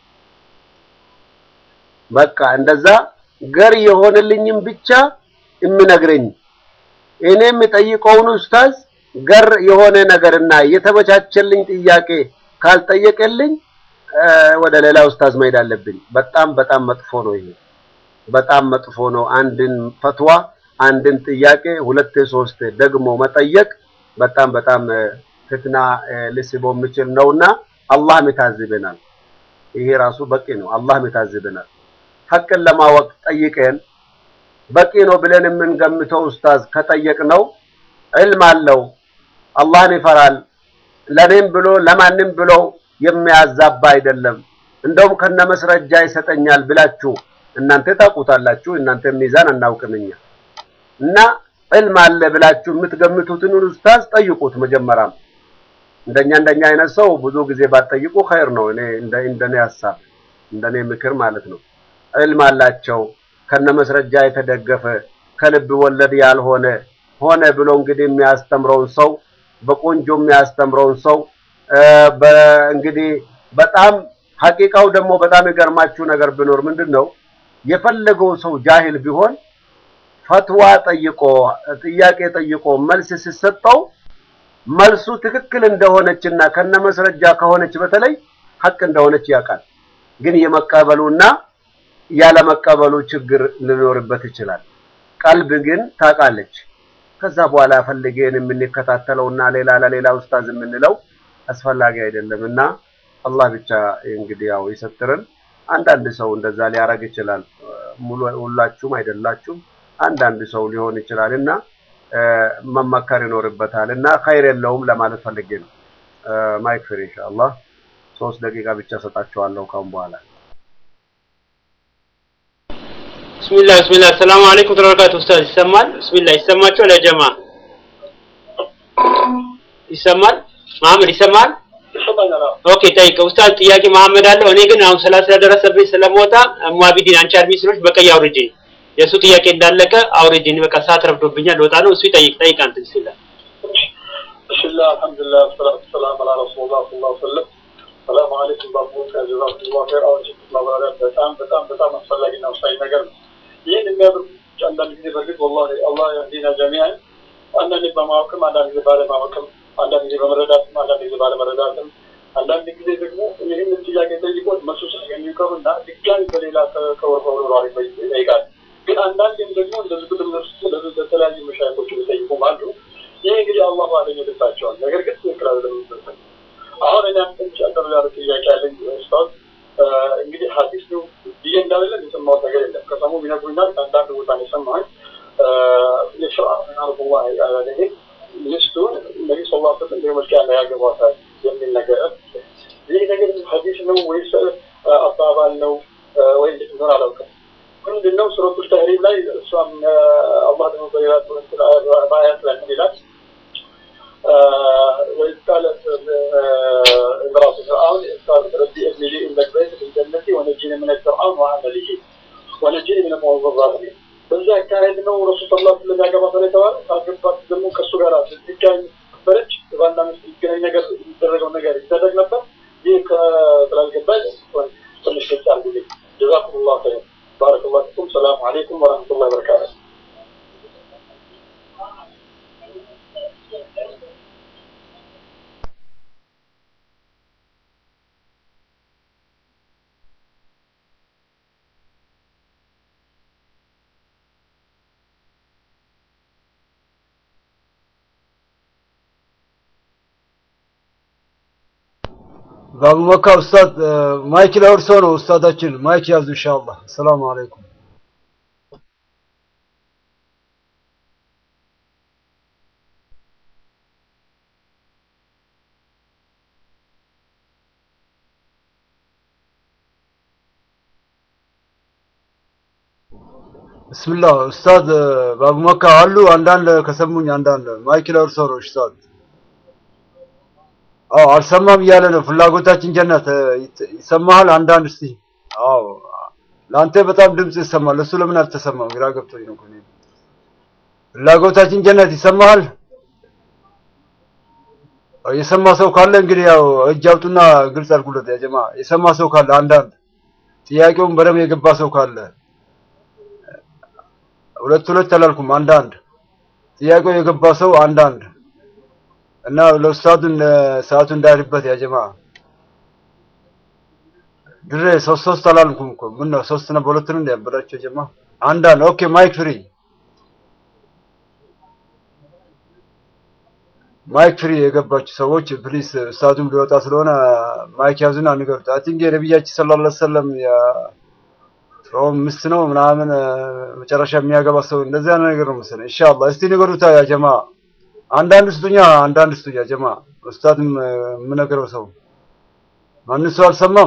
S1: በቃ እንደዛ ገር የሆነልኝም ብቻ የምነግረኝ እኔ የምጠይቀውን ኡስታዝ ገር የሆነ ነገርና የተመቻቸልኝ ጥያቄ ካልጠየቀልኝ ወደ ሌላ ኡስታዝ መሄድ አለብኝ። በጣም በጣም መጥፎ ነው ይሄ፣ በጣም መጥፎ ነው። አንድን ፈትዋ አንድን ጥያቄ ሁለቴ ሶስቴ ደግሞ መጠየቅ በጣም በጣም ፍትና ሊስቦ የሚችል ነውና አላህም ይታዝበናል። ይሄ ራሱ በቂ ነው። አላህም ይታዝበናል። ሐቅን ለማወቅ ጠይቀን በቂ ነው ብለን የምንገምተው ኡስታዝ ከጠየቅነው ዕልም አለው፣ አላህን ይፈራል፣ ለኔም ብሎ ለማንም ብሎ የሚያዛባ አይደለም፣ እንደውም ከነመስረጃ ይሰጠኛል ብላችሁ እናንተ ታውቁታላችሁ። እናንተ ሚዛን አናውቅም እኛ እና ዕልም አለ ብላችሁ የምትገምቱትን ኡስታዝ ጠይቁት። መጀመሪያም እንደኛ እንደኛ አይነት ሰው ብዙ ጊዜ ባትጠይቁ ኸይር ነው። እኔ እንደ እንደኔ ሀሳብ እንደኔ ምክር ማለት ነው። ዕልም አላቸው ከነመስረጃ የተደገፈ ከልብ ወለድ ያልሆነ ሆነ ብሎ እንግዲህ የሚያስተምረውን ሰው በቆንጆ የሚያስተምረውን ሰው እንግዲህ በጣም ሐቂቃው ደግሞ በጣም የገርማችሁ ነገር ቢኖር ምንድን ነው የፈለገው ሰው ጃሂል ቢሆን ፈትዋ ጠይቆ ጥያቄ ጠይቆ መልስ ሲሰጠው መልሱ ትክክል እንደሆነችና ከነመስረጃ ከሆነች በተለይ ሐቅ እንደሆነች ያውቃል። ግን የመቀበሉና ያለመቀበሉ ችግር ሊኖርበት ይችላል። ቀልብ ግን ታውቃለች። ከዛ በኋላ ፈልገን የምንከታተለውና ሌላ ለሌላ ኡስታዝ የምንለው አስፈላጊ አይደለም እና አላህ ብቻ እንግዲህ ያው ይሰትርን። አንዳንድ ሰው እንደዛ ሊያረግ ይችላል። ሙሉ ሁላችሁም አይደላችሁም። አንዳንድ ሰው ሊሆን ይችላል እና መመከር ይኖርበታል እና ኸይር የለውም ለማለት ፈልጌ ነው። ማይክ ፍሪ ኢንሻአላህ ሶስት ደቂቃ ብቻ ሰጣችኋለሁ ካሁን በኋላ።
S7: ብስሚላህ ብስሚላህ ሰላም አለይኩም ተበረካቱ ኡስታዝ ይሰማል ብስሚላህ ይሰማቸው ለጀማ ይሰማል መሐመድ ይሰማል ኦኬ ጠይቀ ኡስታዝ ጥያቄ መሐመድ አለው እኔ ግን አሁን ሰላት ስለደረሰብኝ ስለምወጣ ሙአቢዲን አንቺ አድሚ ስለሆንሽ በቀይ አውርጅኝ የእሱ ጥያቄ እንዳለቀ አውርጅኝ በቃ ሰዓት ረፍዶብኛል ልወጣ ነው እሱ ይጠይቅ ጠይቅ አንተ ብስሚላህ
S8: ብስሚላህ አልሐምዱሊላህ ሰላቱ ሰላም አላ ረሱሉላህ ሰለላሁ ዐለይሂ ወሰለም ሰላም አለይኩም ባቦች ጀዛኩሙላህ ኸይር አሁን ማብራሪያ በጣም በጣም በጣም አስፈላጊና ወሳኝ ነገር ነው ይህን የሚያደርጉ አንዳንድ ጊዜ በእርግጥ ወላሂ አላህ ያህዲና ጀሚዓን አንዳንድ በማወቅም አንዳንድ ጊዜ ባለማወቅም አንዳንድ ጊዜ በመረዳትም አንዳንድ ጊዜ ባለመረዳትም አንዳንድ ጊዜ ደግሞ ይህንን ጥያቄ ጠይቆት መልሱ ሳያገኙ ይቀሩና ድጋሚ በሌላ ከወርወር ይጠይቃል። ግን አንዳንድም ደግሞ እንደዚህ ቁጥር ለተለያዩ መሻይኮች የሚጠይቁም አሉ። ይህ እንግዲህ አላሁ አለም ይልባቸዋል። ነገር ግን ትክክል አይደለም። አሁን እኔ ትንሽ አጠር ያለ ጥያቄ ያለኝ ኡስታዝ እንግዲህ ሀዲስ ነው ብዬ እንዳለን የሰማሁት ነገር የለም። ከሰሙ ይነግሩኛል። ከአንዳንድ ቦታ ነው የሰማሁት። የሸርዓ አርቡላ ያለኝ ሚስቱን ነቢ ስ ላ ስለም የመልክ ያለ ያገቧታል የሚል ነገር ይህ ነገር ሀዲስ ነው ወይስ አባባል ነው ወይ እንዴት እንደሆነ አላውቅም። ምንድን ነው ሱረቱል ተህሪም ላይ እሷም አላህ ደግሞ በሌላ በአያት ላይ ምን ይላል? وإذ قالت امرأة فرعون إذ قالت ربي ابن لي عندك بيت في الجنة ونجيني من فرعون وعمله ونجيني من القوم الظالمين በዛ አካሄድ ነው ረሱል ስ ላ ስለም ያገባት ነው የተባለ ካገባት ደግሞ ከእሱ ጋር ስትገኝ ነበረች ባልና ሚስት ሊገናኝ ነገር የሚደረገው ነገር ይደረግ ነበር ይህ ስላልገባኝ ትንሽ ግልጽ አድርጉልኝ ጀዛኩም ላ ኸይር ባረክ ላ ፊኩም ሰላሙ አለይኩም ወረህመቱላ በረካቱ
S6: ባቡ መካ ኡስታዝ ማይክ ለእርሶ ነው ኡስታዳችን ማይክ ያዙ ኢንሻአላህ ሰላም አለይኩም ብስምላህ ኡስታዝ ባቡ መካ አሉ አንዳንድ ከሰሙኝ አንዳንድ ማይክ ለእርሶ ነው ኡስታዝ አዎ አልሰማም እያለ ነው። ፍላጎታችን ጀነት ይሰማሃል? አንዳንድ እስቲ አዎ ለአንተ በጣም ድምጽ ይሰማል። ለሱ ለምን አልተሰማም? ግራ ገብቶኝ ነው። እኔ ፍላጎታችን ጀነት ይሰማሃል? የሰማ ሰው ካለ እንግዲህ ያው እጅ አውጡና ግልጽ አድርጉለት። ያ ጀማ የሰማ ሰው ካለ አንዳንድ ጥያቄውን በደንብ የገባ ሰው ካለ ሁለት ሁለት አላልኩም፣ አንዳንድ ጥያቄው የገባ ሰው አንዳንድ እና ለኡስታዱን ሰዓቱ እንዳይልበት ያ ጀማ ድሬ ሶስት ሶስት አላልኩም እኮ ምን ነው ሶስት ነው በሁለት ነው ያበላቸው ጀማ አንዳንድ ኦኬ ማይክ ፍሪ ማይክ ፍሪ የገባችሁ ሰዎች ፕሊስ ኡስታዱም ሊወጣ ስለሆነ ማይክ ያዙና ንገሩት አይ ቲንክ የነብያችን ሰለላሁ ዐለይሂ ወሰለም ሮም ምስት ነው ምናምን መጨረሻ የሚያገባ ሰው እንደዚህ አይነት ነገር ነው መሰለኝ ኢንሻአላህ እስቲ ንገሩታ ያ ጀማ አንዳንድ ስጡኛ አንዳንድ ስጡኛ ጀማ ኡስታድም የምነግረው ሰው ማን ሰው አልሰማም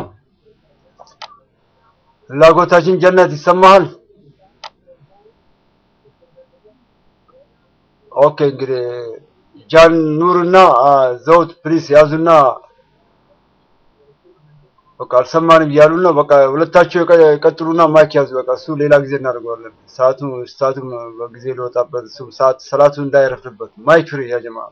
S6: ፍላጎታችን ጀነት ይሰማሃል ኦኬ እንግዲህ ጃን ኑርና አ፣ ዘውድ ፕሊስ ያዙና በቃ አልሰማንም እያሉ ነው። በቃ ሁለታቸው የቀ- ይቀጥሉና ማይክ ያዙ። በቃ እሱ ሌላ ጊዜ እናደርገዋለን። ሰዓቱ ሰዓቱም በጊዜ ሊወጣበት እሱ ሰዓት ሰላቱ እንዳይረፍድበት ማይክ ፍሪ ያ ጀማ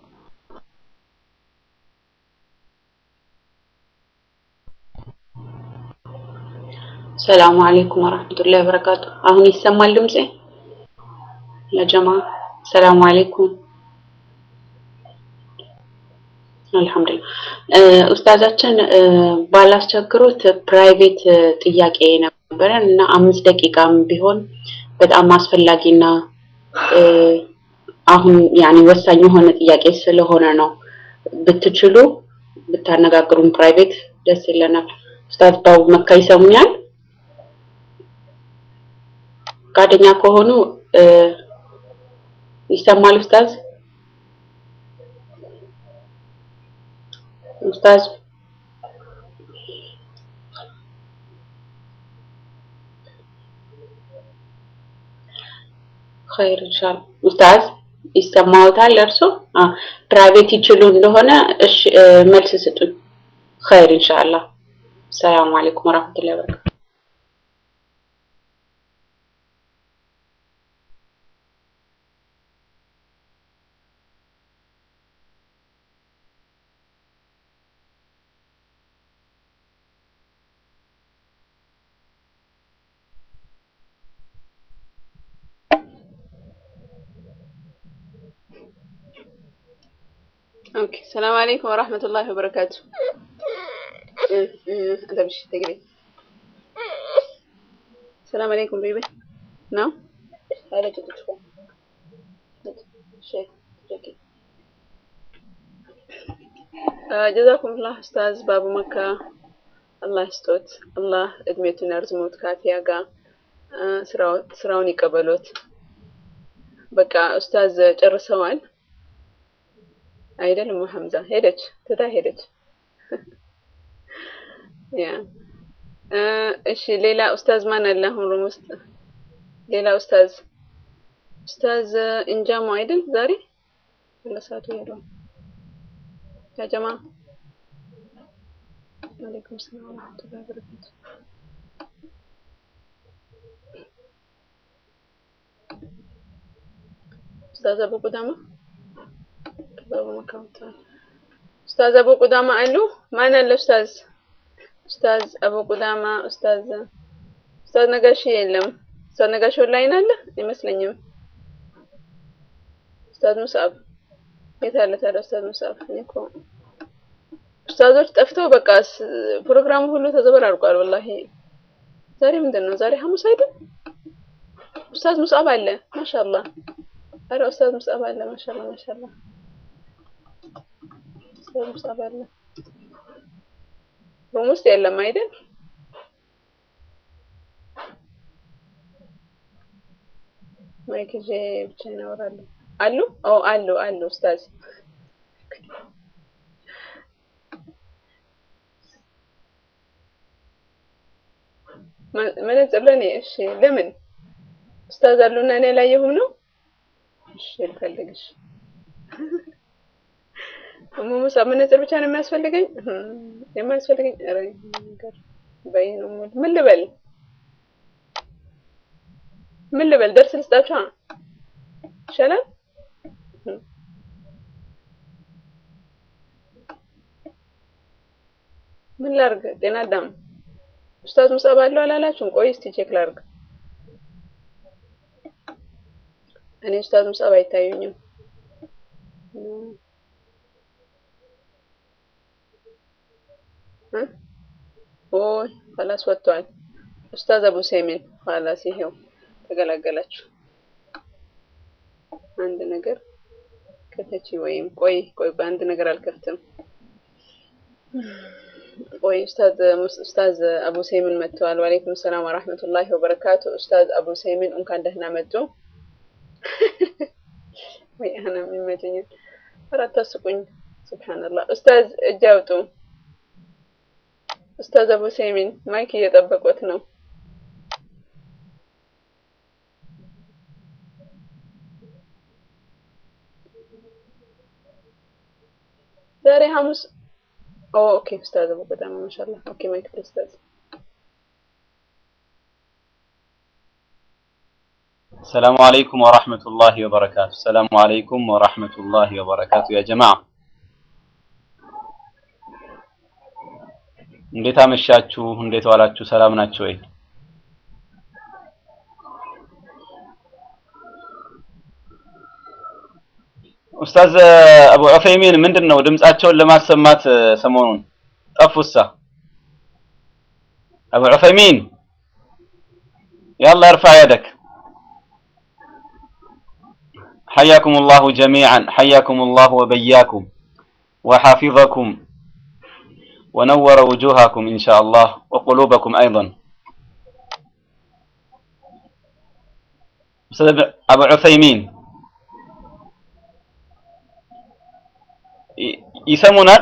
S9: ሰላሙ አለይኩም ወራህመቱላሂ ወበረካቱ። አሁን ይሰማል ድምጼ? ለጀማ ሰላሙ አለይኩም። አልሐምዱሊላህ እ፣ ኡስታዛችን እ፣ ባላስቸግሮት ፕራይቬት እ፣ ጥያቄ ነበረን እና አምስት ደቂቃም ቢሆን በጣም አስፈላጊና እ፣ አሁን ያኔ ወሳኝ የሆነ ጥያቄ ስለሆነ ነው። ብትችሉ ብታነጋግሩን ፕራይቬት ደስ ይለናል። ኡስታዝ ባቡ መካ ይሰሙኛል? ፈቃደኛ ከሆኑ እ፣ ይሰማል ኡስታዝ? ኡስታዝ ኸይር ኢንሻአላህ። ኡስታዝ ይሰማዎታል እርሶ? አ ፕራይቬት ይችሉ እንደሆነ እሺ እ፣ መልስ ስጡኝ። ኸይር ኢንሻአላህ። ሰላም አለይኩም ወራህመቱላሂ ወበረካቱ።
S5: اوكي السلام عليكم ورحمة الله وبركاته أه، أه، انت مش تجري السلام عليكم بيبي نعم هلا تدخل شيء جاكي آه، جزاكم الله استاذ بابو مكة الله يسطوت الله እድሜቱን ያርዝሞት ካፊያ ጋር አ፣ ስራው- ስራውን ይቀበሎት። በቃ ኡስታዝ ጨርሰዋል አይደል? እሙ ሐምዛ ሄደች፣ ትታ ሄደች። ያ አ፣ እሺ፣ ሌላ ኡስታዝ ማን አለ አሁን ሩም ውስጥ? ሌላ ኡስታዝ ኡስታዝ እንጃሙ አይደል? ዛሬ ለሰዓቱ ሄደው ያ ጀማ ወአለይኩም ሰላም ወራህመቱላሂ ወበረካቱ። ኡስታዝ አቡ ቁዳማ አቡ መካውታ ኡስታዝ አቡ ቁዳማ አሉ? ማን አለ ኡስታዝ? ኡስታዝ አቡ ቁዳማ ኡስታዝ ኡስታዝ ነጋሽ የለም። ኡስታዝ ነጋሽ ኦንላይን አለ አይመስለኝም። ኡስታዝ ሙስአብ የት አለ ታዲያ ኡስታዝ ሙስአብ? እኔ እኮ ኡስታዞች ጠፍተው በቃ ስ- ፕሮግራሙ ሁሉ ተዘበራርቋል። ወላሂ ዛሬ ምንድን ነው? ዛሬ ሐሙስ አይደል? ኡስታዝ ሙስአብ አለ ማሻአላህ። አረ ኡስታዝ ሙስአብ አለ ማሻአላህ ማሻአላህ። ኡስታዝ ሙስአብ አለ ሩም ውስጥ የለም አይደል? ማይክ ይዤ ብቻዬን አወራለሁ። አሉ? ኦ አሉ አሉ ኡስታዝ መ- መነጽር ለኔ እሺ። ለምን ኡስታዝ አሉና እኔ አላየሁም ነው? እሺ ልፈልግሽ። እሙ ሙሳ መነጽር ብቻ ነው የሚያስፈልገኝ? እህም፣ የማያስፈልገኝ ኧረ ነገር በይ ነው የምልህ። ምን ልበል ምን ልበል? ደርስ ልስጣችሁ ይሻላል። እህም። ምን ላርግ? ጤና አዳም ኡስታዝ ሙሳብ አለው አላላችሁም? ቆይ እስቲ ቼክ ላርግ። እኔ ኡስታዝ ሙሳብ አይታዩኝም። እ? ኦይ ኸላስ ወጥቷል። ኡስታዝ አቡ ሰይሚን ኸላስ ይሄው ተገላገላችሁ። አንድ ነገር ከተቺ ወይም ቆይ ቆይ ቆይ አንድ ነገር አልከፍትም። ቆይ ኡስታዝ ሙስ- ኡስታዝ አቡ ሰይሚን መጥተዋል። ወአለይኩም ሰላም ወራህመቱላሂ ወበረካቱ። ኡስታዝ አቡ ሰይሚን እንኳን ደህና መጡ። ወይ አና የሚመቸኝ አራት አስቁኝ። ሱብሃንአላህ ኡስታዝ እጅ አውጡ። ኡስታዝ አቡ ሰይሚን ማይክ እየጠበቁት ነው። ሐሙስ ኦኬ ኡስታዝ በጣም ማሻአላህ ኦኬ ማይክ ፍሪ ኡስታዝ
S10: السلام عليكم ورحمة الله وبركاته السلام عليكم ورحمة الله وبركاته يا جماعة እንዴት አመሻችሁ? እንዴት ዋላችሁ? ሰላም ናችሁ ወይ? ኡስታዝ አቡ ዑፈይሚን ምንድን ነው ድምጻቸውን ለማሰማት ሰሞኑን ጠፉሳ? አቡ ዑፈይሚን ያላ እርፋ ያደክ حياكم الله جميعا حياكم الله وبياكم وحافظكم ونور وجوهكم إن شاء الله وقلوبكم أيضا أستاذ أبو عثيمين ይሰሙናል?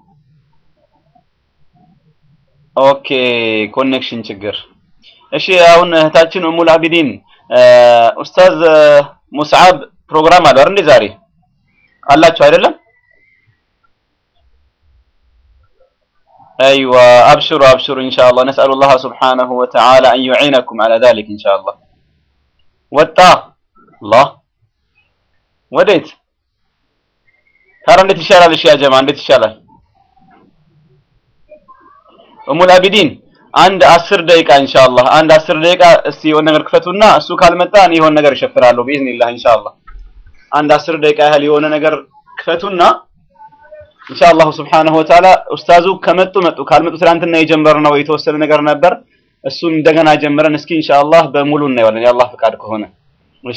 S10: ኦኬ ኮኔክሽን ችግር። እሺ አሁን እህታችን ኡሙል አቢዲን ኡስታዝ ሙስዓብ ፕሮግራም አለው እንዴ ዛሬ አላችሁ አይደለም? أيوة أبشروا أبشروا إن شاء الله نسأل الله سبحانه وتعالى أن يعينكم على ذلك إن شاء الله وتا الله وديت ترى እንዴት ይሻላል? እሺ ያ ጀማ እንዴት ይሻላል? ኡሙል አቢዲን አንድ አስር ደቂቃ ኢንሻአላህ አንድ አስር ደቂቃ እስቲ የሆነ ነገር ክፈቱና እሱ ካልመጣ እኔ የሆነ ነገር እሸፍራለሁ ቢኢዝኒላህ ኢንሻአላህ አንድ አስር ደቂቃ ያህል የሆነ ነገር ክፈቱና ኢንሻአላህ ሱብሓነሁ ወተዓላ ኡስታዙ ከመጡ መጡ ካልመጡ ትናንትና የጀመርነው የተወሰነ ነገር ነበር እሱን እንደገና ጀምረን እስኪ ኢንሻአላህ በሙሉ እናየዋለን የአላህ ፍቃድ ከሆነ እሺ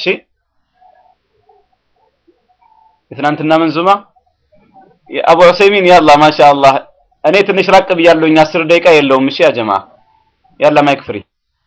S10: የትናንትና መንዙማ የአቡ ዑሰይሚን ያላ ማሻአላህ እኔ ትንሽ ራቅ ብያለሁኝ አስር ደቂቃ የለውም እሺ ያ ጀማ ያላ ማይክ ፍሪ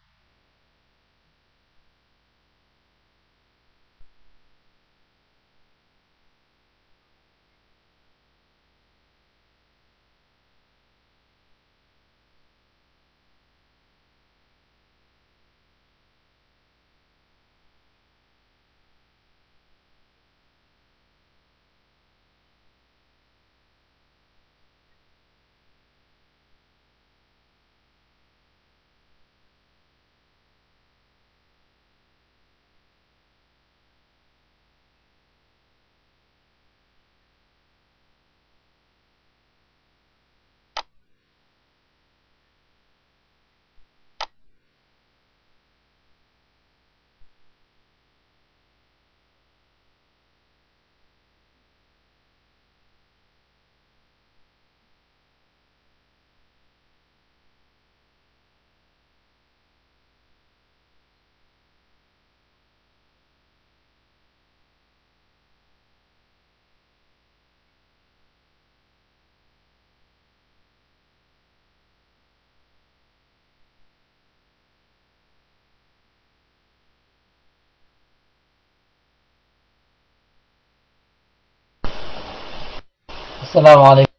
S11: السلام عليكم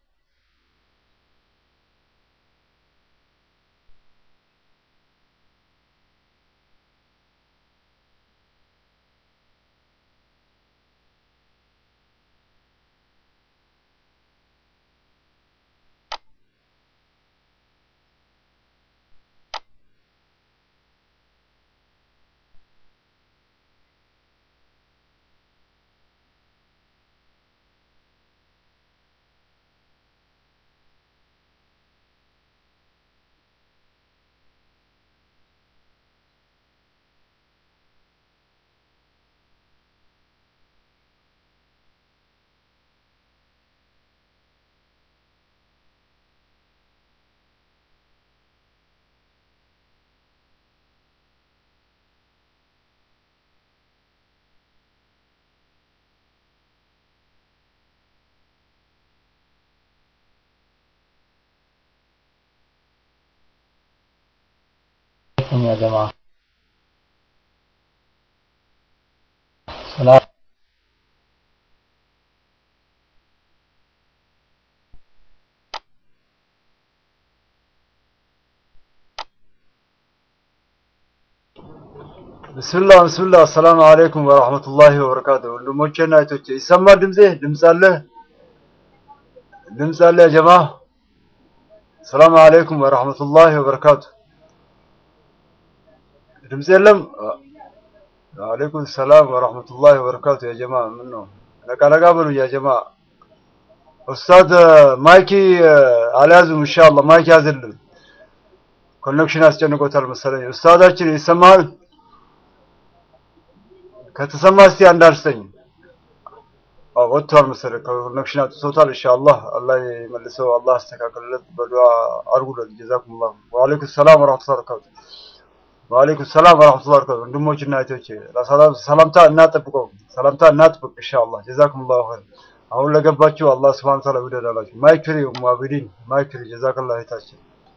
S11: عليكم يا جماعة سلام
S6: ብስምላህ ብስምላህ አሰላሙ አለይኩም ወራህመቱላሂ ወበረካቱ። ወንድሞቼና እህቶቼ ይሰማል ድምጼ? ድምፅ አለ? ድምፅ አለ ያ ጀማ ሰላም አለይኩም ወራህመቱላሂ ወበረካቱ ድምፅ የለም ወአለይኩም ሰላም ወራህመቱላሂ ወበረካቱ ያ ጀማ ምን ነው ነቃ ነቃ በሉ ያ ጀማ ኡስታዝ ማይኪ አልያዙም ኢንሻአላህ ማይኪ ያዝልን ኮኔክሽን አስጨንቆታል መሰለኝ ኡስታዛችን ይሰማል ከተሰማ እስቲ አንድ አርስተኝ አዎ ወጥቷል መሰለኝ ኮኔክሽን አጥቶታል ኢንሻአላህ አላህ ይመልሰው አላህ አስተካክልለት በዱዓ አድርጉለት ጀዛኩሙላህ ወአለይኩም ሰላም ወራህመቱላሂ ወበረካቱ ወአለይኩም ሰላም ወራህመቱላሂ ወበረካቱ ወንድሞችና እህቶቼ ለሰላም ሰላምታ እናጥብቀው ሰላምታ እናጥብቅ ኢንሻአላህ ጀዛኩሙላህ ኸይር አሁን ለገባችሁ አላህ Subhanahu Ta'ala ይወደዳላችሁ ማይክ ፍሪ ሙአቢዲን ማይክ ፍሪ ጀዛከላህ እህታችን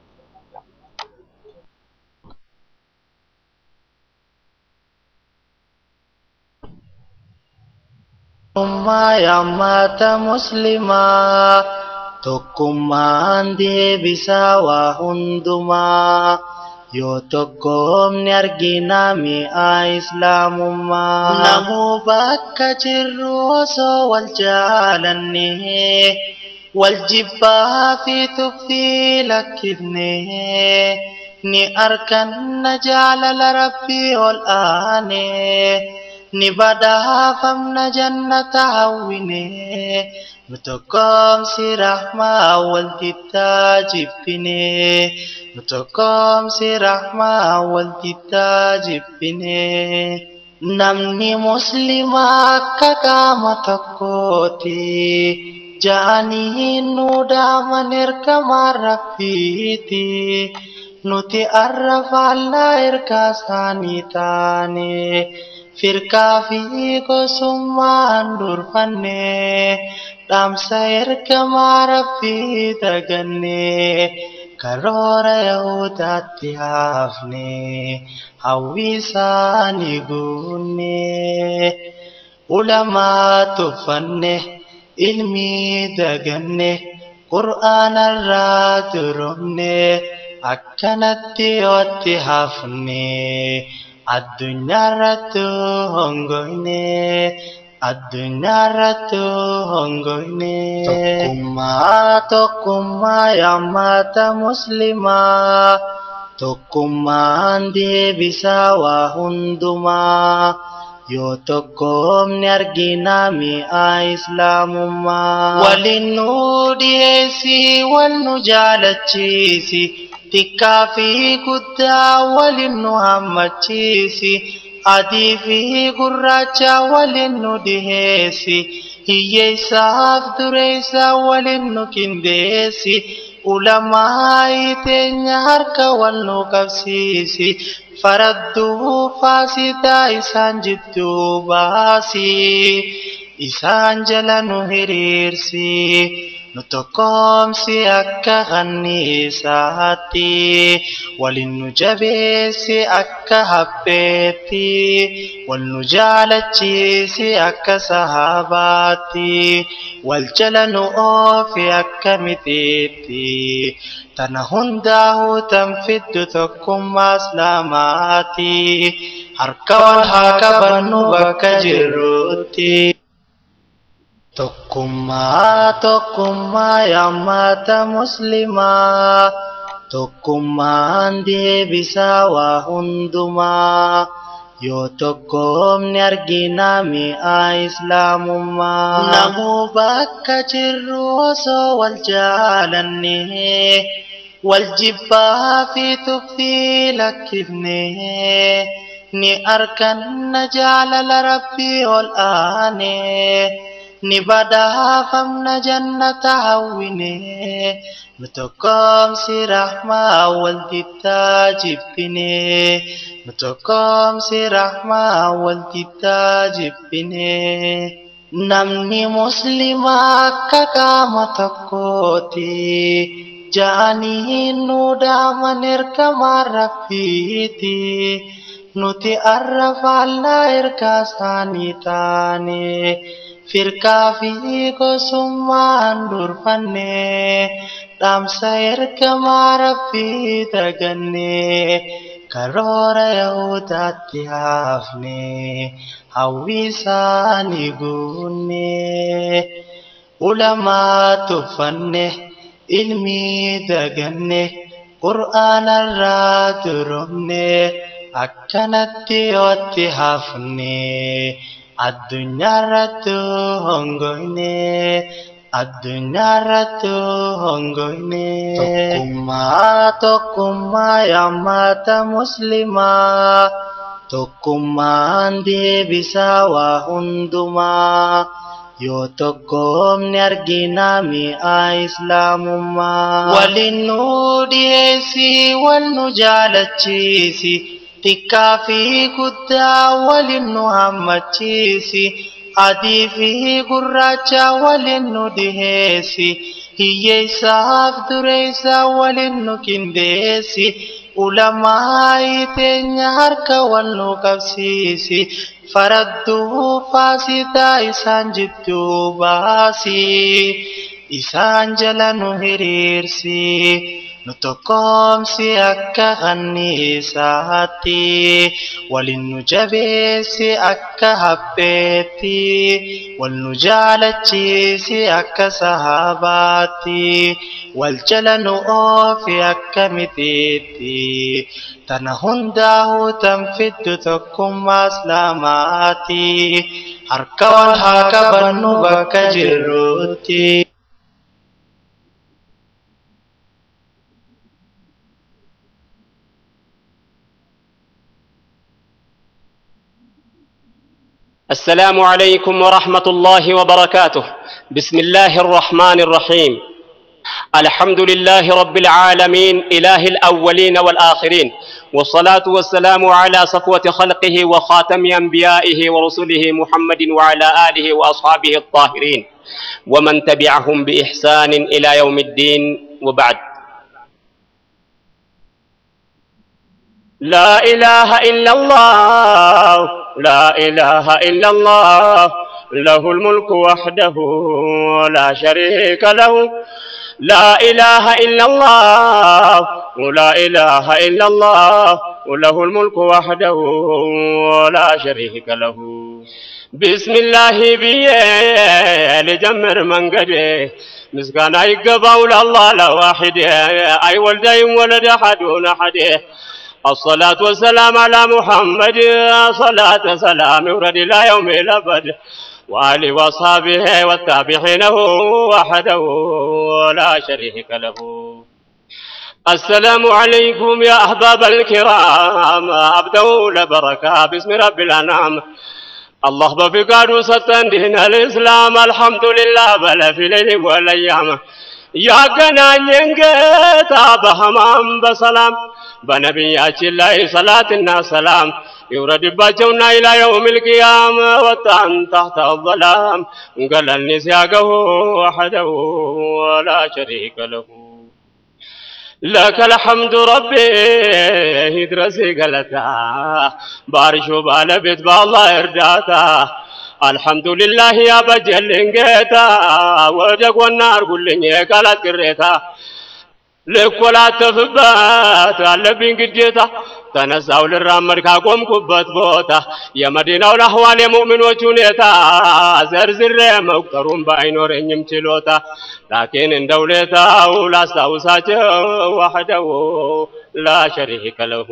S12: Ummaa yammata muslimaa tokkummaan deebisaa waa hundumaa yoo tokkoomni argina mi'aa islaamummaa namuu bakka jirru osoo wal jaalanne wal jibbaa fi tuffii lakkifne ni arganna jaalala rabbii ol aanee. ni badhaafamna jannata hawwine nu tokkoomsi rahmaa waltittaa jibbine nu tokkoomsi rahmaa waltittaa jibbine namni muslimaa akka qaama tokkooti ja'anii nu dhaaman ergamaa rabbiiti nuti arra faallaa ergaa isaanii taane. firkaa fi gosummaan durfanne dhaamsa ergamaa rabbii daganne karoora yahudaatti haafne hawwii isaanii guunne ulamaa tuffanne ilmii daganne qur'aanarraa duromne akkanatti yooti hafne. addunyaarrattu hongoyne addunyaarrattu hongoyne tokkummaa tokkummaa yammata muslimaa tokkummaan deebisaa waa hundumaa yoo tokkoomni argina mi'aa islaamummaa waliin nu dhiyeessi wal nu jaalachiisi xiqqaa fi guddaa waliin nu hammachiisi adii fi gurraacha waliin nu dhiheessi hiyyeessaaf dureessa waliin nu qindeessi ulamaa teenya harka wal nu qabsiisi faradduu faasidaa isaan jidduu baasi isaan jala nu hiriirsi. nu tokkoomsi akka kanniisaatti waliin nu jabeessi akka hapheetti wal nu jaalachiisi akka sahaabaatti wal jala nu oofi akka mitiitti tana hundaa'uu tan fiddu tokkummaa islaamaati harka wal haa qabannu bakka jirrutti. Tokkummaa tokkummaa yammata muslimaa tokkummaan deebisaa waa hundumaa yoo tokkoomni argina mi'aa islaamummaa namuu bakka jirru osoo wal jaalanne wal jibbaa fi tuffii lakkifne ni arganna jaalala rabbii ol aanee. ni badhaafamna jannata hawwine nu tokkoomsi rahmaa waltittaa jibbine nu tokkoomsi rahmaa waltittaa jibbine namni muslimaa akka qaama tokkooti ja'anii nu dhaaman ergamaa rabbiiti nuti arra faallaa ergaa isaanii taane. firkaa fi gosummaan durfanne dhaamsa ergamaa rabbii daganne karoora yahudaatti haafne hawwii isaanii guunne ulamaa tuffanne ilmii daganne qur'aanarraa duromne akkanatti yooti hafne addunyaarrattu hongoyne addunyaarrattu hongoyne tokkummaa tokkummaa yaammata muslimaa tokkummaan deebisaa waa hundumaa yoo tokkoomni arginaa mi'aa islaamummaa waliin nu dhiyeessi wal nu jaalachiisi xiqqaa fi guddaa waliin nu hammachiisi adii fi gurraacha waliin nu dhiheessi hiyyeessaaf dureessa waliin nu qindeessi ulamaa teenya harka wal nu qabsiisi faradduu faasitaa isaan jidduu baasi isaan jala nu hiriirsi nu tokkoomsi akka kanniisaatti waliin nu jabeessi akka hapheetti wal nu jaalachiisi akka sahaabaatti wal jala nu oofi akka mitiitti tana hundaa'uu tan fiddu tokkummaa islaamaati harka wal haa qabannu bakka jirrutti.
S13: السلام عليكم ورحمة الله وبركاته بسم الله الرحمن الرحيم الحمد لله رب العالمين إله الأولين والآخرين والصلاة والسلام على صفوة خلقه وخاتم أنبيائه ورسله محمد وعلى آله وأصحابه الطاهرين ومن تبعهم بإحسان إلى يوم الدين وبعد لا إله إلا الله لا إله إلا الله له الملك وحده لا شريك له لا إله إلا الله لا إله إلا الله وله الملك وحده لا شريك له بسم الله بي لجمر من قده مسكان يقبوا لله لواحد أي ولدي ولد أحد أحد الصلاة والسلام على محمد صلاة سلام يورد إلى يوم الأبد وآله وأصحابه والتابعين وحده لا شريك له السلام عليكم يا أحباب الكرام أبدوا لبركة باسم رب الأنعام الله بفقاد ستن دين الإسلام الحمد لله بل في ليل والأيام يا ገናኘን ጌታ በህማም በሰላም በነቢያችን ላይ ሰላትና ሰላም ይውረድባቸውና ኢላ የውም ልቅያም ወጣን ታህተ አዘላም ገለልኒ ሲያገሁ ወሐደሁ ወላ ሸሪከ ለሁ لك الحمد ربي يدرسي قلتا بارشو بالبيت بالله ارداتا الحمد لله يا بجل انقيتا ودق والنار قل لي قالت قريتا ልኮላተፍበት አለብኝ ግዴታ ተነሳው ልራመድ ካቆምኩበት ቦታ የመዲናውን አህዋል የሙእሚኖች ሁኔታ ዘርዝሬ መቁጠሩን ባይኖረኝም ችሎታ ላኪን እንደ ውለታው ላስታውሳቸው ዋሕደው ላ ሸሪከ ለሁ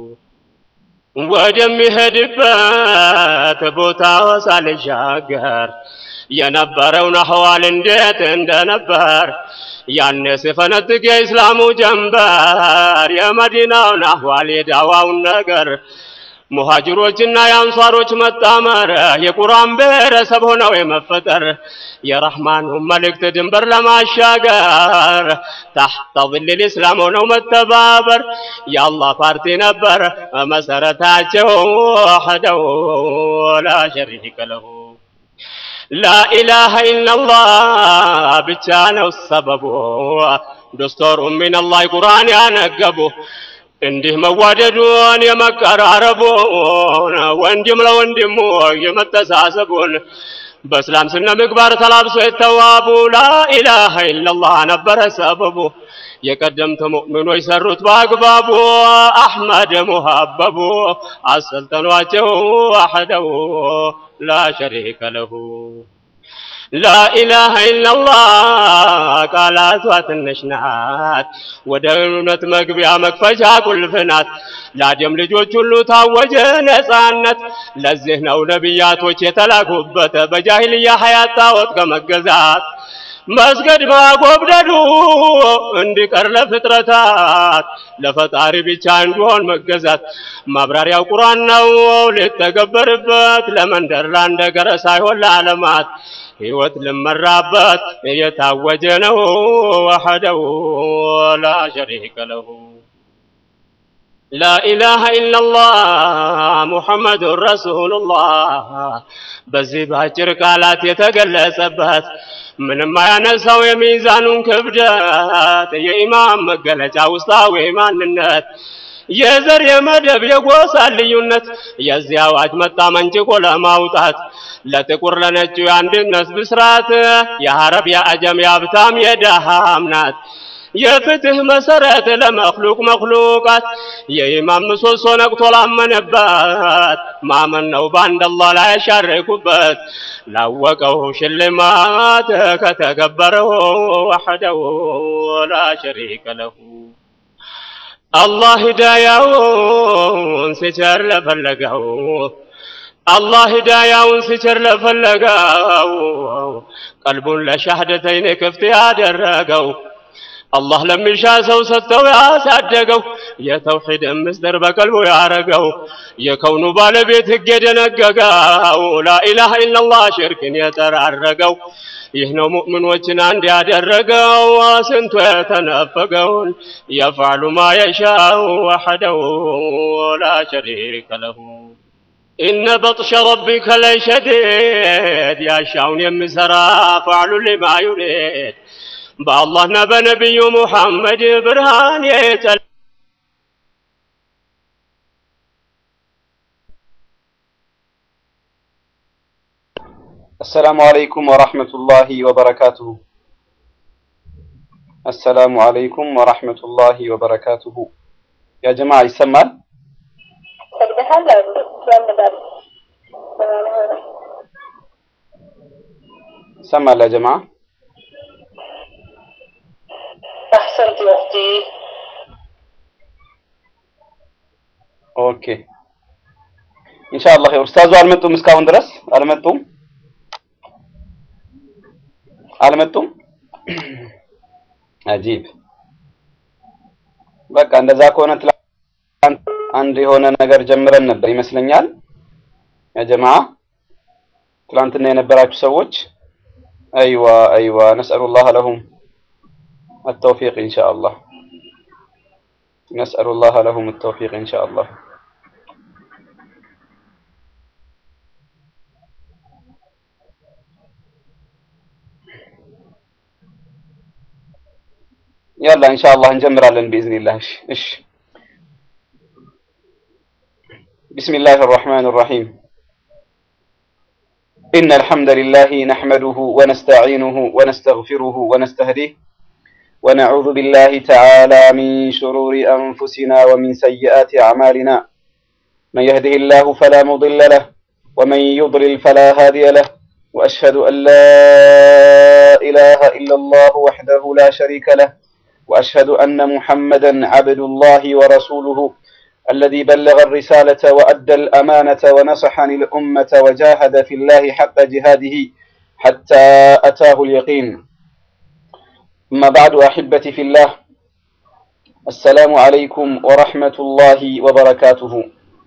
S13: ወደሚሄድበት ቦታ ሳልሻገር የነበረውን አህዋል እንዴት እንደነበር ያኔ ሲፈነጥቅ የእስላሙ ጀንበር የመዲናውን አህዋል የዳዋውን ነገር ሙሃጅሮችና የአንሷሮች መጣመር የቁርአን ብሔረሰብ ሆነው የመፈጠር የረህማኑ መልእክት ድንበር ለማሻገር ታሕተ ظل እስላም ሆነው መተባበር የአላህ ፓርቲ ነበር መሰረታቸው ወሕደሁ ላ ሸሪከ ለሁ ላኢላሃ ኢላላህ ብቻ ነው ሰበቡ ዶስቶሩም ሚነላህ ቁርአን ያነገቡ እንዲህ መዋደዱን የመቀራረቡን ወንድም ለወንድሙ የመተሳሰቡን በእስላም ስነ ምግባር ተላብሶ የተዋቡ ላኢላሃ ኢላላህ ነበረ ሰበቡ የቀደምት ሙእሚኖች ሰሩት በአግባቡ አሕመድ ሙሀበቡ አሰልጠኗቸው ዋሕደው ላ ሸሪከ ለሁ ላኢላሃ ኢላላህ ቃላቷ ትንሽ ናት፣ ወደ እውነት መግቢያ መክፈቻ ቁልፍ ናት። ለአደም ልጆች ሁሉ ታወጀ ነፃነት። ለዚህ ነው ነቢያቶች የተላኩበት በጃሂልያ ሀያት ጣዖት ከመገዛት መስገድ ማጎብደዱ እንዲቀር ለፍጥረታት ለፈጣሪ ብቻ እንዲሆን መገዛት ማብራሪያው ቁርአን ነው ሊተገበርበት ለመንደር ላንደገረ ሳይሆን ለዓለማት ሕይወት ልመራበት የታወጀ ነው ወሐደሁ ላ ሸሪከ ለሁ ላኢላሃ ኢላላህ ሙሐመዱን ረሱሉላህ በዚህ በአጭር ቃላት የተገለጸበት ምንም አያነሳው የሚዛኑን ክብደት የኢማም መገለጫ ውስጣዊ ማንነት የዘር የመደብ የጎሳ ልዩነት የዚህ አዋጅ መጣ መንጭቆ ለማውጣት ለጥቁር ለነጩ የአንድነት ብስራት የሐረብ የአጀም የሀብታም የደሃም ናት የፍትህ መሰረት ለመክሉቅ መክሉቃት የኢማም ምሰሶ ነቅቶ ላመነበት ማመን ነው በአንድ አላህ ላይ ያሻረኩበት ላወቀው ሽልማት ከተገበረው ወሐደሁ ላ ሸሪከ ለሁ አላህ ሂዳያውን ሲቸር ለፈለገው አላህ ሂዳያውን ሲቸር ለፈለገው ቀልቡን ለሻህደተይን ክፍት ያደረገው አላህ ለሚሻ ሰው ሰጥተው ያሳደገው የተውሂድ ምስጢር በቀልቡ ያረገው የከውኑ ባለቤት ሕግ የደነገገው ላኢላሃ ኢላላህ ሽርክን የጠራረገው ይህ ነው ሙእሚኖችን አንድ ያደረገው ስንቱ የተነፈገውን የፍዓሉ ማ የሻው ወሐደሁ ላ ሸሪከ ለሁ ኢነ በጥሸ ረቢከ ለሸዲድ ያሻውን የሚሰራ ፈዕሉ ሊማ ዩሪድ በአላህና በነቢዩ ሙሐመድ ብርሃን የጨለ
S10: السلام عليكم ورحمة الله وبركاته السلام عليكم ورحمة الله وبركاته يا جماعة يسمال سمال يا جماعة
S14: أحسنت يا أختي
S10: اوكي ان شاء الله خير استاذ አልመጡም እስካሁን ድረስ አልመጡም አልመጡም አጂብ በቃ እንደዛ ከሆነ ትላንት አንድ የሆነ ነገር ጀምረን ነበር ይመስለኛል ያ ጀማ ትላንትና የነበራችሁ ሰዎች አይዋ አይዋ ነስአሉላህ ለሁም التوفيق إن شاء الله نسأل الله لهم التوفيق إن شاء الله يلا إن شاء الله نجمر على بإذن الله إش. إش. بسم الله الرحمن الرحيم إن الحمد لله نحمده ونستعينه ونستغفره ونستهديه ونعوذ بالله تعالى من شرور أنفسنا ومن سيئات أعمالنا من يهده الله فلا مضل له ومن يضلل فلا هادي له وأشهد أن لا إله إلا الله وحده لا شريك له وأشهد أن محمدا عبد الله ورسوله الذي بلغ الرسالة وأدى الأمانة ونصح للأمة وجاهد في الله حق جهاده حتى أتاه اليقين أما بعد أحبتي في الله السلام عليكم ورحمة الله وبركاته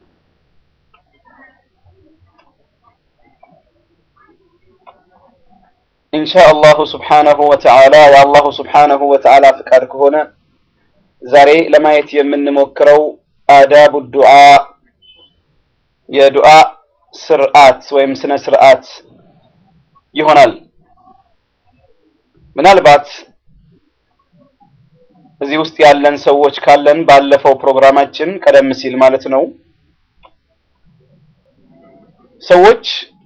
S10: إن شاء الله سبحانه وتعالى يا الله سبحانه وتعالى فكار هنا زاري لما يتي من مكرو آداب الدعاء يا دعاء سرعات ويمسنا سرعات يهونال ምናልባት እዚህ ውስጥ ያለን ሰዎች ካለን ባለፈው ፕሮግራማችን ቀደም ሲል ማለት ነው ሰዎች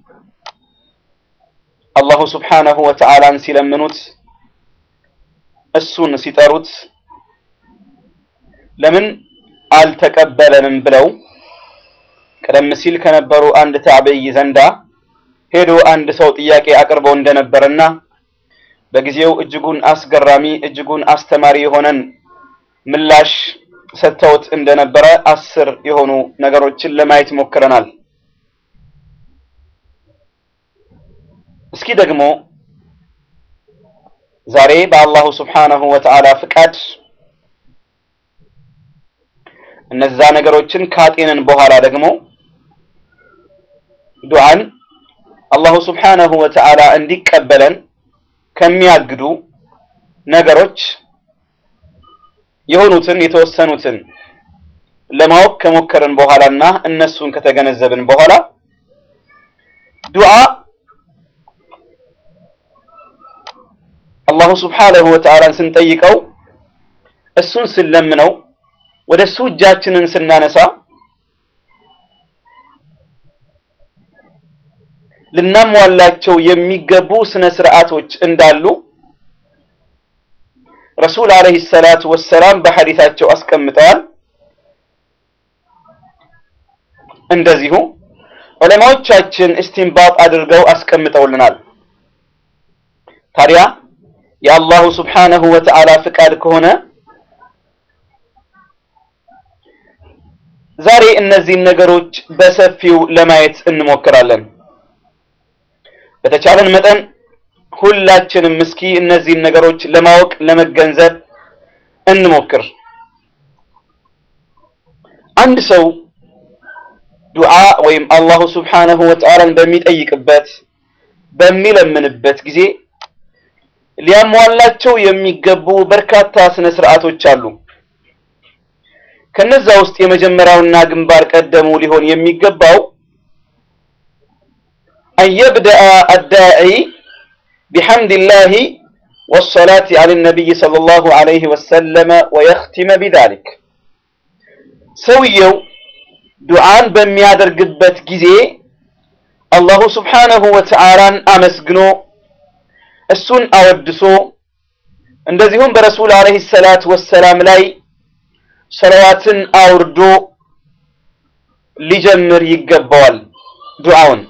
S10: አላሁ ስብሓነሁ ወተዓላን ሲለምኑት እሱን ሲጠሩት ለምን አልተቀበለንም ብለው ቀደም ሲል ከነበሩ አንድ ታቢይ ዘንዳ ሄዶ አንድ ሰው ጥያቄ አቅርበው እንደነበረና በጊዜው እጅጉን አስገራሚ እጅጉን አስተማሪ የሆነን ምላሽ ሰጥተውት እንደነበረ አስር የሆኑ ነገሮችን ለማየት ሞክረናል። እስኪ ደግሞ ዛሬ በአላሁ ስብሓነሁ ወተዓላ ፍቃድ እነዛ ነገሮችን ካጤንን በኋላ ደግሞ ዱዓን አላሁ ስብሓነሁ ወተዓላ እንዲቀበለን ከሚያግዱ ነገሮች የሆኑትን የተወሰኑትን ለማወቅ ከሞከርን በኋላና እነሱን ከተገነዘብን በኋላ ዱዓ አላሁ ስብሓነሁ ወተዓላን ስንጠይቀው እሱን ስንለምነው ወደ እሱ እጃችንን ስናነሳ ልናሟላቸው የሚገቡ ስነ ስርዓቶች እንዳሉ ረሱል አለይሂ ሰላቱ ወሰላም በሐዲታቸው አስቀምጠዋል። እንደዚሁ ዑለማዎቻችን እስቲንባጥ አድርገው አስቀምጠውልናል። ታዲያ የአላሁ ስብሓነሁ ወተዓላ ፍቃድ ከሆነ ዛሬ እነዚህን ነገሮች በሰፊው ለማየት እንሞክራለን። በተቻለን መጠን ሁላችንም እስኪ እነዚህን ነገሮች ለማወቅ ለመገንዘብ እንሞክር። አንድ ሰው ዱዓ ወይም አላሁ ስብሓነሁ ወተዓላን በሚጠይቅበት በሚለምንበት ጊዜ ሊያሟላቸው የሚገቡ በርካታ ስነ ስርዓቶች አሉ። ከነዛ ውስጥ የመጀመሪያውና ግንባር ቀደሙ ሊሆን የሚገባው أن يبدأ الداعي بحمد الله والصلاة على النبي صلى الله عليه وسلم ويختم بذلك سويو دعان በሚያደርግበት ጊዜ አላሁ ስብሓነሁ ወተዓላን አመስግኖ እሱን አወድሶ እንደዚሁም በረሱል አለይሂ ሰላት ወሰላም ላይ ሰለዋትን አውርዶ ሊጀምር ይገባዋል ዱዓውን።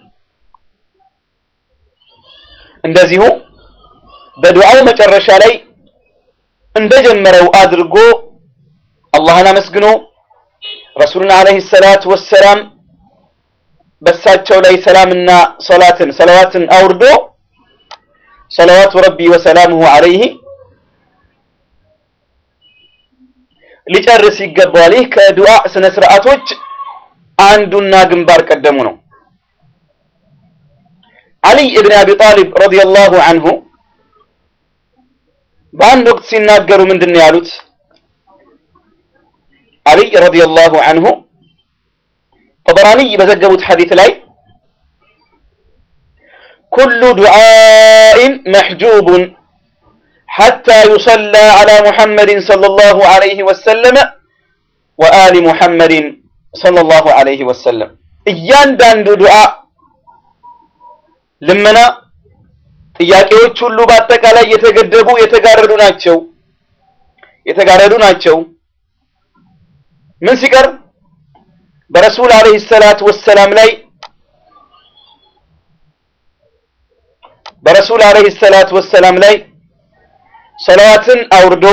S10: እንደዚሁ በዱዓው መጨረሻ ላይ እንደጀመረው አድርጎ አላህን አመስግኖ ረሱልን አለይሂ ሰላት ወሰላም በሳቸው ላይ ሰላምና ሰላትን ሰለዋትን አውርዶ ሰለዋቱ ረቢ ወሰላሙሁ አለይህ ሊጨርስ ይገባዋል። ይህ ከዱዓ ስነ ስርዓቶች አንዱና ግንባር ቀደሙ ነው። አሊይ እብን አቢ ጣሊብ ረዲየላሁ አንሁ በአንድ ወቅት ሲናገሩ ምንድን ነው ያሉት? አሊይ ረዲየላሁ አንሁ ጠበራኒ በዘገቡት ሐዲት ላይ ኩሉ ዱዓኢን መሕጁቡን حتى يصلى على محمد صلى الله عليه وسلم وآل محمد صلى الله عليه وسلم እያንዳንዱ ዱዓ ልመና ጥያቄዎች ሁሉ በአጠቃላይ የተገደቡ የተጋረዱ ናቸው የተጋረዱ ናቸው ምን ሲቀር በረሱል አለይሂ ሰላት ወሰላም ላይ በረሱል አለይሂ ሰላት ወሰላም ላይ ሰለዋትን አውርዶ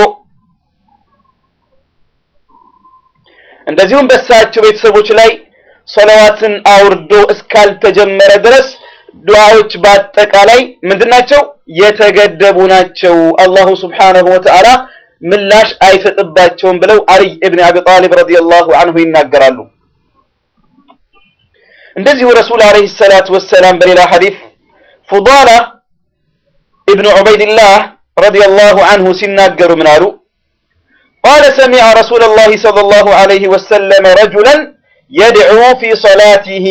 S10: እንደዚሁም በእሳቸው ቤተሰቦች ላይ ሰለዋትን አውርዶ እስካልተጀመረ ድረስ ዱዓዎች በአጠቃላይ ምንድናቸው? የተገደቡ ናቸው። አላሁ ስብሓነሁ ወተዓላ ምላሽ አይሰጥባቸውም ብለው አልይ እብን አቢ ጣሊብ ረዲየላሁ አንሁ ይናገራሉ። እንደዚሁ ረሱል አለይሂ ሰላቱ ወሰላም በሌላ ሐዲስ ፉዳላ ኢብኑ ዑበይድላህ ረዲየላሁ አንሁ ሲናገሩ ምን አሉ? ቃለ ሰሚዐ ረሱለላሂ ሰለላሁ ዐለይሂ ወሰለም ረጁለን የድዑ ፊ ሰላቲሂ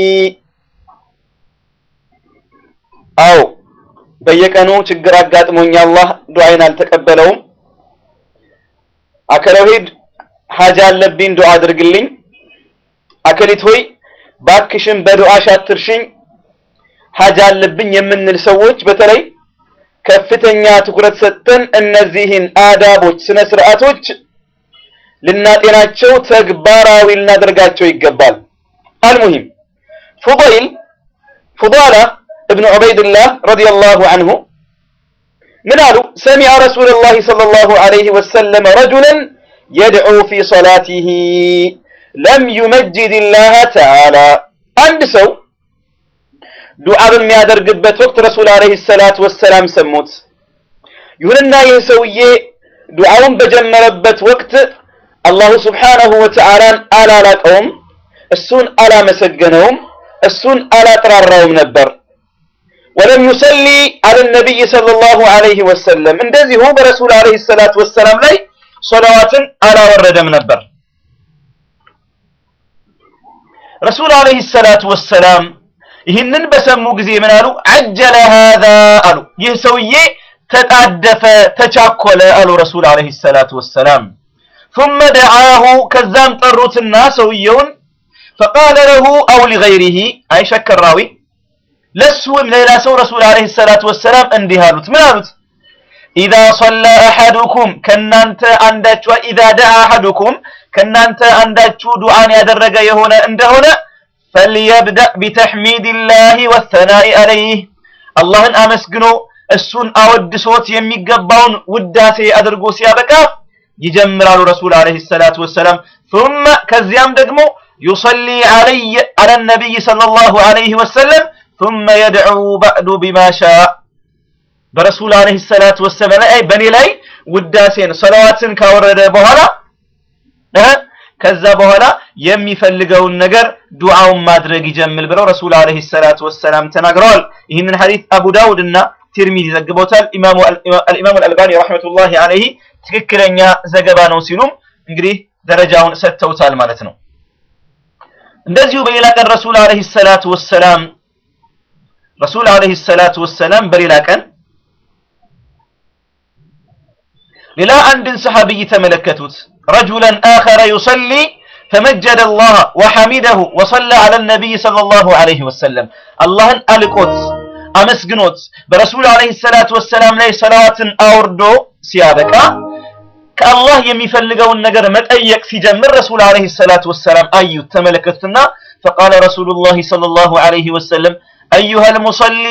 S10: አዎ በየቀኑ ችግር አጋጥሞኝ አላህ ዱዓይን አልተቀበለውም። አከለው ሂድ ሀጃ አለብኝ ዱዓ አድርግልኝ። አከሊት ሆይ ባክሽን በዱዓሽ አትርሽኝ ሀጃ አለብኝ የምንል ሰዎች በተለይ ከፍተኛ ትኩረት ሰጥተን እነዚህን አዳቦች፣ ስነ ስርዓቶች ልናጤናቸው ተግባራዊ ልናደርጋቸው ይገባል። አልሙሂም ፉዳይል ፉዳላ እብኑ ዑበይድላህ ረዲየላሁ አንሁ ምን አሉ? ሰሚዐ ረሱለላህ ሰለላሁ ዐለይሂ ወሰለም ረጁለን የድዑ ፊ ሶላቲሂ ለም ዩመጅድ ላህ ተዓላ አንድ ሰው ዱዓ በሚያደርግበት ወቅት ረሱል ዐለይሂ ሰላት ወሰላም ሰሙት። ይሁንና ይህ ሰውዬ ዱዓውን በጀመረበት ወቅት አላሁ ስብሓነሁ ወተዓላን አላላቀውም፣ እሱን አላመሰገነውም፣ እሱን አላጥራራውም ነበር። ወለም ዩሰሊ አለ ነቢይ ሰለላሁ ዐለይሂ ወሰለም እንደዚሁ በረሱል ዐለይሂ ሰላት ወሰላም ላይ ሶላዋትን አላወረደም ነበር። ረሱል ዐለይሂ ሰላት ወሰላም ይህንን በሰሙ ጊዜ ምን አሉ? አጀለ ሃዛ አሉ። ይህ ሰውዬ ተጣደፈ፣ ተቻኮለ አሉ ረሱል ዐለይሂ ሰላት ወሰላም። ثم دعاه ከዛም ጠሩትና ሰውየውን فقال له أو لغيره አይ ሸከራዊ ለሱ ወይም ሌላ ሰው ረሱል ዐለይሂ ሰላት ወሰላም እንዲህ አሉት። ምን አሉት? ኢዛ ሶላ አሐዱኩም ከናንተ አንዳችሁ ኢዛ ደዓ አሐዱኩም ከናንተ አንዳችሁ ዱዓን ያደረገ የሆነ እንደሆነ ፈልየብደእ ቢተሕሚድላሂ ወሰናኢ ዐለይህ አላህን አመስግኖ እሱን አወድሶት የሚገባውን ውዳሴ አድርጎ ሲያበቃ ይጀምራሉ ረሱል ዐለይሂ ሰላቱ ወሰላም። ثم ከዚያም ደግሞ ዩሰሊ ዐለይ ዐለ ነቢይ ሰለላሁ ዐለይሂ ወሰለም ثم يدعو بعد بما شاء በረሱል ዐለይሂ ሰላቱ ወሰላም ላይ በእኔ ላይ ውዳሴን ሰላዋትን ካወረደ በኋላ ከዛ በኋላ የሚፈልገውን ነገር ዱዓውን ማድረግ ይጀምል ብለው ረሱል ዐለይሂ ሰላቱ ወሰላም ተናግረዋል። ይህንን ሐዲስ አቡ ዳውድ እና ቲርሚዚ ዘግበውታል። ኢማሙ አልኢማሙ አልአልባኒ ረሕመቱላሂ ዐለይሂ ትክክለኛ ዘገባ ነው ሲሉም እንግዲህ ደረጃውን ሰጥተውታል ማለት ነው። እንደዚሁ በሌላ ቀን ረሱል ዐለይሂ ሰላቱ ወሰላም ረሱል ዐለይሂ ሰላቱ ወሰላም በሌላ ቀን ሌላ አንድን ሰሐቢይ ተመለከቱት። ረጁለን አኸረ ዩሰሊ ፈመጀደ አላህ ወሐሚደሁ ወሰለ ዐለ ነቢይ ሰለላሁ ዐለይሂ ወሰለም አላህን አልቆት አመስግኖት በረሱል ዐለይሂ ሰላቱ ወሰላም ላይ ሰላዋትን አውርዶ ሲያበቃ ከአላህ የሚፈልገውን ነገር መጠየቅ ሲጀምር ረሱል ዐለይሂ ሰላቱ ወሰላም አዩት፣ ተመለከቱትና ፈቃለ ረሱሉላሂ ሰለላሁ ዐለይሂ ወሰለም አዩሀል ሙሰሊ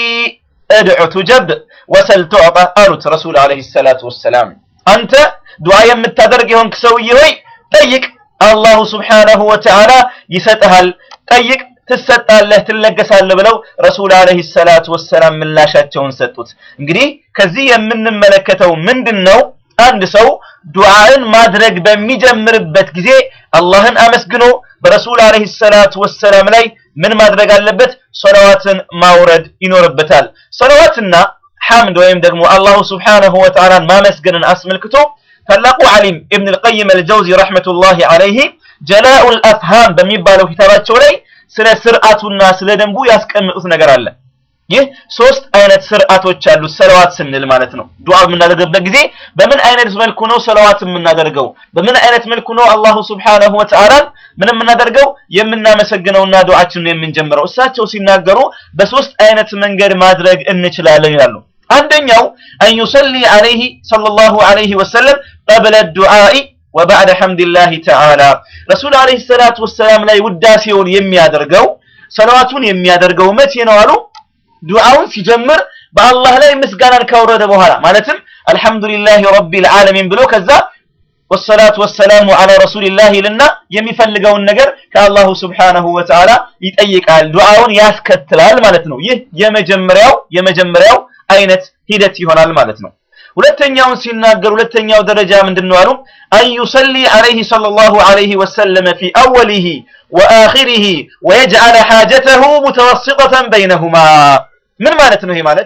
S10: እድዑ ቱጀብ ወሰል ቱዕጣ አሉት ረሱል ዐለይሂ ሰላቱ ወሰላም። አንተ ዱዓ የምታደርግ የሆንክ ሰውዬ ሆይ ጠይቅ፣ አላሁ ስብሓነሁ ወተዓላ ይሰጥሃል። ጠይቅ፣ ትሰጣለህ፣ ትለገሳለህ ብለው ረሱል ዐለይሂ ሰላቱ ወሰላም ምላሻቸውን ሰጡት። እንግዲህ ከዚህ የምንመለከተው ምንድን ነው? አንድ ሰው ዱዓን ማድረግ በሚጀምርበት ጊዜ አላህን አመስግኖ በረሱል ዐለይሂ ሰላቱ ወሰላም ላይ ምን ማድረግ አለበት? ሰለዋትን ማውረድ ይኖርበታል። ሰለዋትና ሐምድ ወይም ደግሞ አላሁ ስብሓነሁ ወተዓላን ማመስገንን አስመልክቶ ታላቁ ዓሊም ኢብን አልቀይም አልጀውዚ ረሕመቱላሂ ዐለይሂ ጀላኡል አፍሃም በሚባለው ኪታባቸው ላይ ስለ ስርዓቱና ስለ ደንቡ ያስቀምጡት ነገር አለ። ይህ ሶስት አይነት ስርዓቶች አሉት ሰለዋት ስንል ማለት ነው። ዱዓ በምናደርግበት ጊዜ በምን አይነት መልኩ ነው ሰለዋት የምናደርገው? በምን አይነት መልኩ ነው አላሁ ስብሓነሁ ወተዓላን ምን የምናደርገው የምናመሰግነውና ዱዓችንን የምንጀምረው? እሳቸው ሲናገሩ በሶስት አይነት መንገድ ማድረግ እንችላለን ይላሉ። አንደኛው አን ዩሰሊ ዐለይሂ ሰለላሁ ዐለይሂ ወሰለም ቀብለ ዱዓኢ ወባዕደ ሐምድላሂ ተዓላ ረሱል ዐለይሂ ሰላቱ ወሰላም ላይ ውዳሴውን የሚያደርገው ሰለዋቱን የሚያደርገው መቼ ነው አሉ? ዱዓውን ሲጀምር በአላህ ላይ ምስጋናን ካወረደ በኋላ ማለትም አልሐምዱሊላሂ ረቢል ዓለሚን ብሎ ከዛ ወሰላቱ ወሰላሙ ዐላ ረሱሊላህ ይልና የሚፈልገውን ነገር ከአላሁ ስብሓነሁ ወተዓላ ይጠይቃል። ዱዓውን ያስከትላል ማለት ነው። ይህ የመጀመሪያው የመጀመሪያው አይነት ሂደት ይሆናል ማለት ነው። ሁለተኛውን ሲናገር ሁለተኛው ደረጃ ምንድነው አሉ? አን ዩሰሊ ዐለይሂ ሰለላሁ ዐለይሂ ወሰለም ፊ አወሊሂ ወአኺሪሂ ወየጅዐለ ሓጀተሁ ሙተወስጠተን በይነሁማ ምን ማለት ነው? ይሄ ማለት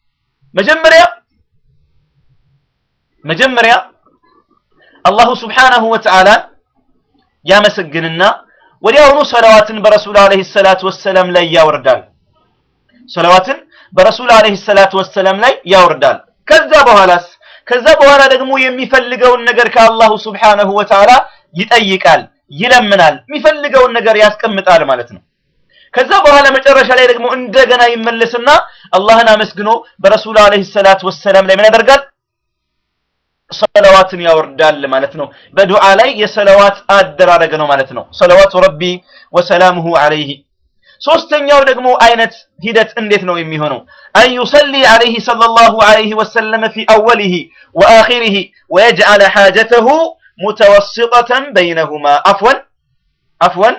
S10: መጀመሪያ መጀመሪያ አላሁ ስብሓነሁ ወተዓላ ያመሰግንና ወዲያውኑ ሰለዋትን በረሱል ዐለይሂ ሰላቱ ወሰላም ላይ ያወርዳል። ሰለዋትን በረሱል ዐለይሂ ሰላቱ ወሰላም ላይ ያወርዳል። ከዛ በኋላስ ከዛ በኋላ ደግሞ የሚፈልገውን ነገር ከአላሁ ስብሓነሁ ወተዓላ ይጠይቃል፣ ይለምናል፣ የሚፈልገውን ነገር ያስቀምጣል ማለት ነው። ከዛ በኋላ መጨረሻ ላይ ደግሞ እንደገና ይመለስና አላህን አመስግኖ በረሱል ዐለይሂ ሰላቱ ወሰላም ላይ ምን ያደርጋል? ሰለዋትን ያወርዳል ማለት ነው። በዱዓ ላይ የሰለዋት አደራረግ ነው ማለት ነው። ሰለዋቱ ረቢ ወሰላሙሁ ዐለይሂ ሶስተኛው ደግሞ አይነት ሂደት እንዴት ነው የሚሆነው? አን ዩሰሊ ዐለይሂ ሰለላሁ ዐለይሂ ወሰለም ፊ አወሊሂ ወአኺሪሂ ወየጅዐለ ሓጀተሁ ሙተወስጠተን በይነሁማ አፍወን አፍወን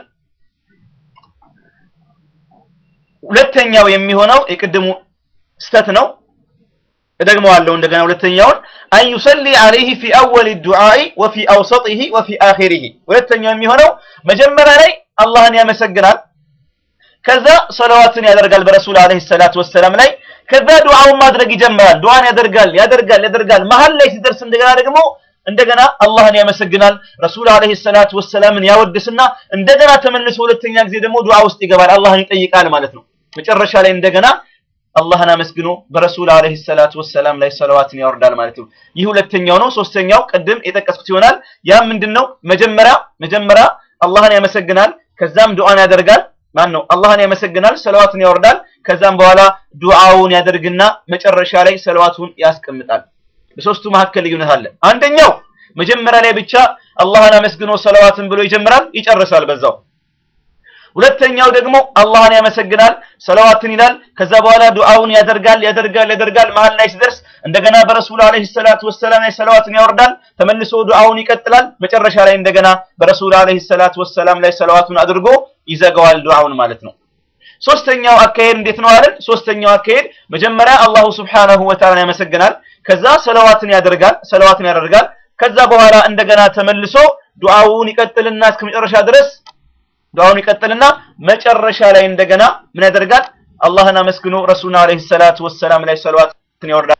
S10: ሁለተኛው የሚሆነው የቅድሙ ስተት ነው። እደግመዋለሁ እንደገና ሁለተኛውን አን ዩሰሊ ዐለይሂ ፊ አወል ዱዓኢ ወፊ አውሰጢሂ ወፊ አኺሪሂ ሁለተኛው የሚሆነው መጀመሪያ ላይ አላህን ያመሰግናል። ከዛ ሰለዋትን ያደርጋል በረሱል ዐለይሂ ሰላቱ ወሰላም ላይ። ከዛ ዱዓውን ማድረግ ይጀምራል። ዱዓን ያደርጋል ያደርጋል ያደርጋል። መሀል ላይ ሲደርስ እንደገና ደግሞ እንደገና አላህን ያመሰግናል። ረሱል ዐለይሂ ሰላቱ ወሰላምን ያወድስና እንደገና ተመልሶ ሁለተኛ ጊዜ ደግሞ ዱዓ ውስጥ ይገባል። አላህን ይጠይቃል ማለት ነው። መጨረሻ ላይ እንደገና አላህን አመስግኖ በረሱል ዐለይሂ ሰላቱ ወሰላም ላይ ሰለዋትን ያወርዳል ማለት ነው። ይህ ሁለተኛው ነው። ሶስተኛው ቅድም የጠቀስኩት ይሆናል። ያ ምንድነው? መጀመሪያ መጀመሪያ አላህን ያመሰግናል፣ ከዛም ዱዓን ያደርጋል። ማን ነው? አላህን ያመሰግናል፣ ሰለዋትን ያወርዳል። ከዛም በኋላ ዱዓውን ያደርግና መጨረሻ ላይ ሰለዋቱን ያስቀምጣል። በሶስቱ መካከል ልዩነት አለ። አንደኛው መጀመሪያ ላይ ብቻ አላህን አመስግኖ ሰለዋትን ብሎ ይጀምራል፣ ይጨርሳል በዛው። ሁለተኛው ደግሞ አላህን ያመሰግናል፣ ሰለዋትን ይላል። ከዛ በኋላ ዱዓውን ያደርጋል ያደርጋል ያደርጋል። መሀል ላይ ሲደርስ እንደገና በረሱል ዐለይሂ ሰላቱ ወሰላም ላይ ሰለዋትን ያወርዳል። ተመልሶ ዱዓውን ይቀጥላል። መጨረሻ ላይ እንደገና በረሱል ዐለይሂ ሰላቱ ወሰላም ላይ ሰለዋቱን አድርጎ ይዘጋዋል ዱዓውን ማለት ነው። ሶስተኛው አካሄድ እንዴት ነው አለን? ሶስተኛው አካሄድ መጀመሪያ አላሁ ሱብሓነሁ ወተዓላ ያመሰግናል። ከዛ ሰለዋትን ያደርጋል ሰለዋትን ያደርጋል። ከዛ በኋላ እንደገና ተመልሶ ዱዓውን ይቀጥልና እስከ መጨረሻ ድረስ ዱዓውን ይቀጥልና መጨረሻ ላይ እንደገና ምን ያደርጋል? አላህን አመስግኖ ረሱልን ዐለይሂ ሰላቱ ወሰላም ላይ ሰለዋትን ያወርዳል።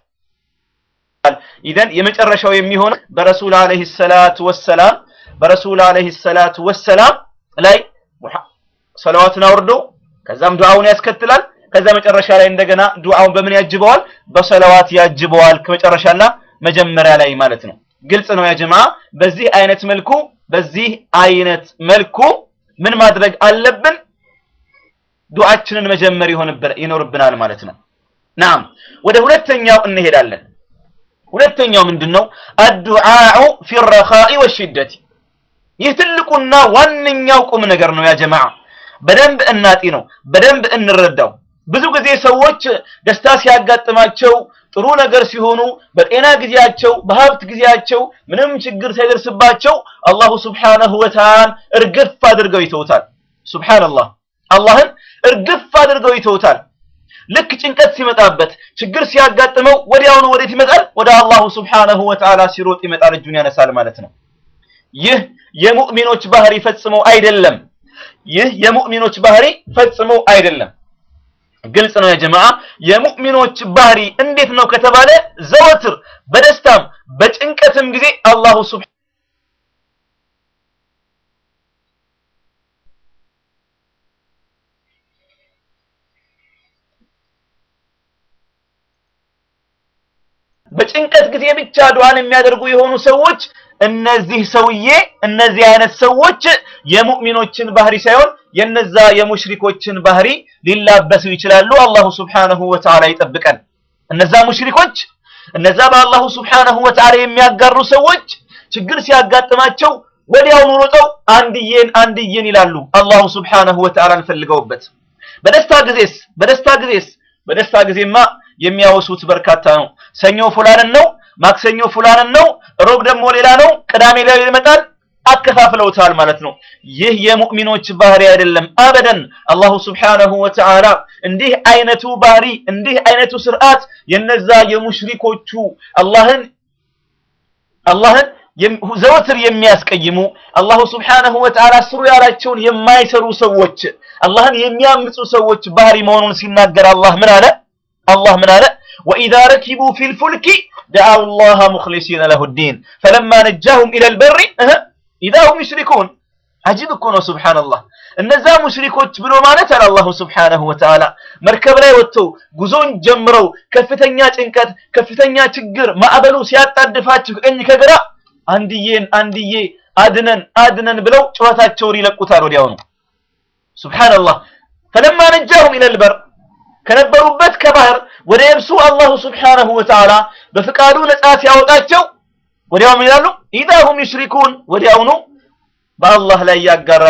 S10: ኢዘን የመጨረሻው የሚሆነው በረሱል ዐለይሂ ሰላቱ ወሰላም በረሱል ዐለይሂ ሰላቱ ወሰላም ላይ ሰለዋትን አውርዶ ከዛም ዱዓውን ያስከትላል። ከዛ መጨረሻ ላይ እንደገና ዱዓውን በምን ያጅበዋል? በሰለዋት ያጅበዋል። ከመጨረሻና መጀመሪያ ላይ ማለት ነው። ግልጽ ነው ያ ጀማዓ። በዚህ አይነት መልኩ በዚህ አይነት መልኩ ምን ማድረግ አለብን? ዱዓችንን መጀመር ይኖርብናል ማለት ነው። ናም ወደ ሁለተኛው እንሄዳለን። ሁለተኛው ምንድነው? አዱዓኡ ፊ ረኻኢ ወሽደቲ። ይህ ትልቁና ዋነኛው ቁም ነገር ነው ያ ጀማዓ። በደንብ እናጢ ነው፣ በደንብ እንረዳው። ብዙ ጊዜ ሰዎች ደስታ ሲያጋጥማቸው ጥሩ ነገር ሲሆኑ በጤና ጊዜያቸው በሀብት ጊዜያቸው ምንም ችግር ሳይደርስባቸው አላሁ ስብሓነሁ ወተዓላ እርግፍ አድርገው ይተውታል። ሱብሓነላህ አላህን እርግፍ አድርገው ይተውታል። ልክ ጭንቀት ሲመጣበት ችግር ሲያጋጥመው ወዲያውኑ ወዴት ይመጣል? ወደ አላሁ ስብሓነሁ ወተዓላ ሲሮጥ ይመጣል፣ እጁን ያነሳል ማለት ነው። ይህ የሙእሚኖች ባህሪ ፈጽሞ አይደለም። ይህ የሙእሚኖች ባህሪ ፈጽሞ አይደለም። ግልጽ ነው የጀማዓ። የሙእሚኖች ባህሪ እንዴት ነው ከተባለ ዘወትር በደስታም በጭንቀትም ጊዜ አላሁ ሱብሓነሁ በጭንቀት ጊዜ ብቻ ዱዓን የሚያደርጉ የሆኑ ሰዎች እነዚህ ሰውዬ እነዚህ አይነት ሰዎች የሙእሚኖችን ባህሪ ሳይሆን የነዛ የሙሽሪኮችን ባህሪ ሊላበሱ ይችላሉ። አላሁ ስብሓነሁ ወተዓላ ይጠብቀን። እነዛ ሙሽሪኮች እነዛ በአላሁ ስብሓነሁ ወተዓላ የሚያጋሩ ሰዎች ችግር ሲያጋጥማቸው ወዲያውኑ ሮጠው አንድዬን አንድዬን ይላሉ። አላሁ ስብሓነሁ ወተዓላን ፈልገውበት። በደስታ ጊዜስ በደስታ ጊዜስ በደስታ ጊዜማ የሚያወሱት በርካታ ነው። ሰኞ ፉላንን ነው፣ ማክሰኞ ፉላንን ነው፣ ሮብ ደግሞ ሌላ ነው፣ ቅዳሜ ላይ ይመጣል። አከፋፍለውታል ማለት ነው። ይህ የሙእሚኖች ባህሪ አይደለም አበደን። አላሁ ስብሓነሁ ወተዓላ እንዲህ አይነቱ ባህሪ እንዲህ አይነቱ ስርዓት የነዛ የሙሽሪኮቹ አላህን አላህን ዘወትር የሚያስቀይሙ አላሁ ስብሓነሁ ወተዓላ ስሩ ያላቸውን የማይሰሩ ሰዎች አላህን የሚያምፁ ሰዎች ባህሪ መሆኑን ሲናገር አላህ ምን አለ? አላህ ምን አለ? ወኢዛ ረኪቡ ፊል ፉልኪ ደዓው ላህ ሙኽሊሲነ ለሁ ዲን ፈለማ ነጃሁም ኢለል በሪ ኢዛ ሁም ዩሽሪኩን። አጂብ እኮ ነው ሱብሓነላህ። እነዛ ሙሽሪኮች ብሎ ማለት አለ አላሁ ስብሓነሁ ወተዓላ መርከብ ላይ ወጥተው ጉዞን ጀምረው ከፍተኛ ጭንቀት፣ ከፍተኛ ችግር ማዕበሉ ሲያጣድፋቸው ከቀኝ ከግራ አንድዬን አንድዬ አድነን አድነን ብለው ጩኸታቸውን ይለቁታል ወዲያውኑ። ሱብሓነላህ ፈለማ ነጃሁም ኢለል በር ከነበሩበት ከባህር ወደ የብሱ አላሁ ስብሓነሁ ወተዓላ በፍቃዱ ነፃ ሲያወጣቸው ወዲያው ምን ይላሉ? ኢዛ ሁም ዩሽሪኩን ወዲያውኑ በአላህ ላይ ያጋራሉ።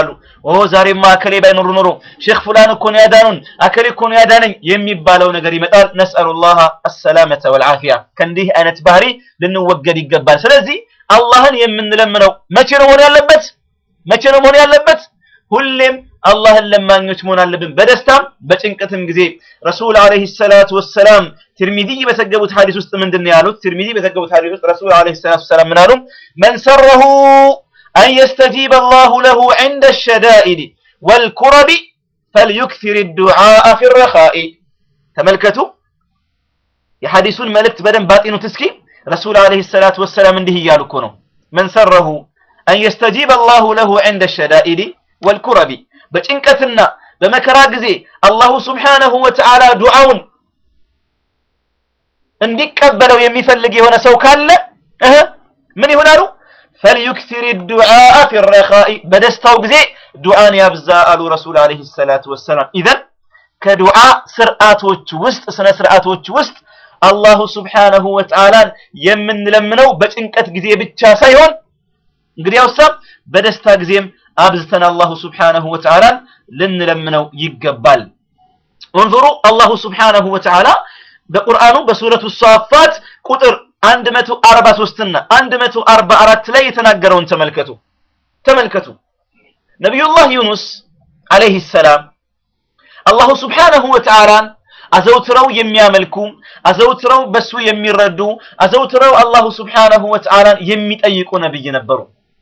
S10: ኦ ዛሬማ አከሌ ባይኖሩ ኖሮ ሼክ ፉላን እኮ ነው ያዳኑን፣ አከሌ እኮ ነው ያዳነኝ የሚባለው ነገር ይመጣል። ነስአሉላህ አሰላመተ ወልዓፊያ። ከእንዲህ አይነት ባህሪ ልንወገድ ይገባል። ስለዚህ አላህን የምንለምነው መቼ ነው መሆን ያለበት? መቼ ነው መሆን ያለበት? ሁሌም አላህን ለማኞች መሆን አለብን፣ በደስታም በጭንቀትም ጊዜ። ረሱል አለይሂ ሰላቱ ወሰላም ትርሚዚ በዘገቡት ሐዲስ ውስጥ ምንድን ነው ያሉት? ትርሚዚ በዘገቡት ሐዲስ ውስጥ ረሱል አለይሂ ሰላቱ ወሰላም ምን አሉ? መን ሰረሁ አን የስተጂበ አላሁ ለሁ ዐንደ ሸዳኢድ ወልኩረቢ ፈልዩክሲር ዱዓአ ፊ ረኻኢ። ተመልከቱ፣ የሐዲሱን መልእክት በደንብ ባጢኑት እስኪ። ረሱል አለይሂ ሰላቱ ወሰላም እንዲህ እያሉ እኮ ነው መን ሰረሁ አን የስተጂበ አላሁ ለሁ ዐንደ ሸዳኢድ ወልኩረቢ በጭንቀትና በመከራ ጊዜ አላሁ ስብሓነሁ ወተዓላ ዱዓውን እንዲቀበለው የሚፈልግ የሆነ ሰው ካለ እህ ምን ይሆናሉ? ፈልዩክሲር ዱዓአ ፊ ረኻኢ በደስታው ጊዜ ዱዓን ያብዛ አሉ ረሱል አለይሂ ሰላቱ ወሰላም። ኢዘን ከዱዓ ስርዓቶች ውስጥ ስነ ስርዓቶች ውስጥ አላሁ ስብሓነሁ ወተዓላን የምንለምነው በጭንቀት ጊዜ ብቻ ሳይሆን እንግዲያውሳ በደስታ ጊዜም አብዝተን አላሁ ስብሓነሁ ወተዓላን ልንለምነው ይገባል። እንظሩ አላሁ ስብሓነሁ ወተዓላ በቁርአኑ በሱረቱ ሷፋት ቁጥር 143 እና 144 ላይ የተናገረውን ተመልከቱ ተመልከቱ። ነቢዩላህ ዩኑስ አለይሂ ሰላም አላሁ ስብሓነሁ ወተዓላን አዘውትረው የሚያመልኩ አዘውትረው በሱ የሚረዱ አዘውትረው አላሁ ስብሓነሁ ወተዓላን የሚጠይቁ ነብይ ነበሩ።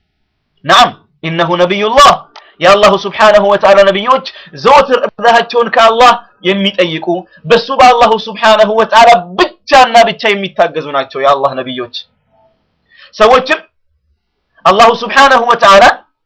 S10: ናም ኢነሁ ነቢዩላህ የአላሁ ስብሓነሁ ወተዓላ ነቢዮች ዘወትር እርዳታቸውን ከአላህ የሚጠይቁ በሱ በአላሁ ስብሓነሁ ወተዓላ ብቻና ብቻ የሚታገዙ ናቸው የአላህ ነቢዮች። ሰዎችም አላሁ ስብሓነሁ ወተዓላ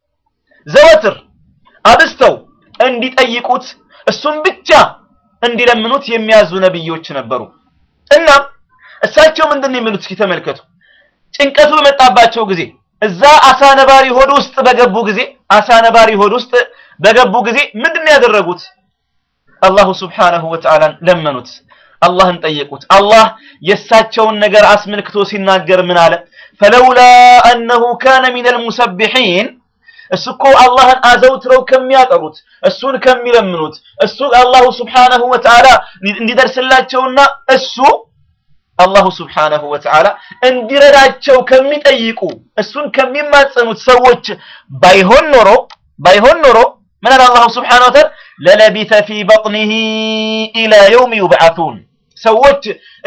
S10: ዘወትር አብስተው እንዲጠይቁት እሱም ብቻ እንዲለምኑት የሚያዙ ነቢዮች ነበሩ። እናም እሳቸው ምንድን ነው የሚሉት? እስኪ ተመልከቱ። ጭንቀቱ በመጣባቸው ጊዜ እዛ አሳ ነባሪ ሆድ ውስጥ በገቡ ጊዜ አሳ ነባሪ ሆድ ውስጥ በገቡ ጊዜ ምንድን ነው ያደረጉት? አላሁ ስብሓነሁ ወተዓላን ለመኑት፣ አላህን ጠየቁት። አላህ የእሳቸውን ነገር አስመልክቶ ሲናገር ምን አለ? ፈለውላ አነሁ ካነ ሚነል ሙሰቢሒን እሱ እኮ አላህን አዘውትረው ከሚያጠሩት እሱን ከሚለምኑት እሱ አላሁ ስብሓነሁ ወተዓላ እንዲደርስላቸውና እሱ አላሁ ስብሓነሁ ወተዓላ እንዲረዳቸው ከሚጠይቁ እሱን ከሚማጸኑት ሰዎች ባይሆን ኖሮ ባይሆን ኖሮ ምን አለ አላሁ ስብሓነሁ ወተዓላ ለለቢተ ፊ በጥኒሂ ኢላ የውም ዩብዓቱን ሰዎች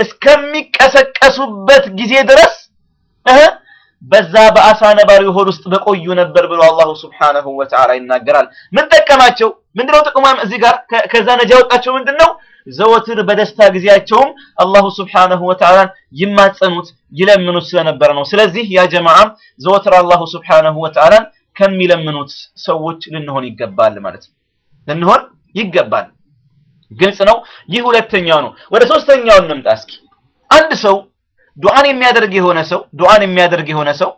S10: እስከሚቀሰቀሱበት ጊዜ ድረስ እህ በዛ በአሳ ነባሪ ሆድ ውስጥ በቆዩ ነበር ብሎ አላሁ ስብሓነሁ ወተዓላ ይናገራል። ምን ጠቀማቸው? ምንድነው ጥቅሙ? እዚህ ጋር ከዛ ነጃ ያወጣቸው ምንድነው? ዘወትር በደስታ ጊዜያቸውም አላሁ ስብሓነሁ ወተዓላን ይማጸኑት ይለምኑት ስለነበረ ነው። ስለዚህ ያ ጀማዓም ዘወትር አላሁ ስብሓነሁ ወተዓላን ከሚለምኑት ሰዎች ልንሆን ይገባል ማለት ነው። ልንሆን ይገባል። ግልጽ ነው። ይህ ሁለተኛው ነው። ወደ ሶስተኛው እንምጣ እስኪ። አንድ ሰው ዱዓን የሚያደርግ የሆነ ሰው ዱዓን የሚያደርግ የሆነ ሰው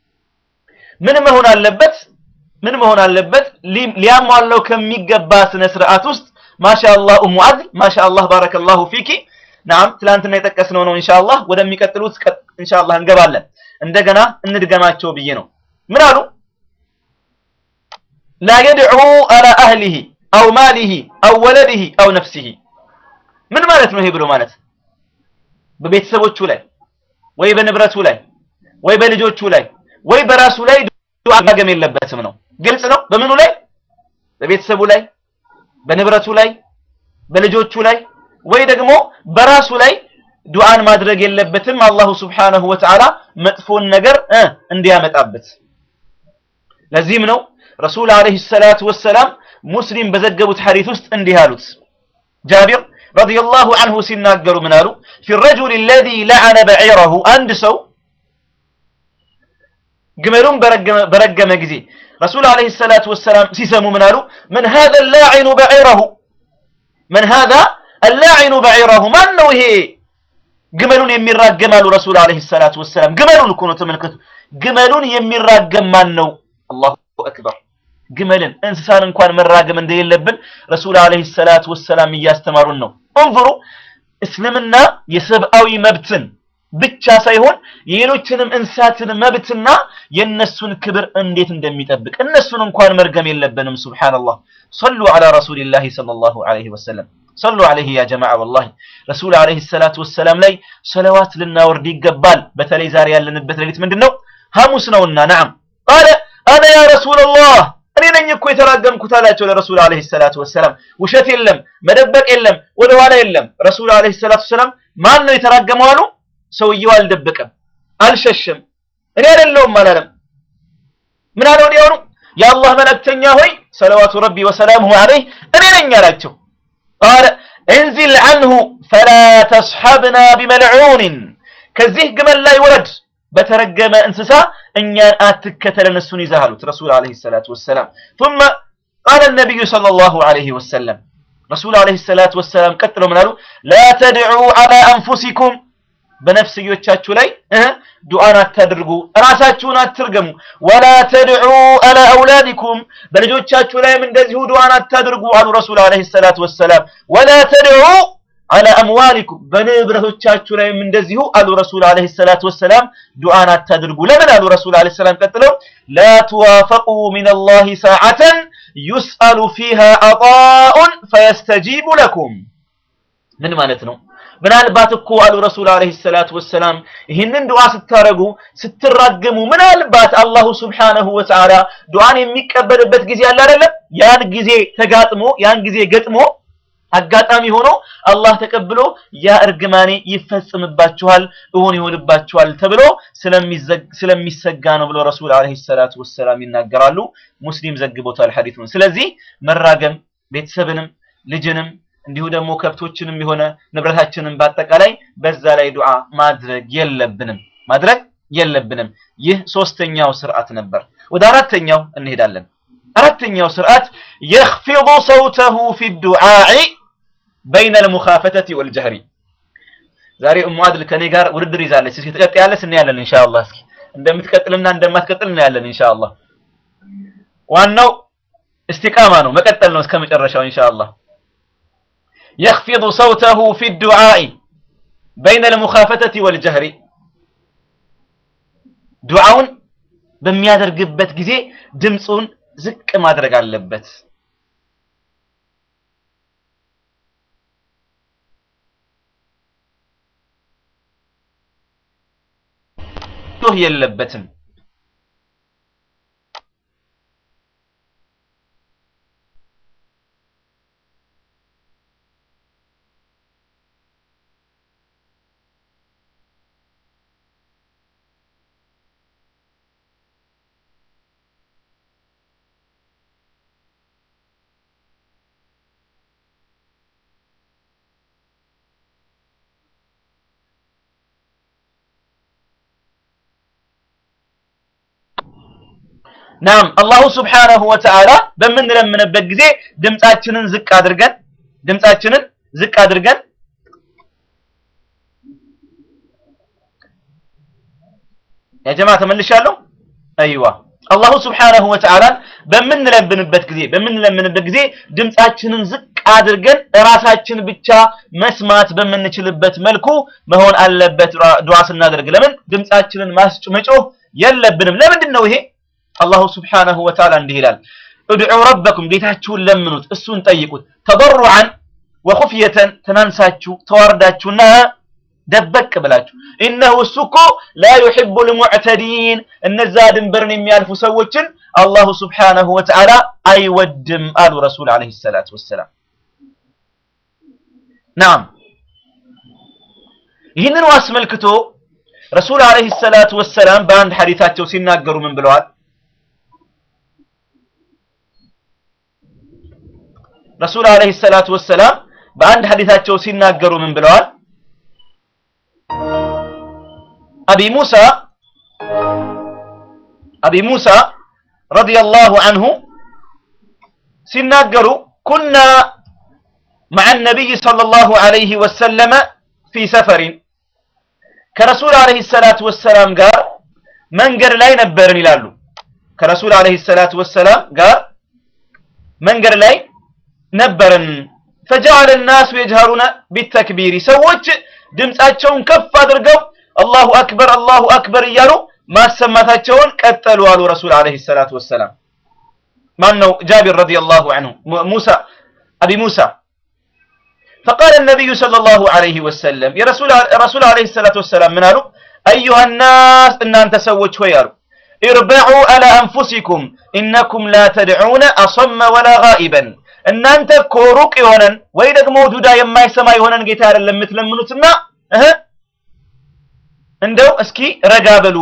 S10: ምን መሆን አለበት? ምን መሆን አለበት? ሊያሟላው ከሚገባ ስነ ስርዓት ውስጥ ማሻአላህ ኡሙ አድል ማሻአላህ ባረከላሁ ፊኪ ናም ትላንትና የጠቀስነው ነው። ኢንሻአላህ ወደሚቀጥሉት ኢንሻአላህ እንገባለን። እንደገና እንድገማቸው ብዬ ነው። ምን አሉ? ላ የድዑ አላ አህሊሂ አው ማሊሂ አው ወለዲሂ አው ነፍሲሂ። ምን ማለት ነው ይሄ ብሎ ማለት በቤተሰቦቹ ላይ ወይ በንብረቱ ላይ ወይ በልጆቹ ላይ ወይ በራሱ ላይ ዱዓ ማገም የለበትም ነው። ግልጽ ነው። በምኑ ላይ? በቤተሰቡ ላይ፣ በንብረቱ ላይ፣ በልጆቹ ላይ ወይ ደግሞ በራሱ ላይ ዱዓን ማድረግ የለበትም። አላሁ ስብሓነሁ ወተዓላ መጥፎን ነገር እንዲያመጣበት። ለዚህም ነው ረሱል ዓለይሂ ሰላቱ ወሰላም ሙስሊም በዘገቡት ሐዲስ ውስጥ እንዲህ አሉት ጃቢር ረዲየላሁ ዐንሁ ሲናገሩ ምን አሉ? ፊ ረጁል አለዚ ለዐነ በዒረሁ አንድ ሰው ግመሉን በረገመ ጊዜ ረሱል ዓለይሂ ሰላቱ ወሰላም ሲሰሙ ምን አሉ? መን ሃዛ አላዒኑ በዒረሁ መን ሃዛ አላዒኑ በዒረሁ ማን ነው ይሄ ግመሉን የሚራገም አሉ ረሱል ዓለይሂ ሰላቱ ወሰላም። ግመሉን እኮ ነው ተመልከቱ። ግመሉን የሚራገም ማን ነው? አላሁ አክበር ግመልን እንስሳን እንኳን መራገም እንደሌለብን ረሱል ዓለይሂ ሰላቱ ወሰላም እያስተማሩን ነው። እንظሩ እስልምና የሰብአዊ መብትን ብቻ ሳይሆን የሌሎችንም እንስሳትን መብትና የነሱን ክብር እንዴት እንደሚጠብቅ እነሱን እንኳን መርገም የለብንም ሱብሃንአላህ ሰሉ ዐላ ረሱሊላሂ ሰለላሁ ዐለይሂ ወሰለም ሰሉ ዐለይሂ ያ ጀማዓ ወላሂ ረሱል ዐለይሂ ሰላቱ ወሰላም ላይ ሰለዋት ልናወርድ ይገባል በተለይ ዛሬ ያለንበት ሌሊት ምንድን ነው ሐሙስ ነውና ነዓም ቃለ አነ ያ ረሱለላህ እኔ ነኝ እኮ የተራገምኩት አላቸው ለረሱል ዐለይሂ ሰላቱ ወሰላም ውሸት የለም መደበቅ የለም ወደ ኋላ የለም ረሱል ዐለይሂ ሰላቱ ወሰላም ማን ነው የተራገመው አሉ ሰውየው አልደበቀም አልሸሸም እኔ አይደለሁም አላለም ምን አለው ወዲያውኑ የአላህ መልእክተኛ ሆይ ሰለዋቱ ረቢ ወሰላሙሁ ዐለይህ እኔ ነኝ አላቸው ቃለ እንዚል ዐንሁ ፈላ ተስሐብና ቢመልዑንን ከዚህ ግመል ላይ ውረድ በተረገመ እንስሳ እኛን አትከተለን እሱን ይዘህ አሉት ረሱል ዐለይሂ ሰላቱ ወሰላም ثم قال النبي صلى الله عليه وسلم ረሱል ዐለይሂ ሰላቱ ወሰላም ቀጥለው ምን አሉ ላ ተድዑ ዐላ አንፉሲኩም በነፍስዮቻችሁ ላይ ዱዓን አታድርጉ ራሳችሁን አትርገሙ ወላ ተድዑ አላ አውላዲኩም በልጆቻችሁ ላይም እንደዚሁ ዱዓን አታድርጉ አሉ ረሱል ዐለይሂ ሰላቱ ወሰላም ወላ ተድዑ አላ አምዋሊኩም በንብረቶቻችሁ ላይም እንደዚሁ አሉ ረሱል ዐለይሂ ሰላቱ ወሰላም ዱዓን አታድርጉ ለምን አሉ ረሱል ዐለይሂ ሰላም ቀጥለው ላ ትዋፈቁ ሚነላሂ ሰዓተን ዩስአሉ ፊሃ አጣኡን ፈየስተጂቡ ለኩም ምን ማለት ነው ምናልባት እኮ አሉ ረሱል አለይሂ ሰላቱ ወሰላም ይህንን ዱዓ ስታረጉ ስትራገሙ ምናልባት አላሁ ስብሓነሁ ወተዓላ ዱዓን የሚቀበልበት ጊዜ አለ አይደለም ያን ጊዜ ተጋጥሞ ያን ጊዜ ገጥሞ አጋጣሚ ሆኖ አላህ ተቀብሎ ያ እርግማኔ ይፈጽምባችኋል እውን ይሆንባችኋል ተብሎ ስለሚሰጋ ነው ብሎ ረሱል አለይሂ ሰላቱ ወሰላም ይናገራሉ ሙስሊም ዘግቦታል ሐዲሱን ስለዚህ መራገም ቤተሰብንም ልጅንም እንዲሁ ደግሞ ከብቶችንም የሆነ ንብረታችንን በአጠቃላይ በዛ ላይ ዱዓ ማድረግ የለብንም ማድረግ የለብንም ይህ ሶስተኛው ስርዓት ነበር ወደ አራተኛው እንሄዳለን አራተኛው ስርዓት يخفض صوته في الدعاء بين المخافتة والجهر ዛሬ ኡሙ አድል ከኔ ጋር ውድድር ይዛለች እስኪ ትቀጥያለሽ እናያለን ኢንሻአላህ እስኪ እንደምትቀጥልና እንደማትቀጥል እናያለን ኢንሻአላህ ዋናው እስቲቃማ ነው መቀጠል ነው እስከ መጨረሻው ኢንሻአላህ يخفض صوته في الدعاء بين المخافتة والجهر ዱዓውን በሚያደርግበት ጊዜ ድምፁን ዝቅ ማድረግ አለበት ጮህ የለበትም ናም አላሁ ስብሓነሁ ወተዓላ በምንለምንበት ጊዜ ድምፃችንን ዝቅ አድርገን ድምፃችንን ዝቅ አድርገን ያ ጀማ ተመልሻለሁ አይዋ አላሁ ስብሓነሁ ወተዓላ በምንለምንበት ጊዜ በምንለምንበት ጊዜ ድምፃችንን ዝቅ አድርገን ራሳችን ብቻ መስማት በምንችልበት መልኩ መሆን አለበት ዱዓ ስናደርግ ለምን ድምፃችንን ማስጭ መጮህ የለብንም ለምንድን ነው ይሄ አላሁ ስብሓነሁ ወተዓላ እንዲህ ይላል እድዑ ረበኩም ጌታችሁን ለምኑት እሱን ጠይቁት ተበሩዓን ወኹፍየተን ተናንሳችሁ ተዋርዳችሁና ደበቅ ብላችሁ ኢነሁ እሱ እኮ ላ ዩሒቡ ልሙዕተዲን እነዛ ድንበርን የሚያልፉ ሰዎችን አላሁ ስብሓነሁ ወተዓላ አይወድም አሉ ረሱል ዓለይሂ ሰላቱ ወሰላም ናም ይህንን አስመልክቶ ረሱል ዓለይሂ ሰላቱ ወሰላም በአንድ ሐዲታቸው ሲናገሩ ምን ብለዋል ረሱል ዓለይሂ ሰላቱ ወሰላም በአንድ ሐዲታቸው ሲናገሩ ምን ብለዋል አቢ ሙሳ አቢ ሙሳ ረዲየላሁ አንሁ ሲናገሩ ኩና مع النبي صلى الله عليه وسلم في سفر ከረሱል ዓለይሂ ሰላቱ ወሰላም ጋር መንገድ ላይ ነበርን ይላሉ ከረሱል ዓለይሂ ሰላቱ ወሰላም ጋር መንገድ ላይ ነበርን فجعل الناس يجهرون بالتكبير ሰዎች ድምጻቸውን ከፍ አድርገው አላሁ አክበር አላሁ አክበር እያሉ ማሰማታቸውን ቀጠሉ አሉ ረሱል አለይሂ ሰላቱ ወሰላም። ማን ነው? ጃቢር ረዲየላሁ ዐንሁ ሙሳ አቢ ሙሳ فقال النبي صلى الله عليه وسلم يا رسول رسول عليه الصلاة والسلام من قالوا أيها الناس إن أنت سوت ويارو اربعوا على أنفسكم إنكم لا تدعون أصم ولا غائبا إن أنت كوروك يونن ويدك موجودا يما يسمى يونن جيتار اللي مثل منوتنا أه እንደው እስኪ ረጋ በሉ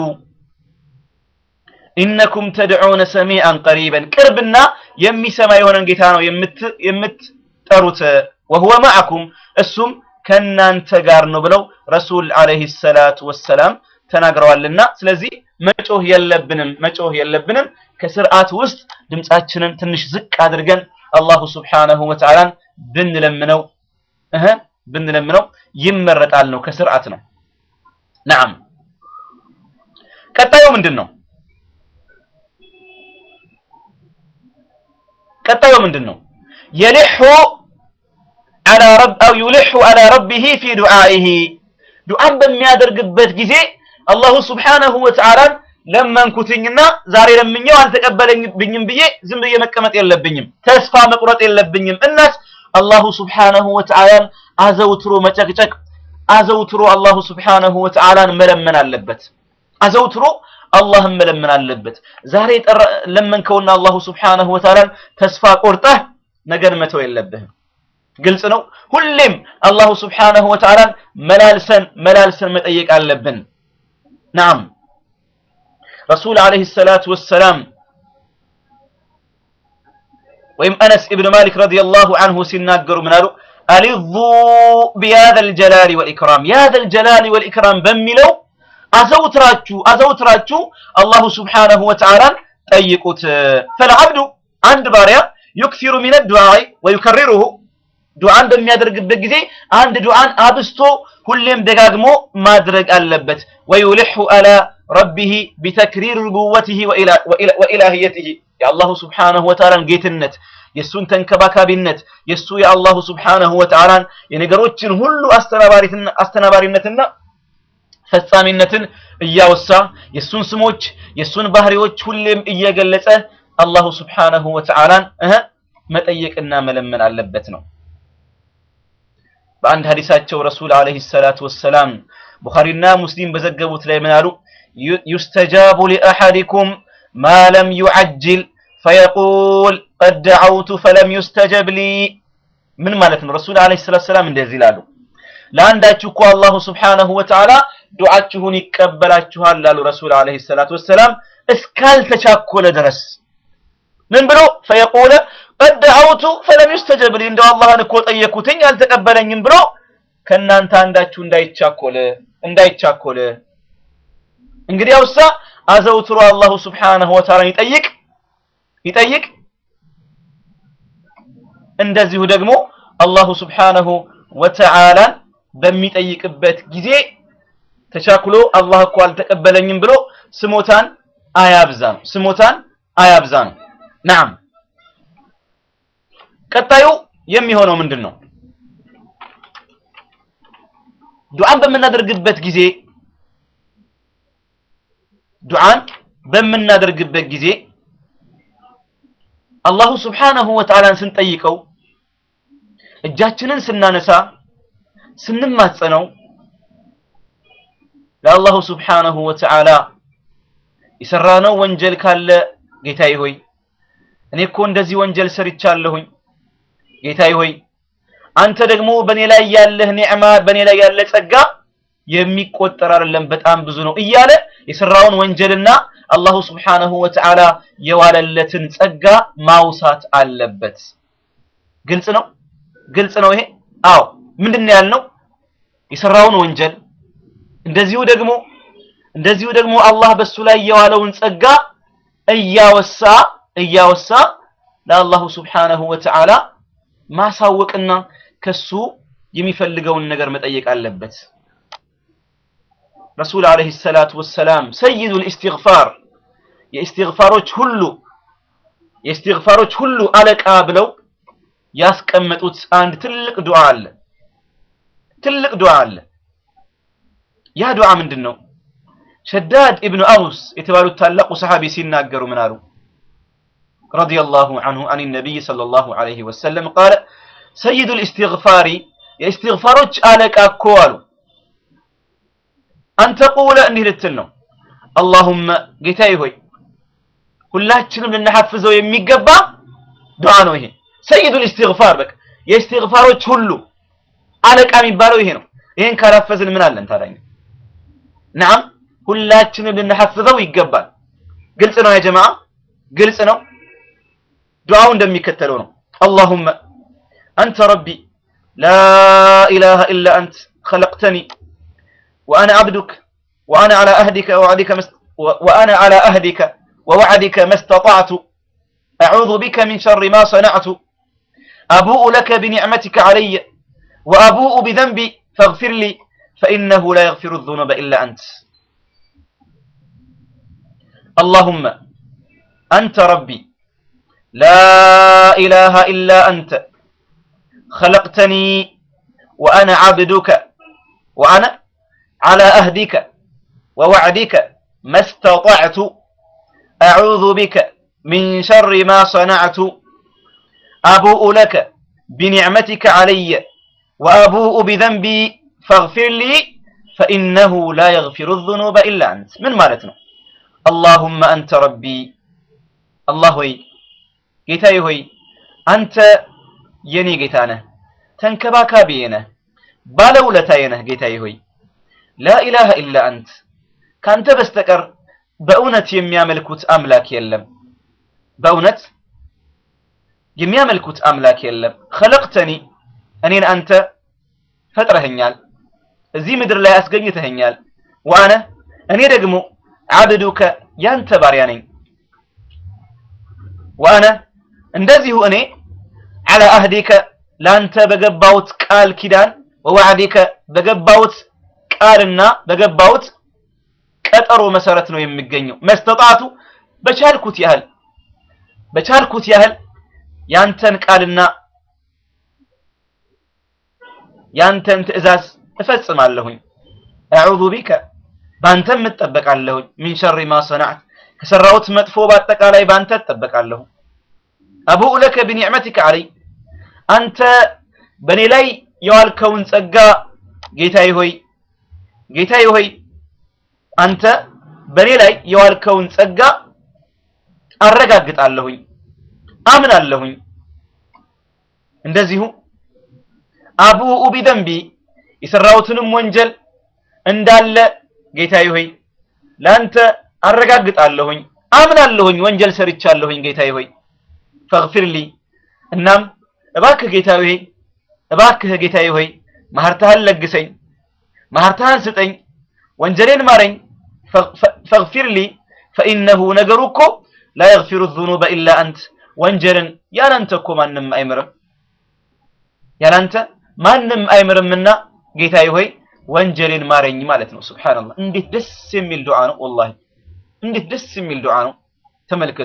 S10: ኢነኩም ተድዑነ ሰሚዐን ቀሪበን ቅርብና የሚሰማ የሆነን ጌታ ነው የምትጠሩት ወሁወ ማዕኩም እሱም ከእናንተ ጋር ነው ብለው ረሱል አለይሂ ሰላቱ ወሰላም ተናግረዋልና ስለዚህ መጮህ የለብንም መጮህ የለብንም ከስርዓት ውስጥ ድምጻችንን ትንሽ ዝቅ አድርገን አላሁ ስብሓነሁ ወተዓላን ብንለምነው እህ ብንለምነው ይመረጣል ነው ከስርዓት ነው ነዓም ቀጣዩ ምንድን ነው ቀጣዩ ምንድን ነው የሊሑ على رب أو يلح على ربه في دعائه ዱዓን በሚያደርግበት ጊዜ አላሁ ስብሓነሁ ወተዓላን ለመንኩትኝና ዛሬ ለምኘው አልተቀበለኝብኝም ብዬ ዝም ብዬ መቀመጥ የለብኝም ተስፋ መቁረጥ የለብኝም እናስ አላሁ ስብሓነሁ ወተዓላን አዘውትሮ መጨቅጨቅ አዘውትሮ አላሁ ስብሓነሁ ወተዓላን መለመን አለበት አዘውትሮ አላህን መለመን አለበት ዛሬ ለመንከውና አላሁ ስብሓነሁ ወተዓላን ተስፋ ቆርጠህ ነገን መተው የለብህም ግልጽ ነው ሁሌም አላሁ ስብሓነሁ ወተዓላን መላልሰን መላልሰን መጠየቅ አለብን ናም ረሱል አለይሂ ሰላቱ ወሰላም ወይም አነስ ኢብን ማሊክ ረዲየላሁ ዐንሁ ሲናገሩ ምን አሉ አሊዙ ቢያዘ ልጀላሊ ወልኢክራም ያዘ ልጀላሊ ወልኢክራም በሚለው አዘውትራችሁ አዘውትራችሁ አላሁ ስብሓነሁ ወተዓላን ጠይቁት ፈልዓብዱ አንድ ባሪያ ዩክሲሩ ሚነ ዱዓኢ ወዩከሪሩሁ ዱዓን በሚያደርግበት ጊዜ አንድ ዱዓን አብስቶ ሁሌም ደጋግሞ ማድረግ አለበት ወዩልሑ አላ ረቢህ ቢተክሪር ሩቡወትህ ወኢላህየትህ የአላሁ ስብሓነሁ ወተዓላን ጌትነት የእሱን ተንከባካቢነት የእሱ የአላሁ ስብሓነሁ ወተዓላን የነገሮችን ሁሉ አስተናባሪነትና ፈጻሚነትን እያወሳ የእሱን ስሞች የእሱን ባህሪዎች ሁሌም እየገለጸ አላሁ ስብሓነሁ ወተዓላን መጠየቅና መለመን አለበት ነው በአንድ ሀዲሳቸው ረሱል አለይሂ ሰላቱ ወሰላም ቡኻሪና ሙስሊም በዘገቡት ላይ ምን አሉ ዩስተጃቡ ሊአሐዲኩም ማ ለም ዩዐጅል ፈየቁል ቀድ ደዐውቱ ፈለም ዩስተጀብ ሊ ምን ማለት ነው ረሱል አለይሂ ሰላቱ ወሰላም እንደዚህ ይላሉ ለአንዳችሁ እኮ አላሁ ስብሓነሁ ወተዓላ ዱዓችሁን ይቀበላችኋል ላሉ ረሱል አለይሂ ሰላቱ ወሰላም እስካልተቻኮለ ድረስ ምን ብሎ ፈየቁለ ቀድ ደዐውቱ ፈለም ዩስተጀብ ሊ እንደው አላህን እኮ ጠየኩትኝ አልተቀበለኝም ብሎ ከእናንተ አንዳችሁ እንዳይቻኮለ እንዳይቻኮለ እንግዲህ አውሳ አዘውትሮ አላሁ ስብሓነሁ ወተዓላ ይጠይቅ ይጠይቅ እንደዚሁ ደግሞ አላሁ ስብሓነሁ ወተዓላን በሚጠይቅበት ጊዜ ተቻኩሎ አላህ እኮ አልተቀበለኝም ብሎ ስሞታን አያብዛ ነው ስሞታን አያብዛ ነው ናም ቀጣዩ የሚሆነው ምንድን ነው ዱዓን በምናደርግበት ጊዜ ዱዓን በምናደርግበት ጊዜ አላሁ ስብሓነሁ ወተዓላን ስንጠይቀው እጃችንን ስናነሳ ስንማጸነው ለአላሁ ስብሓነሁ ወተዓላ የሰራነው ወንጀል ካለ ጌታዬ ሆይ እኔ እኮ እንደዚህ ወንጀል ሰርቻለሁኝ ጌታዬ ሆይ አንተ ደግሞ በእኔ ላይ ያለህ ኒዕማ በእኔ ላይ ያለ ጸጋ የሚቆጠር አይደለም በጣም ብዙ ነው እያለ የሰራውን ወንጀልና አላሁ ስብሓነሁ ወተዓላ የዋለለትን ጸጋ ማውሳት አለበት ግልጽ ነው ግልጽ ነው ይሄ አዎ ምንድን ነው ያልነው የሰራውን ወንጀል እንደዚሁ ደግሞ እንደዚሁ ደግሞ አላህ በሱ ላይ የዋለውን ጸጋ እያወሳ እያወሳ ለአላሁ ስብሓነሁ ወተዓላ ማሳወቅና ከሱ የሚፈልገውን ነገር መጠየቅ አለበት ረሱል አለይሂ ሰላቱ ወሰላም ሰይዱ ልእስትግፋር የእስትግፋሮች ሁሉ የእስትግፋሮች ሁሉ አለቃ ብለው ያስቀመጡት አንድ ትልቅ ዱዓ አለ ትልቅ ዱዓ አለ ያ ዱዓ ምንድን ነው? ሸዳድ ኢብኑ አውስ የተባሉት ታላቁ ሰሐቢ ሲናገሩ ምን አሉ? ረዲየላሁ ዐንሁ አን ነቢይ ሰለላሁ ዐለይሂ ወሰለም ቃለ ሰይዱል ኢስቲግፋሪ የኢስቲግፋሮች አለቃ እኮ አሉ አንተ ቁለ እንዲህ ልትል ነው አላሁመ ጌታዬ ሆይ ሁላችንም ልናሐፍዘው የሚገባ ዱዓ ነው ይሄ ሰይዱል ኢስቲግፋር በቃ የኢስቲግፋሮች ሁሉ አለቃ የሚባለው ይሄ ነው ይሄን ካላፈዝን ምን አለን ታዲያ ነዓም ሁላችንም ልናሐፍዘው ይገባል ግልጽ ነው ያ ጀማዓ ግልጽ ነው ዱዓው እንደሚከተለው ነው አላሁመ አንተ ረቢ ላ ኢላሃ ኢላ አንት خلقتني وأنا عبدك وأنا على أهدك ووعدك مست... وأنا على أهدك ووعدك ما استطعت أعوذ بك من شر ما صنعت أبوء لك بنعمتك علي وأبوء بذنبي فاغفر لي فإنه لا يغفر الذنوب إلا أنت اللهم أنت ربي لا إله إلا أنت خلقتني وأنا عبدك وأنا على أهدك ووعدك ما استطعت أعوذ بك من شر ما صنعت أبوء لك بنعمتك علي وأبوء بذنبي فاغفر لي فإنه لا يغفر الذنوب إلا أنت من مالتنا اللهم أنت ربي الله هي ጌታዬ ሆይ አንተ የኔ ጌታ ነህ ተንከባካቢዬ ነህ ባለውለታዬ ነህ ጌታዬ ሆይ ላኢላሃ ኢላ አንት ካንተ በስተቀር በእውነት የሚያመልኩት አምላክ የለም በእውነት የሚያመልኩት አምላክ የለም ኸለቅተኒ እኔን አንተ ፈጥረኸኛል እዚህ ምድር ላይ አስገኝተኸኛል ወአነ እኔ ደግሞ አብዱከ ያንተ ባሪያ ነኝ ወአነ እንደዚሁ እኔ አላ አህዲከ ላንተ በገባውት ቃል ኪዳን ወዋዕዲከ በገባውት ቃልና በገባውት ቀጠሮ መሰረት ነው የሚገኘው መስተጣቱ በቻልኩት ያህል በቻልኩት ያህል ያንተን ቃልና ያንተን ትእዛዝ እፈጽማለሁኝ አዑዙ ቢከ ባንተም እጠበቃለሁኝ ሚን ሸሪ ማ ሰናዕት ከሰራሁት መጥፎ በአጠቃላይ ባንተ እጠበቃለሁ አቡኡ ለከ ቢኒዕመቲከ አለይ አንተ በእኔ ላይ የዋልከውን ጸጋ ጌታዬ ሆይ ጌታዬ ሆይ አንተ በእኔ ላይ የዋልከውን ጸጋ አረጋግጣለሁኝ አምናለሁኝ እንደዚሁ አቡኡ ቢደንቢ የሰራሁትንም ወንጀል እንዳለ ጌታዬ ሆይ ለአንተ አረጋግጣለሁኝ አምናለሁኝ ወንጀል ሰርቻለሁኝ ጌታዬ ሆይ ፈግፊር ሊ እናም እባክህ ጌታዬ ሆይ እባክህ ጌታዬ ሆይ ማህርታህን ለግሰኝ ማህርታህን ስጠኝ ወንጀሌን ማረኝ ፈግፊር ሊ ፈኢነሁ ነገሩ እኮ ላ የግፊሩ ዙኑበ ኢላ አንት ወንጀልን ያላንተ እኮ ማንም አይምርም ያላንተ ማንም አይምርምና ጌታዬ ሆይ ወንጀሌን ማረኝ ማለት ነው ሱብሃንአላህ እንዴት ደስ የሚል ዱዓ ነው ወላሂ እንዴት ደስ የሚል ዱዓ ነው ተመልከቱ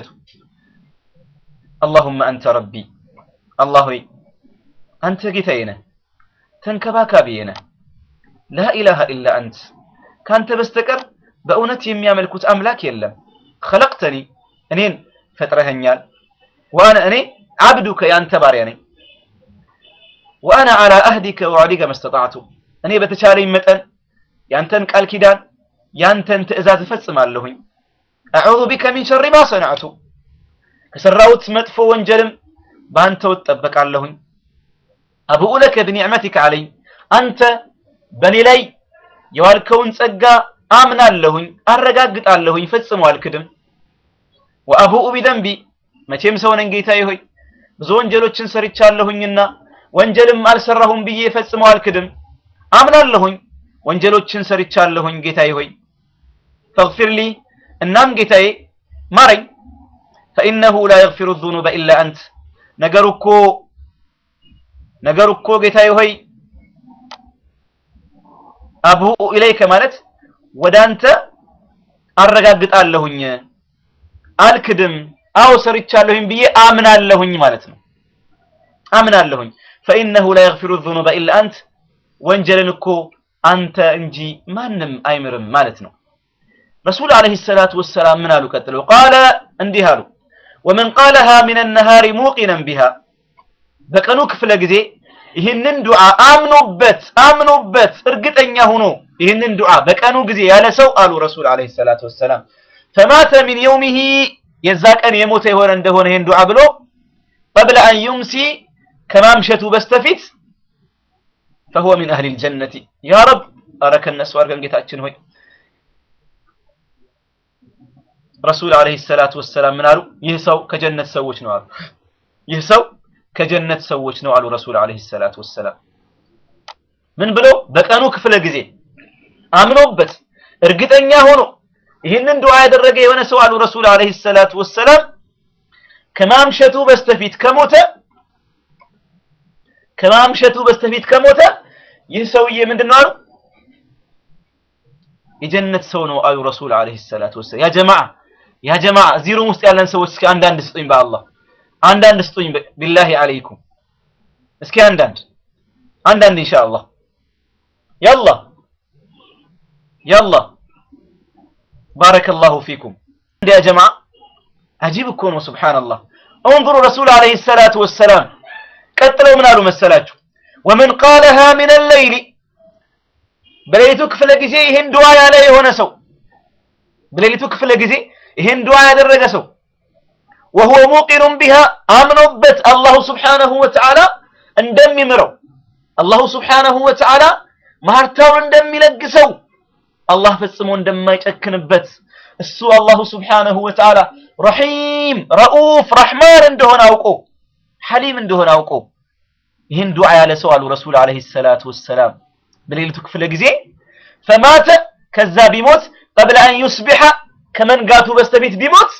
S10: አላሁመ አንተ ረቢ አላህ ሆይ አንተ ጌታዬ ነህ ተንከባካቢዬ ነህ ላኢላሃ ኢላ አንት ካንተ በስተቀር በእውነት የሚያመልኩት አምላክ የለም ኸለቅተኒ እኔን ፈጥረኸኛል ወአነ እኔ አብዱከ ያንተ ባሪያ ነኝ ወአነ አላ አህዲከ ወዐዲከ መስተጣዕቱ እኔ በተቻለኝ መጠን ያንተን ቃል ኪዳን ያንተን ትእዛዝ እፈጽማለሁኝ አዑዙ ቢከ ሚን ሸሪ ማ ሰነዕቱ ከሰራሁት መጥፎ ወንጀልም በአንተው እጠበቃለሁኝ አብኡ ለከ ብኒዕመቲከ አለይ አንተ በእኔ ላይ የዋልከውን ጸጋ አምናለሁኝ አረጋግጣለሁኝ ፈጽሞ አልክድም ወአቡኡ ቢደንቢ መቼም ሰው ነኝ ጌታዬ ሆይ ብዙ ወንጀሎችን ሰርቻለሁኝና ወንጀልም አልሰራሁም ብዬ ፈጽሞ አልክድም አምናለሁኝ ወንጀሎችን ሰርቻለሁኝ ጌታዬ ሆይ ፈግፊር ሊ እናም ጌታዬ ማረኝ ፈኢነሁ ላ የግፊሩ ዙኑበ ኢላ አንት ነገሩ እኮ ነገሩ እኮ ጌታዬ ሆይ አቡኡ ኢለይከ ማለት ወደ አንተ አረጋግጣለሁኝ አልክድም አው ሰርቻለሁኝ ብዬ አምናለሁኝ ማለት ነው አምናለሁኝ ፈኢነሁ ላ የግፊሩ ዙኑበ ኢላ አንት ወንጀልን እኮ አንተ እንጂ ማንም አይምርም ማለት ነው። ረሱል ዓለይሂ ሰላቱ ወሰላም ምን አሉ? ቀጥለው ቃለ እንዲህ አሉ፣ ወመን ቃለሃ ሚነ ነሃሪ ሙቂነን ቢሃ በቀኑ ክፍለ ጊዜ ይህንን ዱዓ አምኖበት አምኖበት እርግጠኛ ሆኖ ይህንን ዱዓ በቀኑ ጊዜ ያለ ሰው አሉ ረሱል ዓለይሂ ሰላቱ ወሰላም ፈማተ ሚን የውሚሂ የዛ ቀን የሞተ የሆነ እንደሆነ ይህን ዱዓ ብሎ ቀብለ አን ዩምሲ ከማምሸቱ በስተፊት ፈሁወ ሚን አህሊል ጀነቲ ያ ረብ ኧረ ከነሱ አድርገን ጌታችን ሆይ ረሱል ዓለይሂ ሰላቱ ወሰላም ምን አሉ? ይህ ሰው ከጀነት ሰዎች ነው አሉ። ይህ ሰው ከጀነት ሰዎች ነው አሉ ረሱል ዓለይሂ ሰላቱ ወሰላም። ምን ብለው በቀኑ ክፍለ ጊዜ አምኖበት እርግጠኛ ሆኖ ይህንን ዱዓ ያደረገ የሆነ ሰው አሉ ረሱል ዓለይሂ ሰላቱ ወሰላም ከማምሸቱ በስተፊት ከሞተ ከማምሸቱ በስተፊት ከሞተ ይህ ሰውዬ ምንድን ነው አሉ የጀነት ሰው ነው አሉ ረሱል ዓለይሂ ሰላቱ ወሰላም። ያ ጀማዓ ያ ጀማዓ እዚህ ሩም ውስጥ ያለን ሰዎች እስኪ አንዳንድ ስጡኝ በአላህ አንዳንድ ስጡኝ ቢላሂ አለይኩም እስኪ አንዳንድ አንዳንድ ኢንሻአላህ ያላ ያላ ባረከላሁ ፊኩም እንደ ያ ጀማዓ አጂብ እኮ ነው ሱብሃንአላህ እንظሩ ረሱል ዓለይሂ ሰላቱ ወሰላም ቀጥለው ምን አሉ መሰላችሁ ወመን ቃለሃ ሚነ ሌይሊ በሌሊቱ ክፍለ ጊዜ ይህን ዱዓ ያለ የሆነ ሰው በሌሊቱ ክፍለ ጊዜ ይህን ዱዓ ያደረገ ሰው ወሁወ ሙቂኑን ቢሃ አምኖበት አላሁ ስብሓነሁ ወተዓላ እንደሚምረው አላሁ ስብሓነሁ ወተዓላ ማርታውን እንደሚለግሰው አላህ ፈጽሞ እንደማይጨክንበት እሱ አላሁ ስብሓነሁ ወተዓላ ረሒም ረኡፍ ረሕማን እንደሆነ አውቆ ሐሊም እንደሆነ አውቆ ይህን ዱዓ ያለ ሰው አሉ ረሱል ዓለይሂ ሰላቱ ወሰላም በሌሊቱ ክፍለ ጊዜ ፈማተ ከዛ ቢሞት ቀብለ አን ዩስቢሐ ከመንጋቱ በስተፊት ቢሞት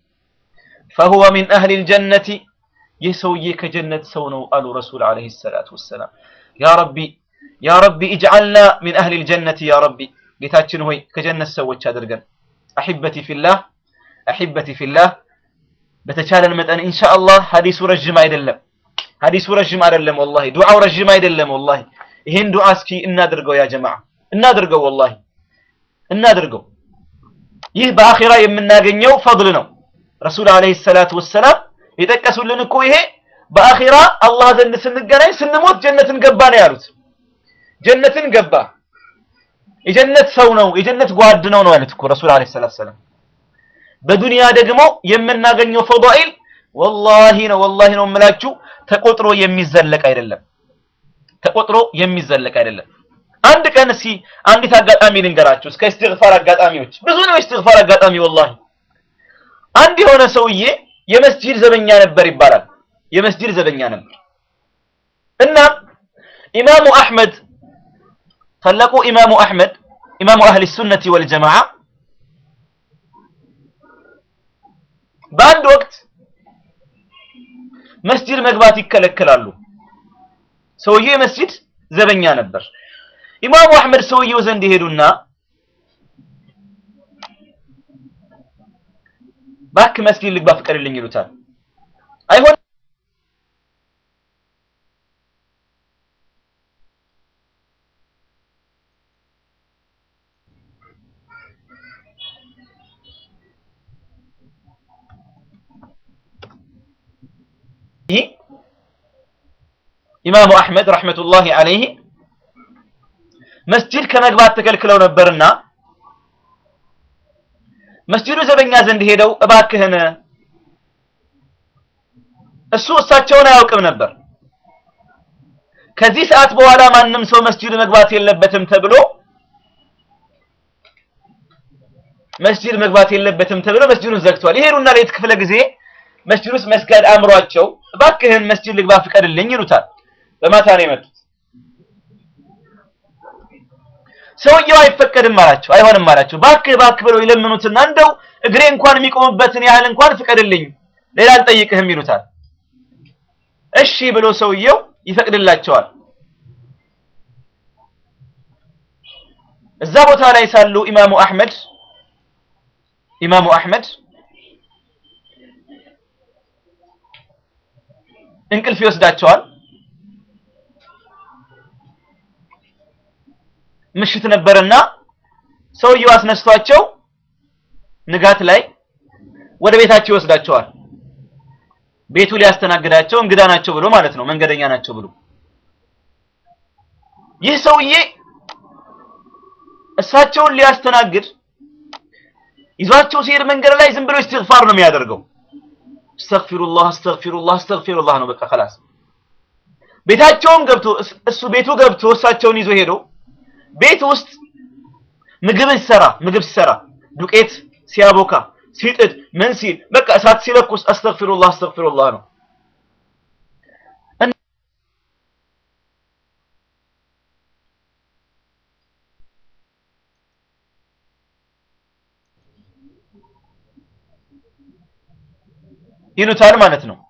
S10: ፈሁወ ሚን አህሊል ጀነቲ ይህ ሰውዬ ከጀነት ሰው ነው አሉ ረሱል ዓለይሂ ሰላቱ ወሰላም። ያ ረቢ ያ ረቢ ኢጅዓልና ሚን አህሊል ጀነቲ ያ ረቢ ጌታችን ሆይ ከጀነት ሰዎች አድርገን። አሒበቲ ፊላህ አሒበቲ ፊላህ በተቻለን መጠን ኢንሻአላህ ሐዲሱ ረዥም አይደለም፣ ሐዲሱ ረዥም አይደለም ወላሂ፣ ዱዓው ረዥም አይደለም ወላሂ። ይሄን ዱዓ እስኪ እናድርገው ያ ጀማዓ እናድርገው፣ ወላሂ እናድርገው። ይህ በአኺራ የምናገኘው ፈድል ነው። ረሱል ዓለይሂ ሰላቱ ወሰላም የጠቀሱልን እኮ ይሄ በአኺራ አላህ ዘንድ ስንገናኝ ስንሞት ጀነትን ገባ ነው ያሉት። ጀነትን ገባ የጀነት ሰው ነው የጀነት ጓድ ነው ነው ያሉት እኮ ረሱል ዓለይሂ ሰላቱ ወሰላም። በዱንያ ደግሞ የምናገኘው ፈዳኢል ወላሂ ነው ወላሂ ነው የምላችሁ ተቆጥሮ የሚዘለቅ አይደለም። ተቆጥሮ የሚዘለቅ አይደለም። አንድ ቀን እስኪ አንዲት አጋጣሚ ልንገራችሁ። እስከ ኢስቲግፋር አጋጣሚዎች ብዙ ነው ኢስቲግፋር አጋጣሚ ወላሂ አንድ የሆነ ሰውዬ የመስጂድ ዘበኛ ነበር ይባላል። የመስጂድ ዘበኛ ነበር እና ኢማሙ አሕመድ ታላቁ ኢማሙ አሕመድ ኢማሙ አህሊ ሱነቲ ወልጀማዓ በአንድ ወቅት መስጂድ መግባት ይከለከላሉ። ሰውዬው የመስጂድ ዘበኛ ነበር። ኢማሙ አሕመድ ሰውየው ዘንድ ይሄዱና እባክህ መስጊድ ልግባ ፍቀድልኝ ይሉታል። አይሆን ኢማሙ አሕመድ ረሕመቱላሂ ዐለይሂ መስጂድ ከመግባት ተከልክለው ነበርና መስጂዱ ዘበኛ ዘንድ ሄደው እባክህን እሱ እሳቸውን አያውቅም ነበር። ከዚህ ሰዓት በኋላ ማንም ሰው መስጂድ መግባት የለበትም ተብሎ መስጂድ መግባት የለበትም ተብሎ መስጂዱን ዘግቷል። ይሄዱና ሌት ክፍለ ጊዜ መስጂድ ውስጥ መስገድ አምሯቸው እባክህን መስጂድ ልግባ ፍቀድልኝ ይሉታል። በማታ ነው የመጡት። ሰውየው አይፈቀድም አላቸው፣ አይሆንም አላቸው። ባክህ ባክህ ብለው ይለምኑትና እንደው እግሬ እንኳን የሚቆምበትን ያህል እንኳን ፍቀድልኝ፣ ሌላ አልጠይቅህም ይሉታል። እሺ ብሎ ሰውየው ይፈቅድላቸዋል። እዛ ቦታ ላይ ሳሉ ኢማሙ አሕመድ ኢማሙ አሕመድ እንቅልፍ ይወስዳቸዋል። ምሽት ነበርና ሰውየው አስነስቷቸው ንጋት ላይ ወደ ቤታቸው ይወስዳቸዋል። ቤቱ ሊያስተናግዳቸው እንግዳ ናቸው ብሎ ማለት ነው፣ መንገደኛ ናቸው ብሎ። ይህ ሰውዬ እሳቸውን ሊያስተናግድ ይዟቸው ሲሄድ መንገድ ላይ ዝም ብሎ እስትግፋር ነው የሚያደርገው። አስተግፊሩላህ አስተግፊሩላህ አስተግፊሩላህ ነው በቃ خلاص። ቤታቸውን ገብቶ እሱ ቤቱ ገብቶ እሳቸውን ይዞ ሄዶ ቤት ውስጥ ምግብ ሲሰራ ምግብ ሲሰራ ዱቄት ሲያቦካ ሲጥድ ምን ሲል በቃ እሳት ሲለኩስ አስተግፊሩላህ አስተግፊሩላህ ነው። ይሉታል ማለት ነው።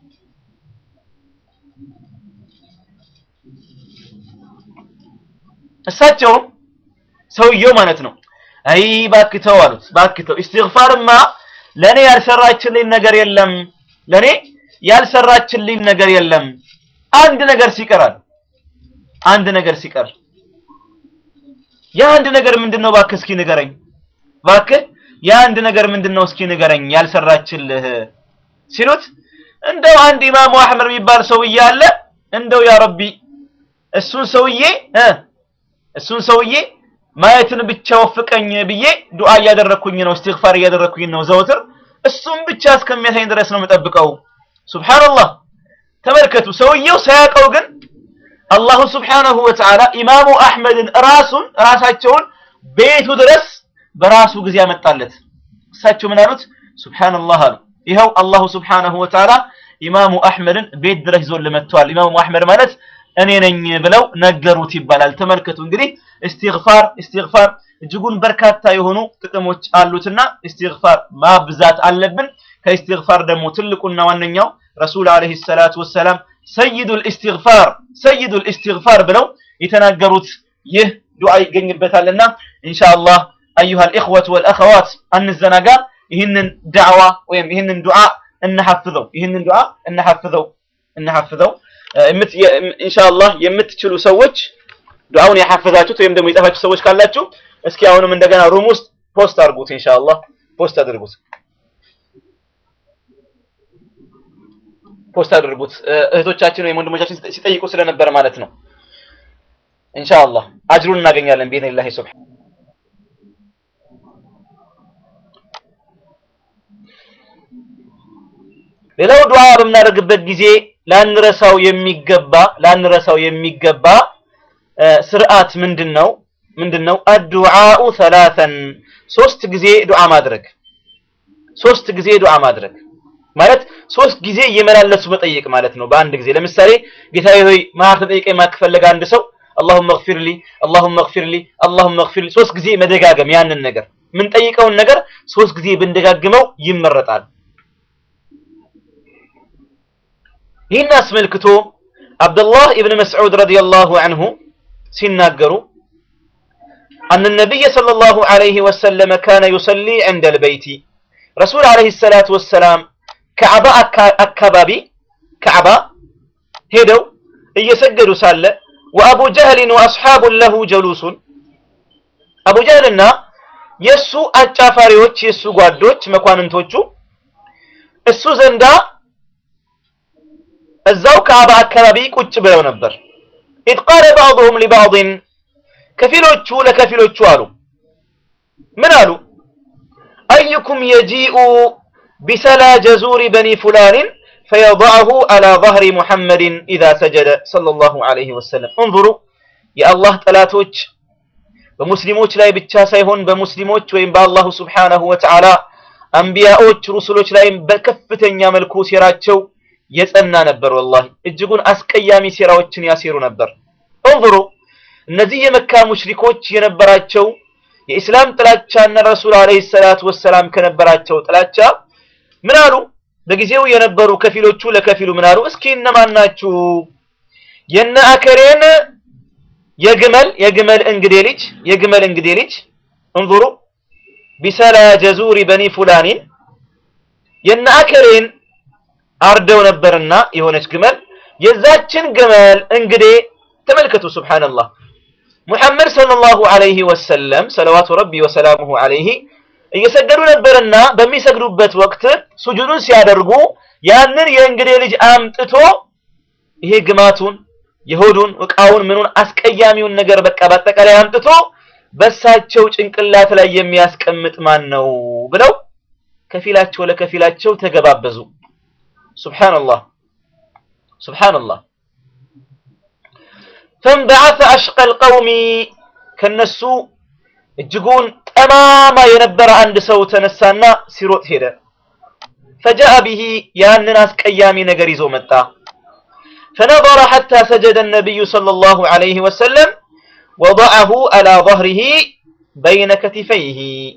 S10: እሳቸውም ሰውየው ማለት ነው አይ ባክተው አሉት። ባክተው ኢስቲግፋርማ ለኔ ያልሰራችልኝ ነገር የለም፣ ለኔ ያልሰራችልኝ ነገር የለም። አንድ ነገር ሲቀራል፣ አንድ ነገር ሲቀር ያ አንድ ነገር ምንድነው? ባክህ እስኪ ንገረኝ። ባክህ ያ አንድ ነገር ምንድነው? እስኪ ንገረኝ ያልሰራችልህ ሲሉት እንደው አንድ ኢማሙ አህመድ የሚባል ሰውዬ አለ እንደው ያ ረቢ እሱን ሰውዬ እ እሱን ሰውዬ ማየትን ብቻ ወፍቀኝ ብዬ ዱዓ እያደረኩኝ ነው፣ እስትግፋር እያደረኩኝ ነው ዘወትር። እሱም ብቻ እስከሚያሳኝ ድረስ ነው የምጠብቀው። ሱብሃንአላህ ተመልከቱ። ሰውየው ሳያውቀው ግን አላሁ ሱብሓነሁ ወተዓላ ኢማሙ አሕመድን ራሱን ራሳቸውን ቤቱ ድረስ በራሱ ጊዜ ያመጣለት። እሳቸው ምን አሉት? ሱብሃንአላህ አሉ። ይኸው አላሁ ሱብሓነሁ ወተዓላ ኢማሙ አሕመድን ቤት ድረስ ይዞልን መጥተዋል። ኢማሙ አሕመድ ማለት እኔ ነኝ ብለው ነገሩት ይባላል። ተመልከቱ እንግዲህ ኢስቲግፋር ኢስቲግፋር እጅጉን በርካታ የሆኑ ጥቅሞች አሉትና ኢስቲግፋር ማብዛት አለብን። ከኢስቲግፋር ደግሞ ትልቁና ዋነኛው ረሱል አለይሂ ሰላቱ ወሰላም ሰይዱል ኢስቲግፋር ሰይዱል ኢስቲግፋር ብለው የተናገሩት ይህ ዱዓ ይገኝበታልና ኢንሻአላህ አዩሃል ኢኽወት ወልአኸዋት አንዘናጋ። ይህንን ዳዕዋ ወይም ይህንን ዱዓ እናሐፍዘው፣ ይህንን ዱዓ እናሐፍዘው እናሐፍዘው። ኢንሻአላህ የምትችሉ ሰዎች ዱዓውን ያሐፈዛችሁት ወይም ደግሞ የጻፋችሁ ሰዎች ካላችሁ እስኪ አሁንም እንደገና ሩም ውስጥ ፖስት አድርጉት። ኢንሻአላህ ፖስት አድርጉት፣ ፖስት አድርጉት። እህቶቻችን ወይም ወንድሞቻችን ሲጠይቁ ስለነበረ ማለት ነው። ኢንሻአላህ አጅሩን እናገኛለን ቢኢዝኒላሂ ሱብሃነ ሌላው ዱዓ በምናደርግበት ጊዜ ላንረሳው የሚገባ ላንረሳው የሚገባ ስርዓት ምንድነው? ምንድነው? አዱዓኡ ሰላተን ሶስት ጊዜ ዱዓ ማድረግ ሶስት ጊዜ ዱዓ ማድረግ ማለት ሶስት ጊዜ እየመላለሱ መጠየቅ ማለት ነው። በአንድ ጊዜ ለምሳሌ ጌታዬ ሆይ ማር ተጠይቀኝ ማከፈለገ አንድ ሰው اللهم اغفر لي اللهم اغفر لي اللهم اغفر لي ሶስት ጊዜ መደጋገም ያንን ነገር የምንጠይቀውን ነገር ሶስት ጊዜ ብንደጋግመው ይመረጣል። ይህን አስመልክቶ አብዱላህ ኢብን መስዑድ ረዲየላሁ ዐንሁ ሲናገሩ አን ነቢይ ሰለላሁ ዐለይሂ ወሰለም ካነ ዩሰሊ ዐንደ ልበይቲ ረሱል ዐለይሂ ሰላቱ ወሰላም ከዕባ አካባቢ ከዕባ ሄደው እየሰገዱ ሳለ ወአቡ ጀህልን ወአስሓቡን ለሁ ጀሉሱን አቡ ጀህልና የእሱ አጫፋሪዎች የእሱ ጓዶች መኳንንቶቹ እሱ ዘንዳ እዛው ከዕባ አካባቢ ቁጭ ብለው ነበር። ኢዝ ቃለ ባዕዱሁም ሊባዕድን ከፊሎቹ ለከፊሎቹ አሉ ምን አሉ? አዩኩም የጂኡ ቢሰላ ጀዙሪ በኒ ፉላንን ፈየضዐሁ ዐላ ظህሪ ሙሐመድን ኢዛ ሰጀደ ሰለላሁ ዐለይሂ ወሰለም። እንظሩ የአላህ ጠላቶች በሙስሊሞች ላይ ብቻ ሳይሆን በሙስሊሞች ወይም በአላሁ ስብሓነሁ ወተዓላ አንቢያዎች ሩሱሎች ላይም በከፍተኛ መልኩ ሴራቸው የጸና ነበር። ወላሂ እጅጉን አስቀያሚ ሴራዎችን ያሴሩ ነበር። እንظሩ እነዚህ የመካ ሙሽሪኮች የነበራቸው የኢስላም ጥላቻና ረሱል አለይሂ ሰላቱ ወሰላም ከነበራቸው ጥላቻ ምን አሉ? በጊዜው የነበሩ ከፊሎቹ ለከፊሉ ምን አሉ? እስኪ እነማን ናችሁ የነ አከሬን የግመል የግመል እንግዴ ልጅ የግመል እንግዴ ልጅ እንظሩ ቢሰላ ጀዙሪ በኒ ፉላኒን የነ አከሬን አርደው ነበርና የሆነች ግመል የዛችን ግመል እንግዴ ተመልከቱ። ሱብሃንአላህ
S15: ሙሐመድ ሰለላሁ ዐለይሂ ወሰለም ሰለዋቱ ረቢ ወሰላሙሁ ዐለይሂ እየሰገዱ ነበርና በሚሰግዱበት ወቅት ሱጁዱን ሲያደርጉ ያንን የእንግዴ ልጅ አምጥቶ ይሄ ግማቱን የሆዱን እቃውን ምኑን አስቀያሚውን ነገር በቃ በአጠቃላይ አምጥቶ በሳቸው ጭንቅላት ላይ የሚያስቀምጥ ማን ነው ብለው ከፊላቸው ለከፊላቸው ተገባበዙ። ሱብሃንአላህ ሱብሃንአላህ ፈንበዓተ አሽቀል ቀውሚ ከነሱ እጅጉን ጠማማ የነበረ አንድ ሰው ተነሳና ሲሮጥ ሄደ። ፈጃአ ቢሂ ያንን አስቀያሚ ነገር ይዞ መጣ። فنظر حتى سجد النبي صلى الله عليه وسلم وضعه على ظهره بين كتفيه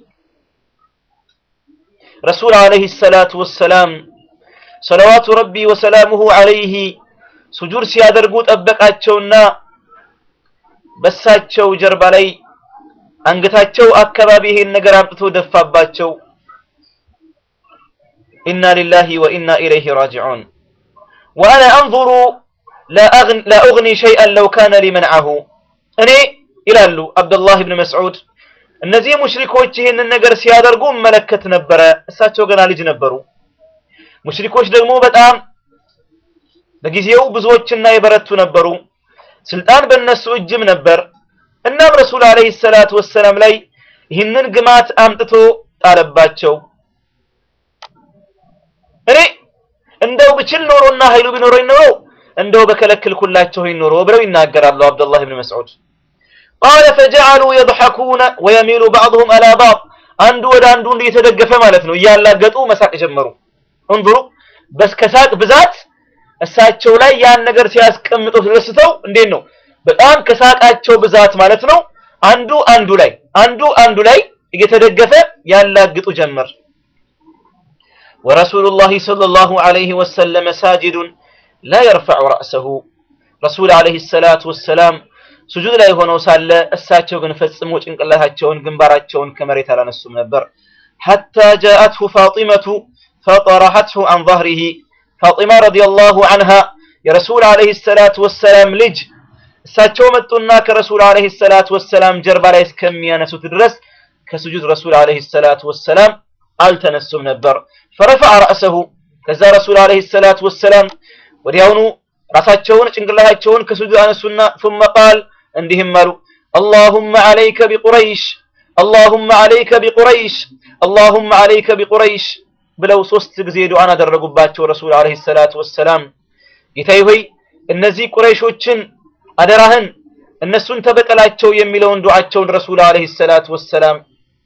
S15: رسول عليه الصلاة والسلام صلوات ربي وسلامه عليه سجور ሲያደርጉ ጠበቃቸውና በሳቸው ጀርባ ላይ አንገታቸው አካባቢ ይሄን ነገር አምጥቶ ደፋባቸው ኢና ሊላሂ ወኢና ኢለይሂ ራጂዑን ወአና አንظሩ ላ ኡግኒ ሸይአን ለው ካነ ሊ መንዐሁ እኔ ይላሉ አብዱላህ ብን መስዑድ እነዚህ ሙሽሪኮች ይህንን ነገር ሲያደርጉ እመለከት ነበረ። እሳቸው ገና ልጅ ነበሩ። ሙሽሪኮች ደግሞ በጣም በጊዜው ብዙዎችና የበረቱ ነበሩ። ስልጣን በእነሱ እጅም ነበር። እናም ረሱል አለይሂ ሰላቱ ወሰላም ላይ ይህንን ግማት አምጥቶ ጣለባቸው። እኔ እንደው ብችል ኖሮና ኃይሉ ቢኖረኝ ኖሮ እንደው በከለክልኩላቸው ኖሮ ብለው ይናገራሉ አብዱላህ ብን መስዑድ። ቃለ ፈጀዐሉ የضሐኩነ ወየሚሉ ባዕضሁም አላ ባዕድ አንዱ ወደ አንዱ እየተደገፈ ማለት ነው እያላገጡ መሳቅ ጀመሩ። እንظሩ በስከሳቅ ብዛት እሳቸው ላይ ያን ነገር ሲያስቀምጡ ተደስተው እንዴት ነው በጣም ከሳቃቸው ብዛት ማለት ነው አንዱ አንዱ ላይ አንዱ አንዱ ላይ እየተደገፈ ያላግጡ ጀመር። ወረሱሉላሂ ሰለላሁ ዐለይሂ ወሰለም ሳጅዱን ላ የርፈዑ ረእሰሁ ረሱል ዐለይሂ ሰላቱ ወሰላም ስጁድ ላይ ሆነው ሳለ እሳቸው ግን ፈጽሞ ጭንቅላታቸውን ግንባራቸውን ከመሬት አላነሱም ነበር። ሐታ ጃአትሁ ፋጢመቱ ፈጠረሐትሁ አን ظهره ፋጢማ ረዲየላሁ ዐንሃ የረሱል ዐለይሂ ሰላቱ ወሰላም ልጅ እሳቸው መጡና ከረሱል ዐለይሂ ሰላቱ ወሰላም ጀርባ ላይ እስከሚያነሱት ድረስ ከስጁድ ረሱል ዐለይሂ ሰላቱ ወሰላም አልተነሱም ነበር። ፈረፈዐ ረእሰሁ ከዛ ረሱል ዐለይሂ ሰላቱ ወሰላም ወዲያውኑ ራሳቸውን ጭንቅላታቸውን ከስጁድ አነሱና ثم قال እንዲህም አሉ اللهم عليك بقريش اللهم عليك بقريش اللهم عليك بقريش ብለው ሶስት ጊዜ ዱዓን አደረጉባቸው ረሱል አለይሂ ሰላቱ ወሰላም ጌታዬ ሆይ እነዚህ ቁረይሾችን አደራህን እነሱን ተበቀላቸው የሚለውን ዱዓቸውን ረሱል አለይሂ ሰላቱ ወሰላም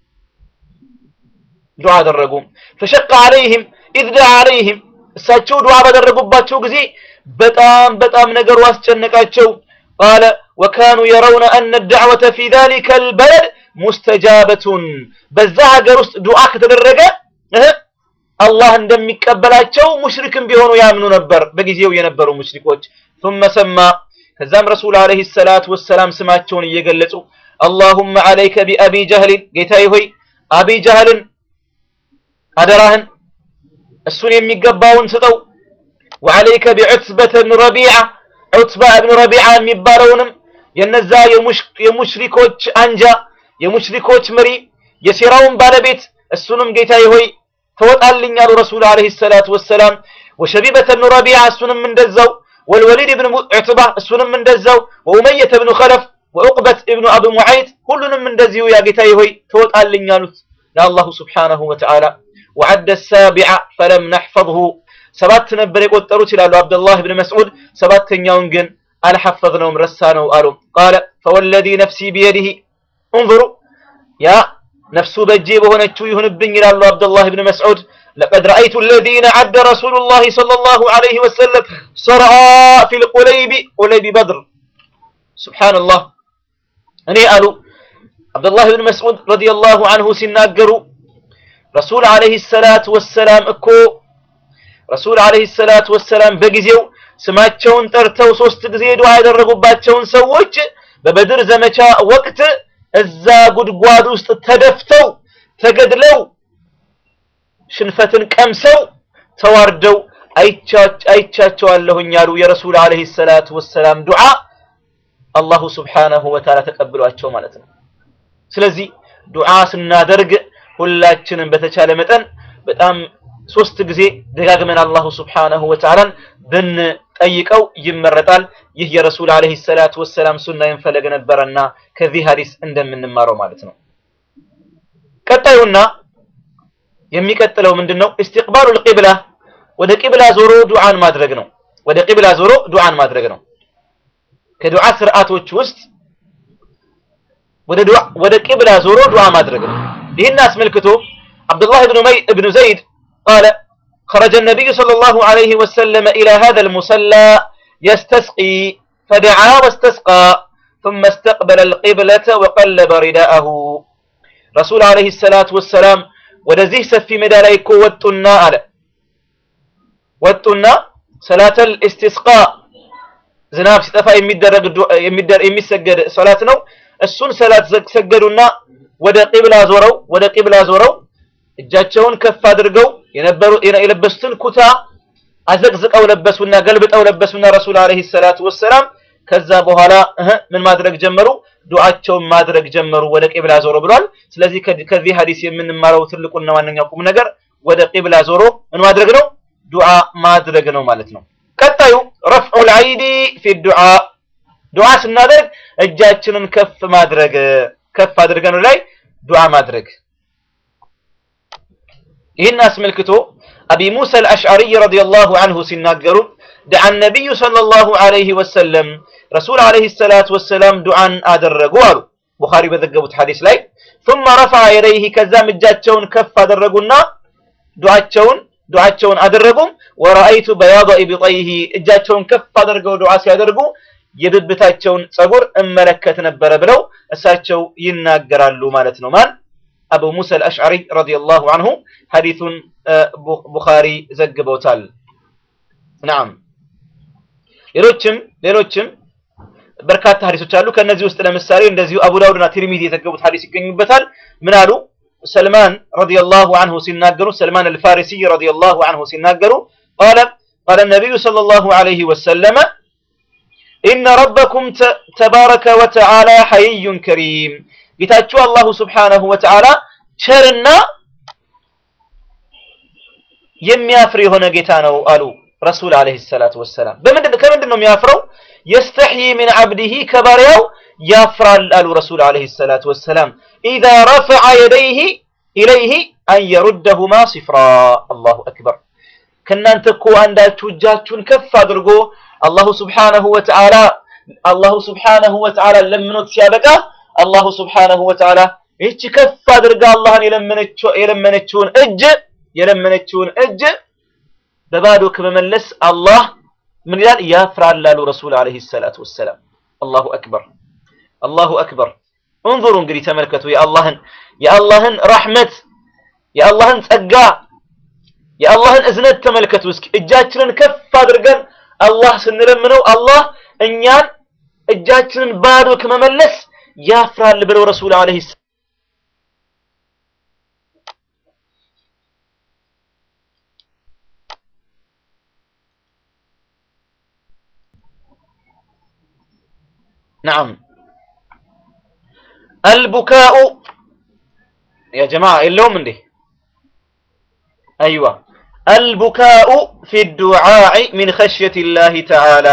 S15: ዱዓ አደረጉ فشق عليهم اذ دعا عليهم እሳቸው ዱዓ ባደረጉባቸው ጊዜ በጣም በጣም ነገሩ አስጨነቃቸው ቃለ ወካኑ የረውነ አነ ዳዕወተ ፊ ዛሊከ አልበለድ ሙስተጃበቱን በዛ ሀገር ውስጥ ዱዓ ከተደረገ አላህ እንደሚቀበላቸው ሙሽሪክም ቢሆኑ ያምኑ ነበር በጊዜው የነበሩ ሙሽሪኮች ثم سمى ከዛም ረሱል አለይሂ ሰላቱ ወሰላም ስማቸውን እየገለጹ اللهم عليك بأبي جهل ጌታዬ ሆይ አቢ ጀህልን አደራህን እሱን የሚገባውን ስጠው وعليك بعتبة بن ربيعة عتبة بن ربيعة የሚባለውንም የነዛ የሙሽሪኮች አንጃ የሙሽሪኮች መሪ የሴራውን ባለቤት እሱንም ጌታዬ ሆይ ተወጣልኝ አሉ ረሱል አለይሂ ሰላቱ ወሰላም ወሸቢበተ ብኑ ረቢዓ እሱንም እንደዛው ወልወሊድ ብን ዑትባ እሱንም እንደዛው ወኡመየተ ብኑ ኸለፍ ወዑቅበት እብኑ አብ ሙዓይት ሁሉንም እንደዚሁ ያ ጌታዬ ሆይ ተወጣልኝ አሉት ለአላሁ ስብሓነሁ ወተዓላ ወዐደ ሳቢዓ ፈለም ነሕፈظሁ ሰባት ነበር የቆጠሩት ይላሉ አብደላህ ብን መስዑድ ሰባተኛውን ግን አልሐፈዝነውም ረሳ ነው አሉ ቃለ ፈወለዚ ነፍሲ ቢየዲህ እንظሩ ያ ነፍሱ በእጄ በሆነችው ይሁንብኝ ይላሉ አብደላህ ብን መስዑድ ለቀድ ረአይቱ አለዚነ ዐደ ረሱሉላህ ሰለላሁ ዐለይሂ ወሰለም ሰርዓ ፊል ቁለይቢ ቁለይቢ በድር ሱብሓነላህ እኔ አሉ አብደላህ ብን መስዑድ ረዲየላሁ ዐንሁ ሲናገሩ ረሱል ዐለይሂ ሰላቱ ወሰላም እኮ ረሱል ዐለይሂ ሰላቱ ወሰላም በጊዜው ስማቸውን ጠርተው ሶስት ጊዜ ዱዓ ያደረጉባቸውን ሰዎች በበድር ዘመቻ ወቅት እዛ ጉድጓድ ውስጥ ተደፍተው ተገድለው ሽንፈትን ቀምሰው ተዋርደው አይቻቸዋለሁኝ ያሉ የረሱል ዐለይሂ ሰላቱ ወሰላም ዱዓ አላሁ ስብሓነሁ ወተዓላ ተቀብሏቸው ማለት ነው። ስለዚህ ዱዓ ስናደርግ ሁላችንም በተቻለ መጠን በጣም ሶስት ጊዜ ደጋግመን አላሁ ስብሓነሁ ወተዓላን ብንጠይቀው ይመረጣል። ይህ የረሱል ዓለይሂ ሰላቱ ወሰላም ሱና ይንፈለግ ነበረና ከዚህ ሐዲስ እንደምንማረው ማለት ነው። ቀጣዩና የሚቀጥለው ምንድነው? ኢስቲቅባሉል ቂብላ ወደ ቂብላ ዞሮ ዱዓን ማድረግ ነው። ወደ ቂብላ ዞሮ ዱዓን ማድረግ ነው። ከዱዓ ስርዓቶች ውስጥ ወደ ዱዓ ወደ ቂብላ ዞሮ ዱዓ ማድረግ ነው። ይህን አስመልክቶ አብዱላህ ብኑ መይ ብኑ ዘይድ ቃለ خرج النبي صلى الله عليه وسلم إلى هذا المصلى يستسقي فدعا واستسقى ثم استقبل القبلة وقلب رداءه رسول عليه الصلاة والسلام ወደዚህ ሰፊ ሜዳ ላይ እኮ ወጡና አለ ወጡና ሰላተል ኢስቲስቃ ዝናብ ሲጠፋ የሚደረግ የሚሰገድ ሰላት ነው። እሱን ሰላት ሰገዱና ወደ ቂብላ ዞረው ወደ ቂብላ ዞረው እጃቸውን ከፍ አድርገው የነበሩ የለበሱትን ኩታ አዘቅዝቀው ለበሱና ገልብጠው ለበሱና ረሱል አለይሂ ሰላቱ ወሰላም ከዛ በኋላ ምን ማድረግ ጀመሩ? ዱዓቸውን ማድረግ ጀመሩ። ወደ ቂብላ ዞሮ ብሏል። ስለዚህ ከዚህ ሐዲስ የምንማረው ትልቁና ዋነኛው ቁም ነገር ወደ ቂብላ ዞሮ ምን ማድረግ ነው? ዱዓ ማድረግ ነው ማለት ነው። ቀጣዩ ረፍዑል አይዲ ፊ ዱዓ ዱዓ ስናደርግ እጃችንን ከፍ ማድረግ ከፍ አድርገን ላይ ዱዓ ማድረግ ይህን አስመልክቶ አቢ ሙሳ አልአሽዓሪ ረዲየላሁ ዐንሁ ሲናገሩ ደዓ ነቢዩ ሰለላሁ ዐለይሂ ወሰለም ረሱል ዐለይሂ ሰላቱ ወሰላም ዱዓን አደረጉ አሉ ቡኻሪ በዘገቡት ሐዲስ ላይ ثم رفع يديه ከዛም እጃቸውን ከፍ አደረጉና ዱዓቸውን ዱዓቸውን አደረጉም ወረአይቱ በያض ኢብጠይሂ እጃቸውን ከፍ አድርገው ዱዓ ሲያደርጉ የብብታቸውን ጸጉር እመለከት ነበረ ብለው እሳቸው ይናገራሉ ማለት ነው ማን አቡ ሙሳ አልአሽዓሪ ረዲየላሁ ዐንሁ ሐዲሱን ቡኻሪ ዘግበውታል ናም ሌሎችም ሌሎችም በርካታ ሐዲሶች አሉ ከነዚህ ውስጥ ለምሳሌ እንደዚሁ አቡ ዳውድና ትርሚዚ የዘገቡት ሐዲስ ይገኙበታል ምን አሉ ሰልማን ረዲየላሁ ዐንሁ ሲናገሩ ሰልማን አልፋሪሲ ረዲየላሁ ዐንሁ ሲናገሩ قال قال النبي صلى الله عليه وسلم إن ربكم تبارك وتعالى حيي كريم ጌታችሁ አላሁ ስብሓነሁ ወተዓላ ቸርና የሚያፍር የሆነ ጌታ ነው አሉ ረሱል አለይሂ ሰላቱ ወሰላም። በምንድን ከምንድን ነው የሚያፍረው? የስተሕይ ሚን ዓብዲሂ ከባሪያው ያፍራል አሉ ረሱል አለይሂ ሰላቱ ወሰላም። ኢዛ ረፈዐ የደይሂ ኢለይሂ አን የሩደሁማ ሲፍራ። አላሁ አክበር። ከእናንተ እኮ አንዳችሁ እጃችሁን ከፍ አድርጎ አላሁ ስብሓነሁ ወተዓላ አላሁ ስብሓነሁ ወተዓላ ለምኖት ሲያበቃ አላሁ ስብሓነሁ ወተዓላ ይህች ከፍ አድርጋ አላህን የለመነችውን እጅ የለመነችውን እጅ በባዶ ከመመለስ አላህ ምን ይላል? ያፍራል አሉ ረሱል አለይሂ ሰላቱ ወሰላም። አላሁ አክበር አላሁ አክበር። እንظሩ እንግዲህ ተመልከቱ የአላህን የአላህን ረሕመት የአላህን ጸጋ የአላህን እዝነት ተመልከቱ እስኪ። እጃችንን ከፍ አድርገን አላህ ስንለምነው አላህ እኛን እጃችንን ባዶ ከመመለስ ያፍራል ብለው ረሱል አለይሂ نعم البكاء يا جماعة اللوم من دي أيوة البكاء في الدعاء من خشية الله تعالى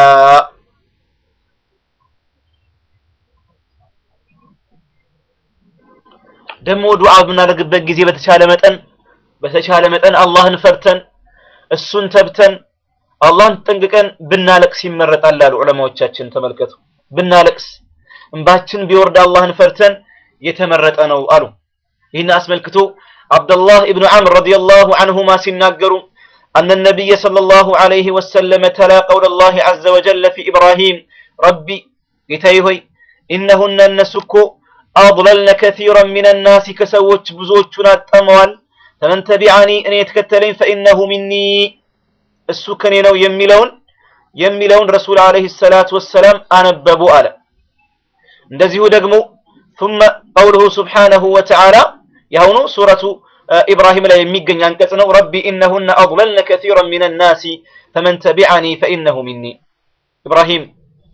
S15: ደግሞ ዱዓ በምናደርግበት ጊዜ በተቻለ መጠን በተቻለ መጠን አላህን ፈርተን እሱን ተብተን አላህን ጠንቅቀን ብናለቅስ ይመረጣል አሉ ዑለማዎቻችን። ተመልከቱ፣ ብናለቅስ እንባችን ቢወርድ አላህን ፈርተን የተመረጠ ነው አሉ። ይህን አስመልክቶ አብደላህ ኢብኑ ዐምር ረዲየላሁ ዐንሁማ ሲናገሩ أن النبي صلى الله عليه وسلم تلا قول الله عز وجل في إبراهيم ربي يتيهي إنهن النسكو أضللن كثيرا من الناس كسوت بزوجنا التموال فمن تبعني أن يتكتلين فإنه مني السكني لو يميلون يميلون رسول عليه الصلاة والسلام أنببوا ألا እንደዚሁ ደግሞ ثم قوله سبحانه وتعالى يهونو سورة إبراهيم لا يميقن ينكسنو ربي إنهن أضللن كثيرا من الناس فمن تبعني فإنه مني إبراهيم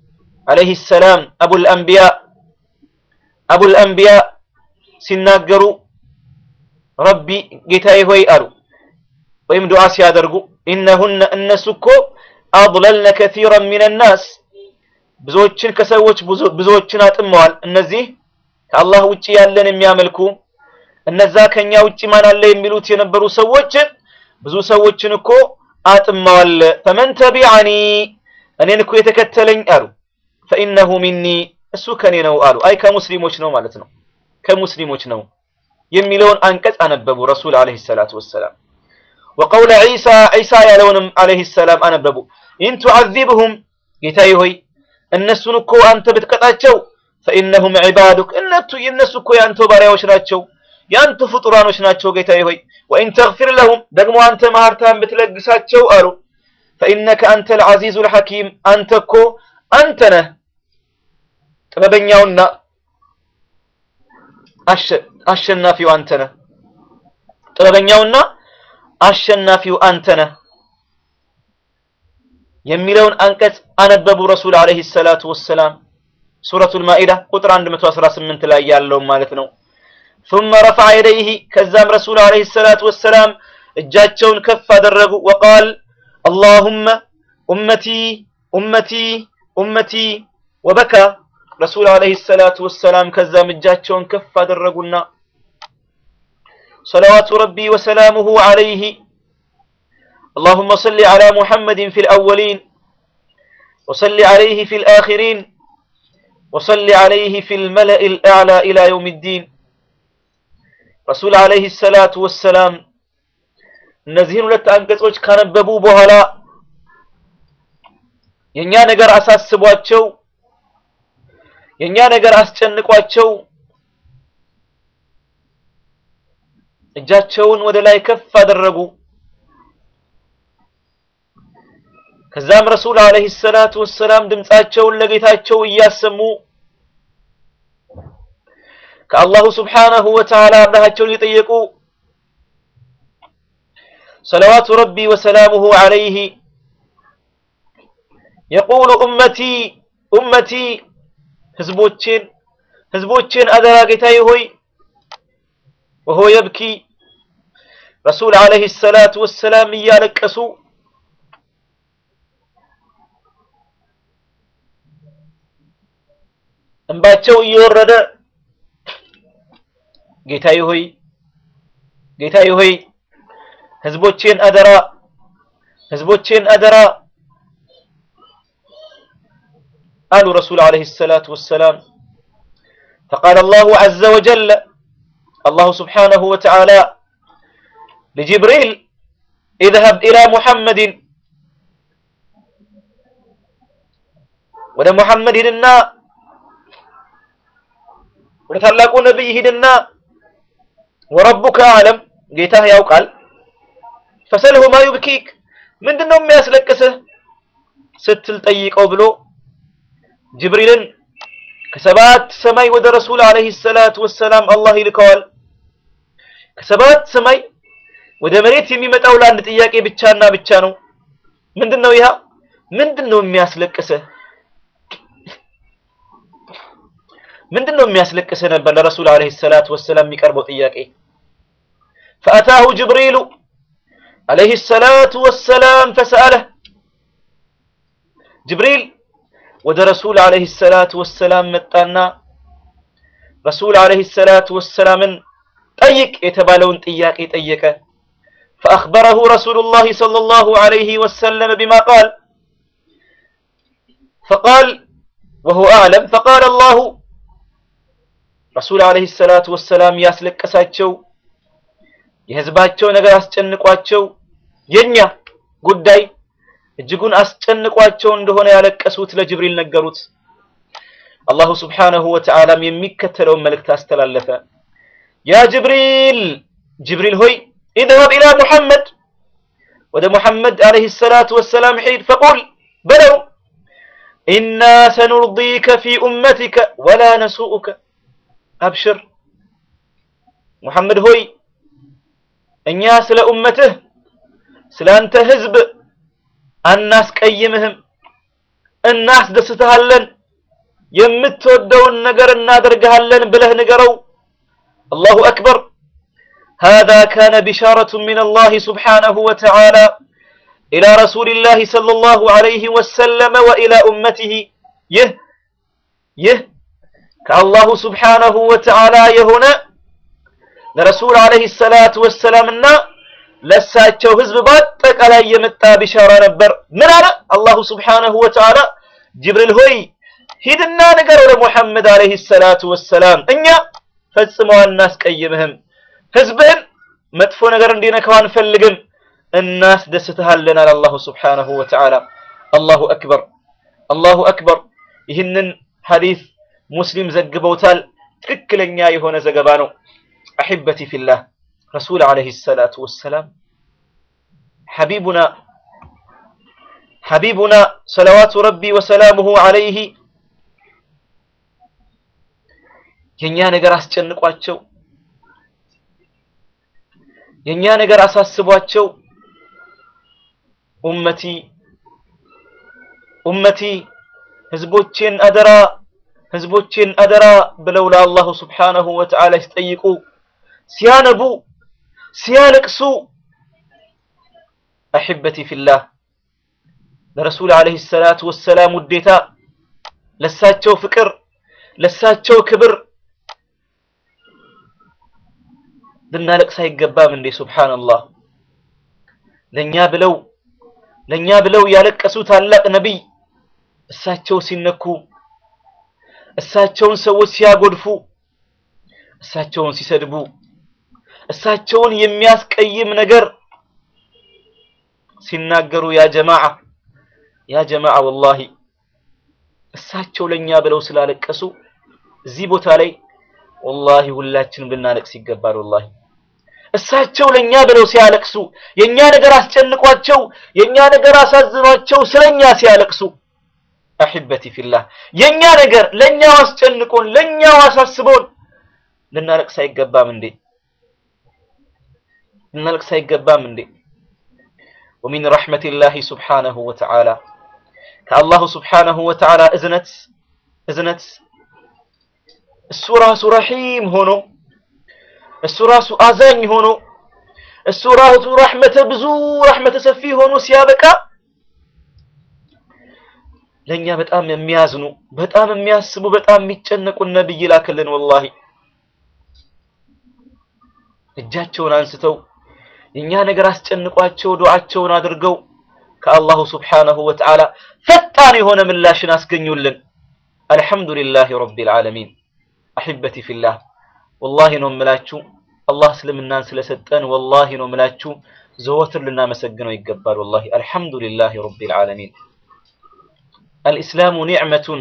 S15: አለይሂ ሰላም አቡል አንቢያ አቡል አንቢያ ሲናገሩ ረቢ ጌታዬ ሆይ አሉ ወይም ዱዓ ሲያደርጉ ኢነሁነ እነሱ እኮ አضለልነ ከሲራን ሚን ናስ ብዙዎችን ከሰዎች ብዙዎችን አጥመዋል። እነዚህ ከአላህ ውጪ ያለን የሚያመልኩ እነዛ ከኛ ውጪ ማን አለ የሚሉት የነበሩ ሰዎች ብዙ ሰዎችን እኮ አጥመዋል። ፈመን ተቢዐኒ እኔን እኮ የተከተለኝ አሉ ፈኢነሁ ሚኒ እሱ ከኔ ነው አሉ። አይ ከሙስሊሞች ነው ማለት ነው፣ ከሙስሊሞች ነው የሚለውን አንቀጽ አነበቡ ረሱል አለይሂ ሰላቱ ወሰላም። ወቀውለ ዒሳ ዒሳ ያለውንም አለይሂ ሰላም አነበቡ። ኢን ቱዐዚብሁም ጌታዬ ሆይ እነሱን እኮ አንተ ብትቀጣቸው ፈኢነሁም ዒባዱክ እነቱ የእነሱ እኮ የአንተ ባሪያዎች ናቸው፣ የአንተ ፍጡራኖች ናቸው ጌታዬ ሆይ ወኢን ተግፊር ለሁም ደግሞ አንተ ማህርታን ብትለግሳቸው አሉ ፈኢነከ አንተ ልዓዚዙ ልሐኪም አንተ እኮ አንተ ነህ ጥበበኛውና አሸናፊው አንተ ነህ ጥበበኛውና አሸናፊው አንተ ነህ የሚለውን አንቀጽ አነበቡ ረሱል አለይሂ ሰላቱ ወሰላም ሱረቱል ማኢዳ ቁጥር 118 ላይ ያለውን ማለት ነው። ثم رفع يديه ከዛም ረሱል አለይሂ ሰላቱ ወሰላም እጃቸውን ከፍ አደረጉ وقال اللهم أمتي أمتي أمتي وبكى ረሱል አለይሂ ሰላቱ ወሰላም ከዛም እጃቸውን ከፍ አደረጉና صلوات ربي وسلامه عليه اللهم صل على محمد في الأولين وصل عليه في الآخرين وصل عليه في الملأ الأعلى إلى يوم الدين رسول عليه الصلاة والسلام እነዚህን ሁለት አንቀጾች ካነበቡ በኋላ የኛ ነገር አሳስቧቸው የኛ ነገር አስጨንቋቸው እጃቸውን ወደ ላይ ከፍ አደረጉ። ከዛም ረሱል አለይሂ ሰላቱ ወሰላም ድምጻቸውን ለጌታቸው እያሰሙ ከአላሁ ስብሓነሁ ወተዓላ እርዳታቸውን እየጠየቁ ሰለዋቱ ረቢ ወሰላሙሁ ዐለይህ የቁሉ ኡመቲ ኡመቲ ህዝቦቼን ህዝቦቼን አደራ ጌታዬ ሆይ ወሆ የብኪ ረሱል አለይሂ ሰላቱ ወሰላም እያለቀሱ እንባቸው እየወረደ ጌታዬ ሆይ ጌታዬ ሆይ ህዝቦቼን አደራ ህዝቦቼን አደራ አሉ ረሱል አለይሂ ሰላቱ ወሰላም فقال الله عز وجل الله سبحانه وتعالى لجبريل اذهب إلى محمد ወደ ሙሐመድ ሂድና ወደ ታላቁ ነብይ ሂድና ወረቡከ አለም ጌታህ ያውቃል ፈሰልሁ ማ ዩብኪክ ምንድነው የሚያስለቅስህ ስትል ጠይቀው ብሎ ጅብሪልን ከሰባት ሰማይ ወደ ረሱል አለይሂ ሰላቱ ወሰላም አላህ ይልከዋል። ከሰባት ሰማይ ወደ መሬት የሚመጣው ለአንድ ጥያቄ ብቻና ብቻ ነው። ምንድነው ይሃ? ምንድነው የሚያስለቅስህ? ምንድነው የሚያስለቅስህ ነበር ለረሱል አለይሂ ሰላቱ ወሰላም የሚቀርበው ጥያቄ። فأتاه جبريل عليه الصلاة والسلام فسأله جبريل ወደ ረሱል አለይሂ ሰላቱ ወሰላም መጣና ረሱል አለይሂ ሰላቱ ወሰላምን ጠይቅ የተባለውን ጥያቄ ጠየቀ። فأخبره رسول الله صلى الله عليه وسلم بما قال فقال وهو أعلم فقال الله ረሱል አለይሂ ሰላቱ ወሰላም ያስለቀሳቸው የህዝባቸው ነገር አስጨንቋቸው የኛ ጉዳይ እጅጉን አስጨንቋቸው እንደሆነ ያለቀሱት ለጅብሪል ነገሩት። አላሁ ስብሓነሁ ወተዓላም የሚከተለውን መልእክት አስተላለፈ። ያ ጅብሪል ጅብሪል ሆይ ኢድሀብ ኢላ ሙሐመድ ወደ ሙሐመድ አለይሂ ሰላቱ ወሰላም ሂድ ፈቁል በለው ኢና ሰኑርዲከ ፊ ኡመቲከ ወላ ነሱኡከ አብሽር ሙሐመድ ሆይ እኛ ስለ ኡመትህ ስለ አንተ ህዝብ አናስቀይምህም እናስደስትሃለን የምትወደውን ነገር እናደርግሃለን ብለህ ንገረው። አላሁ አክበር هذا كان بشارة من الله سبحانه وتعالى إلى رسول الله صلى الله عليه وسلم وإلى أمته يه يه كالله سبحانه وتعالى يهنا لرسول عليه الصلاة والسلام النا ለሳቸው ህዝብ በአጠቃላይ የመጣ ቢሻራ ነበር። ምን አለ አላሁ ስብሓነሁ ወተዓላ ጅብሪል ሆይ ሂድና ንገረው ለሙሐመድ አለይሂ ሰላቱ ወሰላም እኛ ፈጽሞ አናስቀይምህም፣ ህዝብህን መጥፎ ነገር እንዲነካው አንፈልግም፣ እናስደስትሃለን አለ አላሁ ስብሓነሁ ወተዓላ። አላሁ አክበር አላሁ አክበር። ይህንን ሐዲስ ሙስሊም ዘግበውታል። ትክክለኛ የሆነ ዘገባ ነው። አሒበቲ ፊላህ رسول عليه الصلاة والسلام حبيبنا حبيبنا صلوات ربي وسلامه عليه የኛ ነገር አስጨንቋቸው የኛ ነገር አሳስቧቸው ኡመቲ ኡመቲ ህዝቦቼን አደራ ህዝቦቼን አደራ ብለው ለአላሁ ስብሓነሁ ወተዓላ ሲጠይቁ ሲያነቡ ሲያለቅሱ አሕበቲ ፊላህ ለረሱል ዓለይሂ ሰላቱ ወሰላም ውዴታ ለሳቸው ፍቅር ለሳቸው ክብር ልናለቅስ አይገባም እንዴ? ሱብሓነላህ ለኛ ብለው ለኛ ብለው ያለቀሱ ታላቅ ነቢይ እሳቸው ሲነኩ እሳቸውን ሰዎች ሲያጎድፉ እሳቸውን ሲሰድቡ እሳቸውን የሚያስቀይም ነገር ሲናገሩ ያ ጀማዓ ያ ጀማዓ ወላሂ እሳቸው ለኛ ብለው ስላለቀሱ እዚህ ቦታ ላይ ወላሂ ሁላችንም ልናለቅስ ይገባል። ወላሂ እሳቸው ለኛ ብለው ሲያለቅሱ የኛ ነገር አስጨንቋቸው የኛ ነገር አሳዝኗቸው ስለኛ ሲያለቅሱ አሕበቲ ፊላህ የኛ ነገር ለኛው አስጨንቆን ለኛው አሳስቦን ልናለቅስ አይገባም እንዴ? ልናለቅስ አይገባም እንዴ? ወሚን ረሕመቲላሂ ሱብሓነሁ ወተዓላ ከአላሁ ሱብሓነሁ ወተዓላ እዝነት እዝነት እሱ ራሱ ረሒም ሆኖ እሱ ራሱ አዛኝ ሆኖ እሱ ራሱ ረሕመተ ብዙ ረሕመተ ሰፊ ሆኖ ሲያበቃ ለእኛ በጣም የሚያዝኑ በጣም የሚያስቡ በጣም የሚጨነቁ ነብይ ላክልን። ወላሂ እጃቸውን አንስተው የእኛ ነገር አስጨንቋቸው ዱዓቸውን አድርገው ከአላሁ ስብሓነሁ ወተዓላ ፈጣን የሆነ ምላሽን አስገኙልን። አልሐምዱሊላህ ረቢል ዓለሚን። አሕበቲ ፊላህ ወላሂ ነው የምላችሁ አላህ እስልምናን ስለሰጠን ወላሂ ነው የምላችሁ ዘወትር ልናመሰግነው ይገባል። ወላሂ አልሐምዱሊላህ ረቢል ዓለሚን። አልኢስላሙ ኒዕመቱን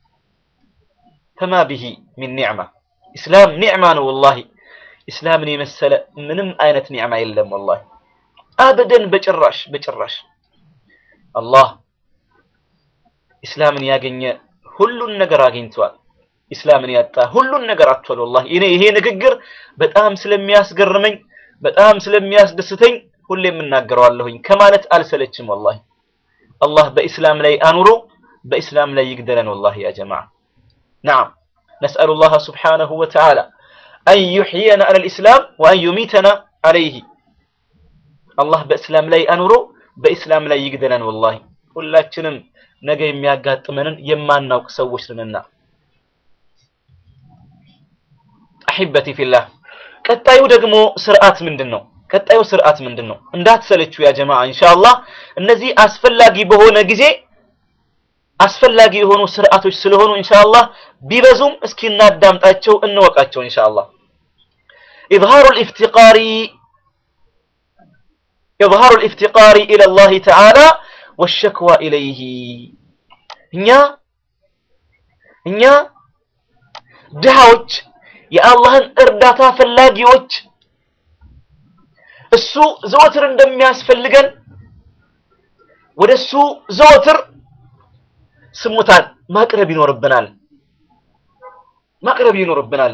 S15: ፈማ ቢሂ ሚን ኒዕማ ኢስላም ኒዕማ ነው። ወላሂ ኢስላምን የመሰለ ምንም አይነት ኒዕማ የለም። ወላሂ አበደን በጭራሽ በጭራሽ። አላህ ኢስላምን ያገኘ ሁሉን ነገር አግኝቷል። ኢስላምን ያጣ ሁሉን ነገር አጥቷል። ወላሂ እኔ ይሄ ንግግር በጣም ስለሚያስገርመኝ በጣም ስለሚያስደስተኝ ሁሌም እናገረዋለሁኝ ከማለት አልሰለችም። ወላሂ አላህ በኢስላም ላይ አኑሮ በኢስላም ላይ ይግደለን። ወላሂ ያ ጀማዓ ነዓም ነስአሉ ላህ ስብሓነሁ ወተዓላ አን ዩሕየና አለል ኢስላም ወአን ዩሚተና አለይህ አላህ በእስላም ላይ አኑሮ በኢስላም ላይ ይግደለን። ወላሂ ሁላችንም ነገ የሚያጋጥመንን የማናውቅ ሰዎች ነንና አሒበቲ ፊላህ ቀጣዩ ደግሞ ስርዓት ምንድን ነው? ቀጣዩ ስርዓት ምንድን ነው? እንዳትሰለችው ያ ጀማዓ ኢንሻአላህ እነዚህ አስፈላጊ በሆነ ጊዜ አስፈላጊ የሆኑ ስርዓቶች ስለሆኑ ኢንሻአላህ ቢበዙም እስኪ እናዳምጣቸው እንወቃቸው ኢንሻአላህ إظهار الافتقار إظهار الافتقار إلى الله تعالى والشكوى إليه እኛ እኛ ድሃዎች የአላህን እርዳታ ፈላጊዎች እሱ ዘወትር እንደሚያስፈልገን ወደ እሱ ዘወትር ስሙታን ማቅረብ ይኖርብናል ማቅረብ ይኖርብናል።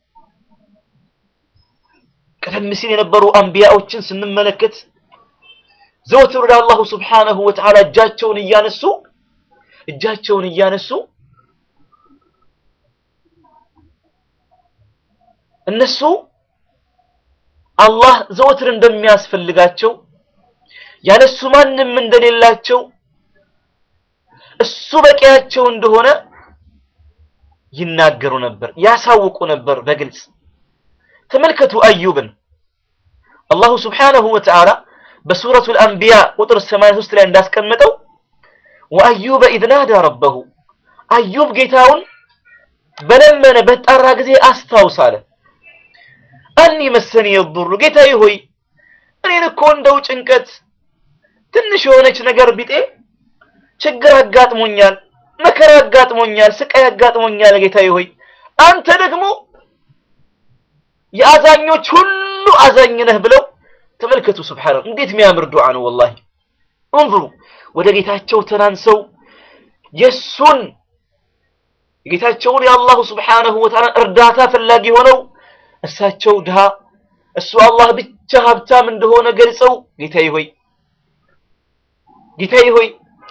S15: ቀደም ሲል የነበሩ አንቢያዎችን ስንመለከት ዘወትር ወደ አላሁ ስብሓነሁ ወተዓላ እጃቸውን እያነሱ እጃቸውን እያነሱ እነሱ አላህ ዘወትር እንደሚያስፈልጋቸው ያለሱ ማንም እንደሌላቸው እሱ በቂያቸው እንደሆነ ይናገሩ ነበር፣ ያሳውቁ ነበር በግልጽ። ተመልከቱ አዩብን አላሁ ስብሓነሁ ወተዓላ በሱረቱል አንቢያ ቁጥር 83 ላይ እንዳስቀመጠው ወአዩበ ኢዝ ናዳ ረበሁ አዩብ ጌታውን በለመነ በጠራ ጊዜ አስታውስ አለ። አኒ መሰኒ የዱሩ ጌታዬ ሆይ እኔን እኮ እንደው ጭንቀት ትንሽ የሆነች ነገር ቢጤ ችግር አጋጥሞኛል፣ መከራ አጋጥሞኛል፣ ስቃይ አጋጥሞኛል ጌታዬ ሆይ አንተ ደግሞ የአዛኞች ሁሉ አዛኝ ነህ ብለው ተመልከቱ። ሱብሃንአላህ እንዴት የሚያምር ዱዓ ነው ወላሂ። እንظሩ ወደ ጌታቸው ተናንሰው የሱን የጌታቸውን የአላሁ ስብሓነሁ ወተዓላ እርዳታ ፈላጊ ሆነው እሳቸው ድሃ እሱ አላህ ብቻ ሀብታም እንደሆነ ገልጸው ጌታዬ ሆይ ጌታዬ ሆይ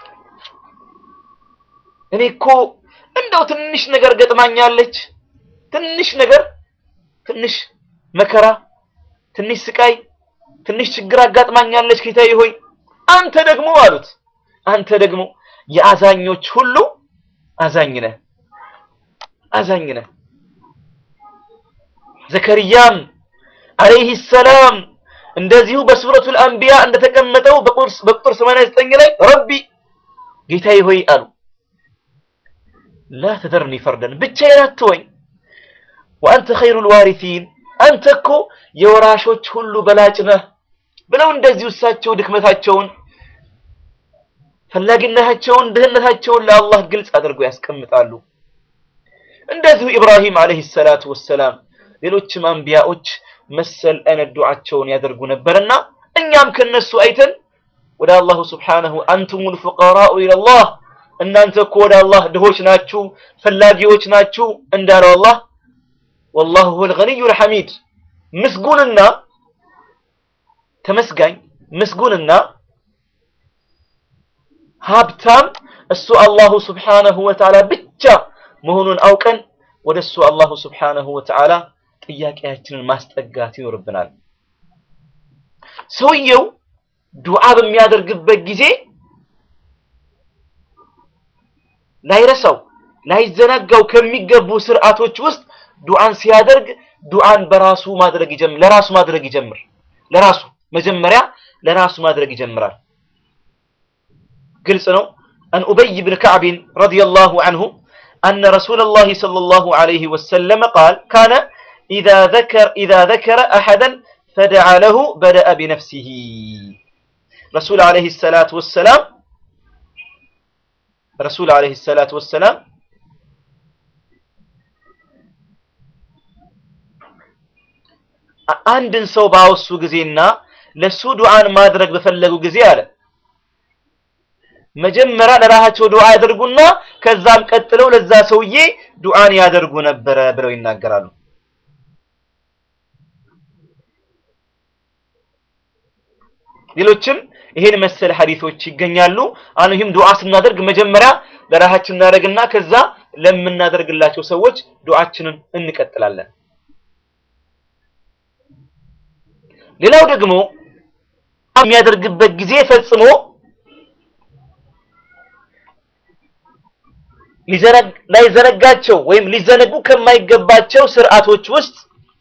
S15: እኔ እኮ እንደው ትንሽ ነገር ገጥማኛለች፣ ትንሽ ነገር፣ ትንሽ መከራ፣ ትንሽ ስቃይ፣ ትንሽ ችግር አጋጥማኛለች ጌታዬ ሆይ አንተ ደግሞ አሉት አንተ ደግሞ የአዛኞች ሁሉ አዛኝ ነህ አዛኝ ነህ። ዘከርያም አለይሂ ሰላም እንደዚሁ በሱረቱል አንቢያ እንደተቀመጠው በቁጥር 89 ላይ ረቢ ጌታዬ ሆይ አሉ ላ ተደርኒ ፈርደን ብቻዬን አትወኝ፣ ወአንተ ኸይሩል ዋሪሲን አንተ እኮ የወራሾች ሁሉ በላጭ ነህ ብለው እንደዚሁ እሳቸው ድክመታቸውን ፈላጊነታቸውን ድህነታቸውን ለአላህ ግልጽ አድርገው ያስቀምጣሉ። እንደዚሁ ኢብራሂም አለይሂ ሰላቱ ወሰላም ሌሎችም አንቢያዎች መሰል አይነት ዱዓቸውን ያደርጉ ነበርና እኛም ከነሱ አይተን ወደ አላሁ ስብሓነሁ አንቱሙል ፉቀራኡ ኢለላህ እናንተ እኮ ወደ አላህ ድሆች ናችሁ፣ ፈላጊዎች ናችሁ እንዳለው አላህ ወላሁ ሁወል ገኒዩል ሐሚድ ምስጉንና ተመስጋኝ ምስጉንና ሀብታም እሱ አላሁ ስብሓነሁ ወተዓላ ብቻ መሆኑን አውቀን ወደ እሱ አላሁ ስብሓነሁ ወተዓላ ጥያቄያችንን ማስጠጋት ይኖርብናል። ሰውየው ዱዓ በሚያደርግበት ጊዜ ላይረሳው ላይዘናጋው ከሚገቡ ስርዓቶች ውስጥ ዱዓን ሲያደርግ ዱዓን በራሱ ማድረግ ይጀምር ለራሱ ማድረግ ይጀምር ለራሱ መጀመሪያ ለራሱ ማድረግ ይጀምራል። ግልጽ ነው። አን ኡበይ ብን ከዕብን ረዲየላሁ አንሁ أن رسول الله صلى الله عليه وسلم قال كان إذا ذكر إذا ذكر أحدا فدعا له بدأ بنفسه رسول عليه الصلاة والسلام رسول عليه الصلاة والسلام አንድን ሰው ባወሱ ጊዜና ለሱ ዱዓን ማድረግ በፈለጉ ጊዜ አለ መጀመሪያ ለራሳቸው ዱዓ ያደርጉና ከዛም ቀጥለው ለዛ ሰውዬ ዱዓን ያደርጉ ነበረ ብለው ይናገራሉ። ሌሎችም ይሄን መሰል ሐዲሶች ይገኛሉ። አሁንም ዱዓ ስናደርግ መጀመሪያ ለራሳችን እናደርግና ከዛ ለምናደርግላቸው ሰዎች ዱዓችንን እንቀጥላለን። ሌላው ደግሞ የሚያደርግበት ጊዜ ፈጽሞ ላይዘነጋቸው ወይም ሊዘነጉ ከማይገባቸው ስርዓቶች ውስጥ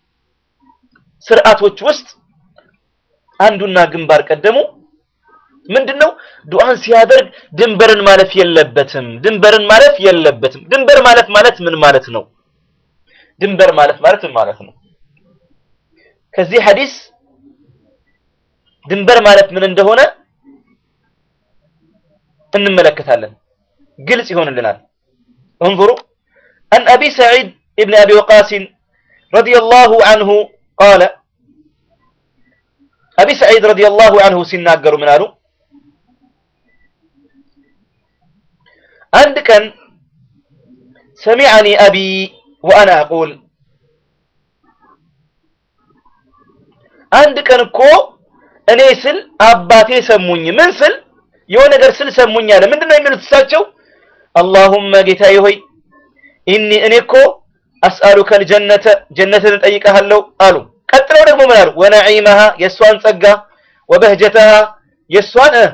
S15: ስርዓቶች ውስጥ አንዱና ግንባር ቀደሙ ምንድነው? ዱዓን ሲያደርግ ድንበርን ማለፍ የለበትም። ድንበርን ማለፍ የለበትም። ድንበር ማለፍ ማለት ምን ማለት ነው? ድንበር ማለፍ ማለት ምን ማለት ነው? ከዚህ ሐዲስ ድንበር ማለት ምን እንደሆነ እንመለከታለን። ግልጽ ይሆንልናል። انظروا عن أبي سعيد ابن أبي وقاص رضي الله عنه قال أبي سعيد رضي الله عنه سناقر من قالوا عندك سمعني أبي وأنا أقول عندك كو እኔ ስል አባቴ ሰሙኝ ምን ስል የሆነ ነገር ስል ሰሙኝ አለ ምንድነው የሚሉት እሳቸው አላሁመ ጌታዬ ሆይ ኢኒ እኔ እኮ አስአሉከ አልጀነተ ጀነትን እጠይቅሃለሁ አሉ። ቀጥለው ደግሞ ምን አሉ? ወነዒመሃ የእሷን ጸጋ፣ ወበህጀተሃ የእሷን እ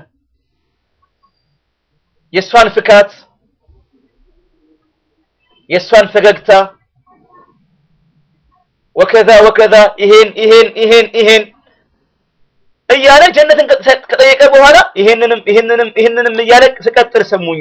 S15: የእሷን ፍካት፣ የእሷን ፈገግታ ወከዛ ወከዛ ይሄን ይሄን ይሄን ይሄን እያለ ጀነትን ከጠየቀ በኋላ ይሄንንም ይሄንንም ይሄንንም እያለ ስቀጥል ሰሙኝ።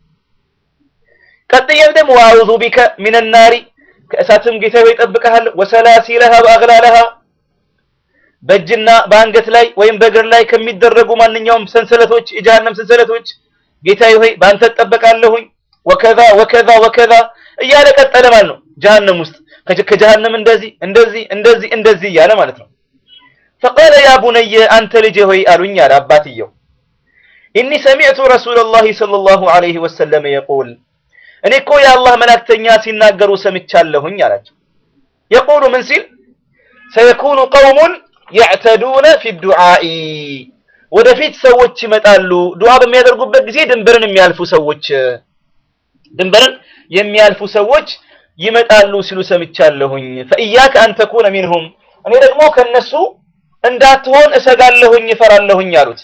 S15: ቀጥዬም ደግሞ ወአዑዙ ቢከ ሚነ ናሪ ከእሳትም ጌታ ሆይ እጠብቅሃለሁ፣ ወሰላሲለሃ ወአግላለሃ በእጅና በአንገት ላይ ወይም በእግር ላይ ከሚደረጉ ማንኛውም ሰንሰለቶች የጀሃነም ሰንሰለቶች ጌታዬ ሆይ በአንተ እጠበቃለሁኝ። ወከዛ ወከዛ ወከዛ እያለ ቀጠለ ማለት ነው። ጀሃነም ውስጥ ከጀሃነም እንደዚህ እንደዚህ እንደዚህ እንደዚህ እያለ ማለት ነው። ፈቃለ ያ ቡነየ አንተ ልጄ ሆይ አሉኝ አለ አባትየው ኢኒ ሰሚዕቱ ረሱለላሂ ሰለላሁ ዐለይሂ ወሰለም የቁል እኔ እኮ የአላህ መላእክተኛ ሲናገሩ ሰምቻለሁኝ አላቸው። የቁሉ ምን ሲል ሰየኩኑ ቀውሙን የዕተዱነ ፊ ዱዓኢ ወደፊት ሰዎች ይመጣሉ ዱዓ በሚያደርጉበት ጊዜ ድንበርን የሚያልፉ ሰዎች ድንበርን የሚያልፉ ሰዎች ይመጣሉ ሲሉ ሰምቻለሁኝ። ፈኢያከ አን ተኩነ ሚንሁም እኔ ደግሞ ከነሱ እንዳትሆን እሰጋለሁኝ እፈራለሁኝ አሉት።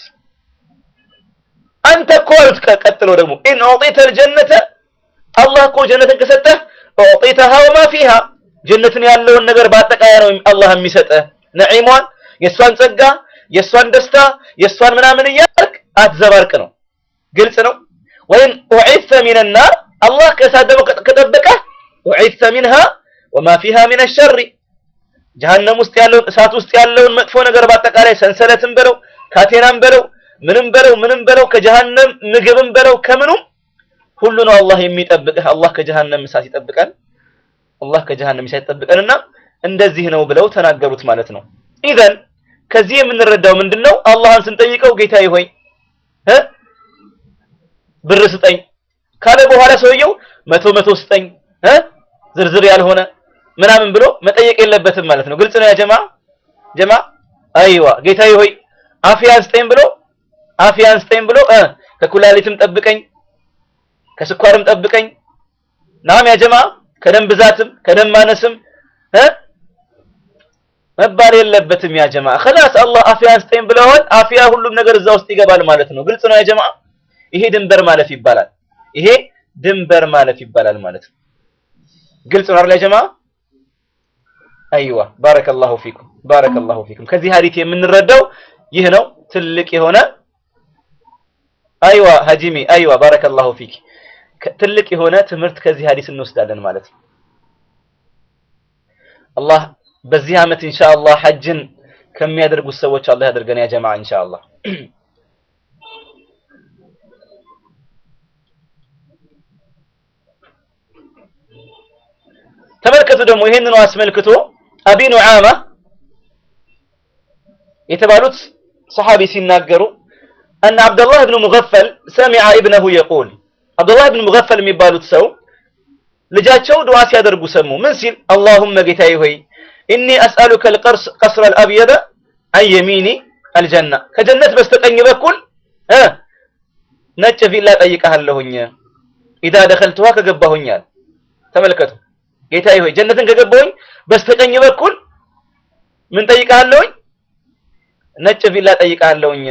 S15: አንተ እኮ አሉት ቀጥሎ ደግሞ ኢን ኡዕጢተ ልጀነተ አላህ እኮ ጀነትን ከሰጠህ ኡዕጢተሃ ወማ ፊሃ ጀነትን ያለውን ነገር በአጠቃላይ ነው አላህ የሚሰጠህ ነዒሟን፣ የእሷን ጸጋ፣ የእሷን ደስታ፣ የእሷን ምናምን እያልክ አትዘባርቅ ነው። ግልጽ ነው። ወይም ኡዒተ ሚነ ናር አላህ ከእሳት ደግሞ ከጠበቀህ ኡዒተ ሚንሃ ወማ ፊሃ ሚነ ሸሪ ጀሃነም ውስጥ ያለውን እሳት ውስጥ ያለውን መጥፎ ነገር በአጠቃላይ ሰንሰለትም በለው ካቴናም በለው ምንም በለው ምንም በለው ከጀሃነም ምግብም በለው ከምኑም ሁሉ ነው አላህ የሚጠብቅህ። አላህ ከጀሃነም እሳት ይጠብቀን። አላህ ከጀሃነም እሳት ይጠብቀንና እንደዚህ ነው ብለው ተናገሩት ማለት ነው። ኢዘን ከዚህ የምንረዳው ምንድነው? አላህን ስንጠይቀው ጌታዬ ሆይ እ ብር ስጠኝ ካለ በኋላ ሰውየው መቶ መቶ ስጠኝ እ ዝርዝር ያልሆነ ምናምን ብሎ መጠየቅ የለበትም ማለት ነው። ግልጽ ነው ያ ጀማ ጀማ አይዋ ጌታዬ ሆይ አፍያን ስጠኝ ብሎ አፍያን ስጠኝ ብሎ እ ከኩላሊትም ጠብቀኝ ከስኳርም ጠብቀኝ ናም ያ ጀማ ከደም ብዛትም ከደም ማነስም እ መባል የለበትም ያ ጀማ خلاص አላህ አፍያን ስጠኝ ብለዋል አፍያ ሁሉም ነገር እዛ ውስጥ ይገባል ማለት ነው ግልጽ ነው ያ ጀማ ይሄ ድንበር ማለፍ ይባላል ይሄ ድንበር ማለፍ ይባላል ማለት ነው ግልጽ ነው አይደል ያ ጀማ አይዋ ባረከላሁ ፊኩም ባረከላሁ ፊኩም ከዚህ ሀዲት የምንረዳው ይህ ነው ትልቅ የሆነ አይዋ ሀጂሚ አይዋ ባረከላሁ ፊክ ትልቅ የሆነ ትምህርት ከዚህ ሀዲስ እንወስዳለን ማለት ነው አላህ በዚህ ዓመት ኢንሻአላህ ሐጅን ከሚያደርጉት ሰዎች አላህ ያደርገን ያ ጀማዓ ኢንሻአላህ ተመልከቱ ደግሞ ይህንኑ አስመልክቶ አቢ ኑዓማ የተባሉት ሰሐቢ ሲናገሩ أن عبد الله بن مغفل سمع ابنه يقول عبد الله بن مغفل የሚባሉት ሰው ልጃቸው ዱዓ ሲያደርጉ ሰሙ ምን ሲል اللهم ጌታዬ ሆይ ኢኒ አስአሉከ القرص قصر الابيض عن يمين الجنه ከጀነት በስተቀኝ በኩል እ ነጭ ቪላ ጠይቀሃለሁኝ ኢዳ ደኸልቱሃ ከገባሁኛል ተመልከቱ ጌታዬ ሆይ ጀነትን ከገባሁኝ በስተቀኝ በኩል ምን ጠይቀሃለሁኝ ነጭ ቪላ ጠይቀሃለሁኝ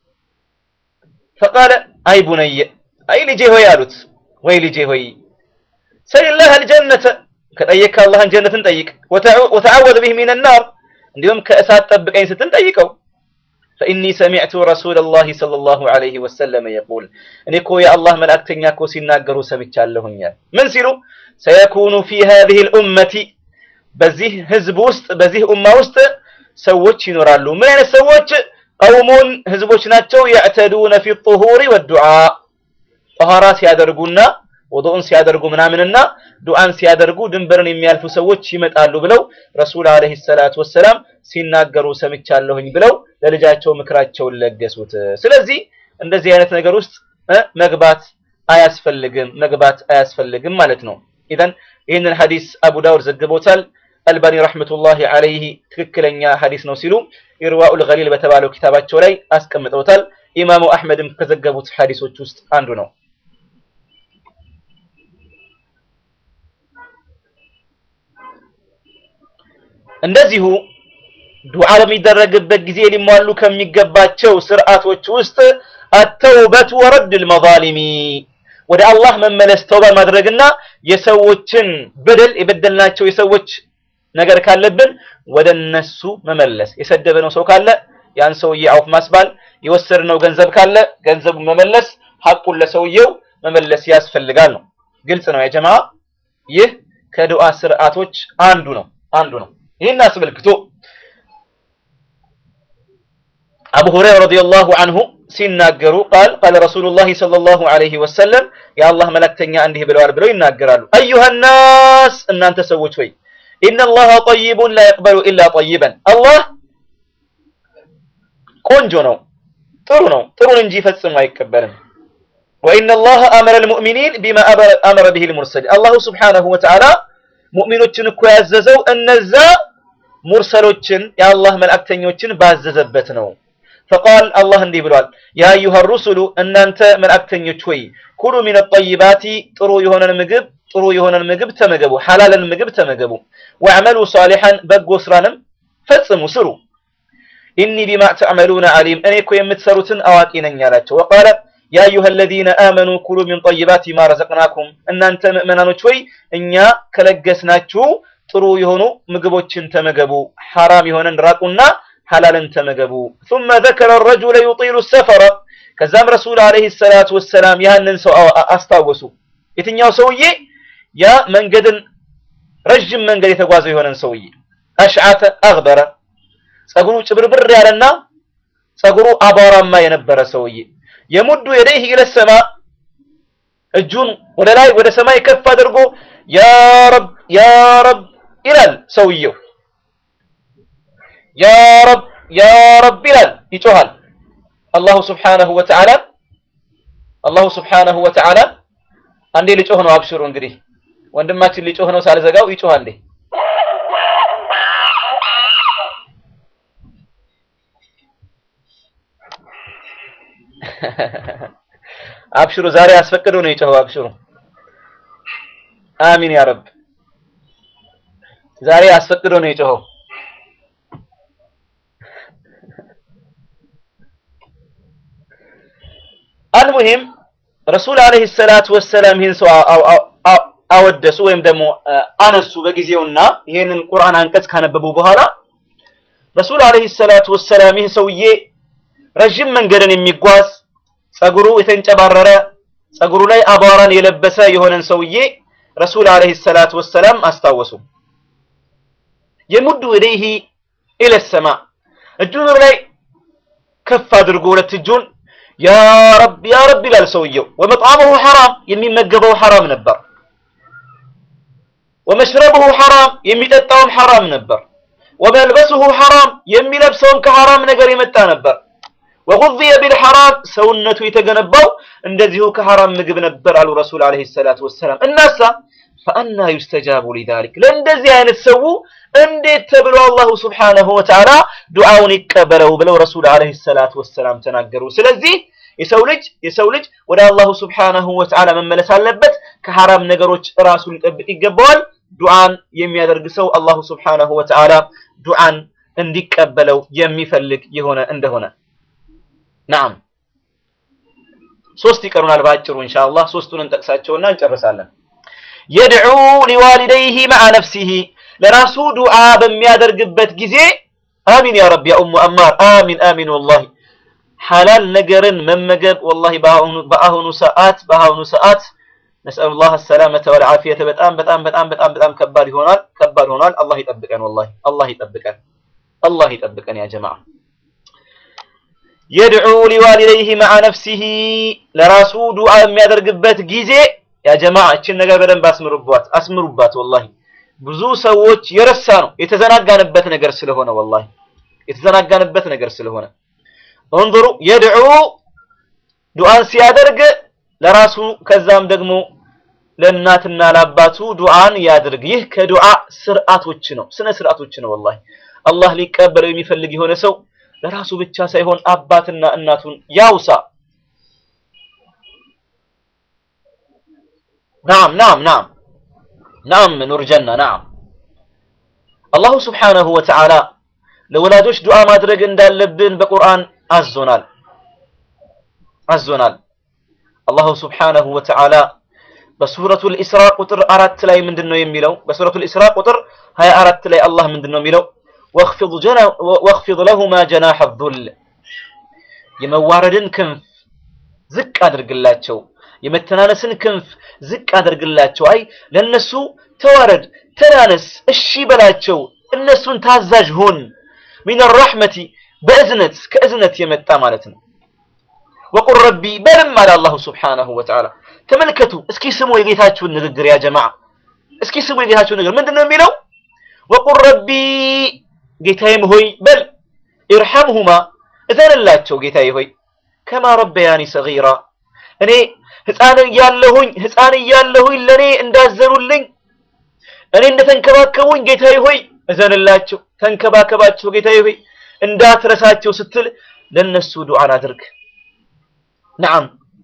S15: ፈቃለ አይ ቡነየ አይ ልጄ ሆይ አሉት ወይ ልጄ ሆይ ሰልላህ አልጀነተ ከጠየቅክ አላህን ጀነትን ጠይቅ ወተዓወዝ ቢህ ሚን ናር እንዲሁም ከእሳት ጠብቀኝ ስትል ጠይቀው فإني سمعت رسول الله صلى الله عليه وسلم يقول እኔ እኮ የአላህ መልእክተኛ እኮ ሲናገሩ ሰምቻለሁኛል ምን ሲሉ سيكون في هذه الأمة በዚህ ህዝብ ውስጥ በዚህ ኡማ ውስጥ ሰዎች ይኖራሉ ምን አይነት ሰዎች ቀውሙን ህዝቦች ናቸው يعتدون في الطهور والدعاء ጠኋራ ሲያደርጉና ወዱእን ሲያደርጉ ምናምንና ዱዓን ሲያደርጉ ድንበርን የሚያልፉ ሰዎች ይመጣሉ ብለው ረሱል አለይሂ ሰላቱ ወሰላም ሲናገሩ ሰምቻለሁኝ ብለው ለልጃቸው ምክራቸውን ለገሱት። ስለዚህ እንደዚህ አይነት ነገር ውስጥ መግባት አያስፈልግም መግባት አያስፈልግም ማለት ነው። ኢዘን ይህንን ሐዲስ አቡ ዳውድ ዘግቦታል። አልባኒ ረሕመቱላሂ አለይህ ትክክለኛ ሐዲስ ነው ሲሉ ኢርዋኡል ገሊል በተባለው ኪታባቸው ላይ አስቀምጠውታል። ኢማሙ አሕመድም ከዘገቡት ሐዲሶች ውስጥ አንዱ ነው። እንደዚሁ ዱዓ በሚደረግበት ጊዜ ሊሟሉ ከሚገባቸው ስርዓቶች ውስጥ አተውበቱ ወረድ ልመዛሊሚ ወደ አላህ መመለስ ተውባ ማድረግና የሰዎችን በደል የበደልናቸው የሰዎች ነገር ካለብን ወደ እነሱ መመለስ የሰደበነው ሰው ካለ ያን ሰውዬ አውፍ ማስባል የወሰድነው ገንዘብ ካለ ገንዘቡን መመለስ ሐቁን ለሰውየው መመለስ ያስፈልጋል ነው ግልጽ ነው የጀማ ይህ ከዱዓ ስርዓቶች አንዱ ነው አንዱ ነው ይህን አስመልክቶ አቡ ሁረይራ ረዲየላሁ አንሁ ሲናገሩ ቃል ቃለ ረሱሉላህ ሰለላሁ ዐለይሂ ወሰለም የአላህ መላእክተኛ እንዲህ ብለዋል ብለው ይናገራሉ አዩሃ ናስ እናንተ ሰዎች ሆይ ኢነላህ ጠይቡን ላ የቅበሉ ኢላ ጠይበን አላህ ቆንጆ ነው ጥሩ ነው ጥሩን እንጂ ፈጽሞ አይቀበልም ወኢነ አላህ አመረ ልሙእሚኒን ቢማ አመረ ብሂ ልሙርሰል አላሁ ስብሓነሁ ወተዓላ ሙእሚኖችን እኮ ያዘዘው እነዛ ሙርሰሎችን የአላህ መልእክተኞችን ባዘዘበት ነው ፈቃል አላህ እንዲህ ብሏል ያ አዩሃ ሩሱሉ እናንተ መልእክተኞች ሆይ ኩሉ ሚን ጠይባቲ ጥሩ የሆነን ምግብ ጥሩ የሆነን ምግብ ተመገቡ ሐላልን ምግብ ተመገቡ ወዕመሉ ሳሊሐን በጎ ስራንም ፈጽሙ ስሩ ኢኒ ቢማ ተዕመሉነ ዓሊም እኔ እኮ የምትሰሩትን አዋቂ ነኝ አላቸው ወቃለ ያ አዩሃ አለዚነ አመኑ ኩሉ ሚን ጠይባቲ ማ ረዘቅናኩም እናንተ ምእመናኖች ሆይ እኛ ከለገስናችሁ ጥሩ የሆኑ ምግቦችን ተመገቡ ሐራም የሆነን ራቁና ሐላልን ተመገቡ ثم ذكر الرجل يطيل السفر ከዛም ረሱል አለይሂ ሰላቱ ወሰላም ያንን ሰው አስታወሱ የትኛው ሰውዬ ያ መንገድን ረጅም መንገድ የተጓዘው የሆነን ሰውዬ አሽዓተ አግበረ ጸጉሩ ጭብርብር ያለና ጸጉሩ አቧራማ የነበረ ሰውዬ የሙዱ የደይህ ኢለሰማ እጁን ወደ ላይ ወደ ሰማይ ከፍ አድርጎ ያ ረብ ያ ረብ ይላል ሰውየው ያ ረብ ያ ረብ ይላል ይጮሃል አላሁ ስብሓነሁ ወተዓላ አላሁ ስብሓነሁ ወተዓላ አንዴ ሊጮህ ነው አብሽሩ እንግዲህ ወንድማችን ሊጮህ ነው ሳልዘጋው ይጮህ አንዴ አብሽሩ ዛሬ አስፈቅዶ ነው የጮኸው አብሽሩ አሚን ያ ረብ ዛሬ አስፈቅዶ ነው የጮኸው አልሙሂም ረሱል አለይሂ ሰላቱ ወሰላም ይህን ሰው አወደሱ ወይም ደግሞ አነሱ በጊዜውና ይህንን ቁርአን አንቀጽ ካነበቡ በኋላ ረሱል አለይሂ ሰላቱ ወሰላም ይህ ሰውዬ ረዥም መንገድን የሚጓዝ ጸጉሩ የተንጨባረረ ጸጉሩ ላይ አቧራን የለበሰ የሆነን ሰውዬ ረሱል አለይሂ ሰላቱ ወሰላም አስታወሱ የሙዱ ወደይሂ ኢለ ሰማ እጁን ወደ ላይ ከፍ አድርጎ ሁለት እጁን ያ ረብ ያ ረብ ይላል ሰውየው ወመጥዓሙሁ ሐራም የሚመገበው ሐራም ነበር ወመሽረቡሁ ሐራም የሚጠጣውም ሐራም ነበር ወመልበሱሁ ሐራም የሚለብሰውም ከሐራም ነገር የመጣ ነበር ወጉዝየ ቢልሐራም ሰውነቱ የተገነባው እንደዚሁ ከሐራም ምግብ ነበር አሉ ረሱል አለይሂ ሰላቱ ወሰላም እናሳ ፈአና ዩስተጃቡ ሊዛሊክ ለእንደዚህ አይነት ሰው እንዴት ተብሎ አላሁ ስብሓነሁ ወተዓላ ዱዓውን ይቀበለው ብለው ረሱል አለይሂ ሰላቱ ወሰላም ተናገሩ ስለዚህ የሰው ልጅ የሰው ልጅ ወደ አላሁ ስብሓነሁ ወተዓላ መመለስ አለበት ከሐራም ነገሮች ራሱን ሊጠብቅ ይገባዋል ዱዓን የሚያደርግ ሰው አላሁ ስብሓነሁ ወተዓላ ዱዓን እንዲቀበለው የሚፈልግ የሆነ እንደሆነ ናም ሶስት ይቀሩናል በአጭሩ ኢንሻአላህ ሶስቱን እንጠቅሳቸውና እንጨርሳለን የድዑ ሊዋሊደይሂ መዓ ነፍሲሂ ለራሱ ዱዓ በሚያደርግበት ጊዜ አሚን ያ ረብ ያ ኡሙ አማር አሚን አሚን ወላሂ ሐላል ነገርን መመገብ ወላሂ በአሁኑ በአሁኑ ሰዓት በአሁኑ ሰዓት ነስአሉ ላህ ሰላመተ ወልዓፊየተ በጣም በጣም በጣም በጣም በጣም ከባድ ይሆናል ከባድ ሆኗል አላህ ይጠብቀን ወላሂ አላህ ይጠብቀን አላህ ይጠብቀን ያ ጀማዓ የድዑ ሊዋሊደይሂ መዓ ነፍሲሂ ለራሱ ዱዓ የሚያደርግበት ጊዜ ያ ጀማዓ እችን ነገር በደንብ አስምሩባት አስምሩባት ወላሂ ብዙ ሰዎች የረሳ ነው የተዘናጋንበት ነገር ስለሆነ ወላሂ የተዘናጋንበት ነገር ስለሆነ እንظሩ የድዑ ዱዓን ሲያደርግ ለራሱ ከዛም ደግሞ ለእናትና ለአባቱ ዱዓን ያድርግ ይህ ከዱዓ ስርዓቶች ነው ስነ ስርዓቶች ነው ወላሂ አላህ ሊቀበለው የሚፈልግ የሆነ ሰው ለራሱ ብቻ ሳይሆን አባትና እናቱን ያውሳ ናም ናም ናም ናም ኑር ጀና ናም አላሁ ስብሓነሁ ወተዓላ ለወላጆች ዱዓ ማድረግ እንዳለብን በቁርአን አዞናል አዞናል። አላሁ ስብሓነሁ ወተዓላ በሱረቱል ኢስራ ቁጥር አራት ላይ ምንድን ነው የሚለው? በሱረቱል ኢስራ ቁጥር ሀያ አራት ላይ አላህ ምንድን ነው የሚለው? ወኽፊድ ለሁማ ጀናሐ ዙል የመዋረድን ክንፍ ዝቅ አድርግላቸው፣ የመተናነስን ክንፍ ዝቅ አድርግላቸው። አይ ለነሱ ተዋረድ፣ ተናነስ፣ እሺ በላቸው፣ እነሱን ታዛዥ ሁን። ሚን ረሕመቲ በእዝነት ከእዝነት የመጣ ማለት ነው። ወቁል ረቢ በልም አለ አላሁ ስብሓነሁ ወተዓላ። ተመልከቱ እስኪ ስሙ የጌታችሁን ንግግር ያ ጀማዓ፣ እስኪ ስሙ የጌታችሁን ንግግር ምንድን ነው የሚለው? ወቁል ረቢ ጌታዬም ሆይ በል ኢርሐምሁማ እዘንላቸው ጌታዬ ሆይ ከማ ረበያኒ ሰጊራ እኔ ህፃን እያለሁኝ ህፃን እያለሁኝ ለእኔ እንዳዘኑልኝ እኔ እንደተንከባከቡኝ ጌታዬ ሆይ እዘንላቸው፣ ተንከባከባቸው ጌታዬ ሆይ እንዳትረሳቸው ስትል ለነሱ ዱዓን አድርግ። ነዓም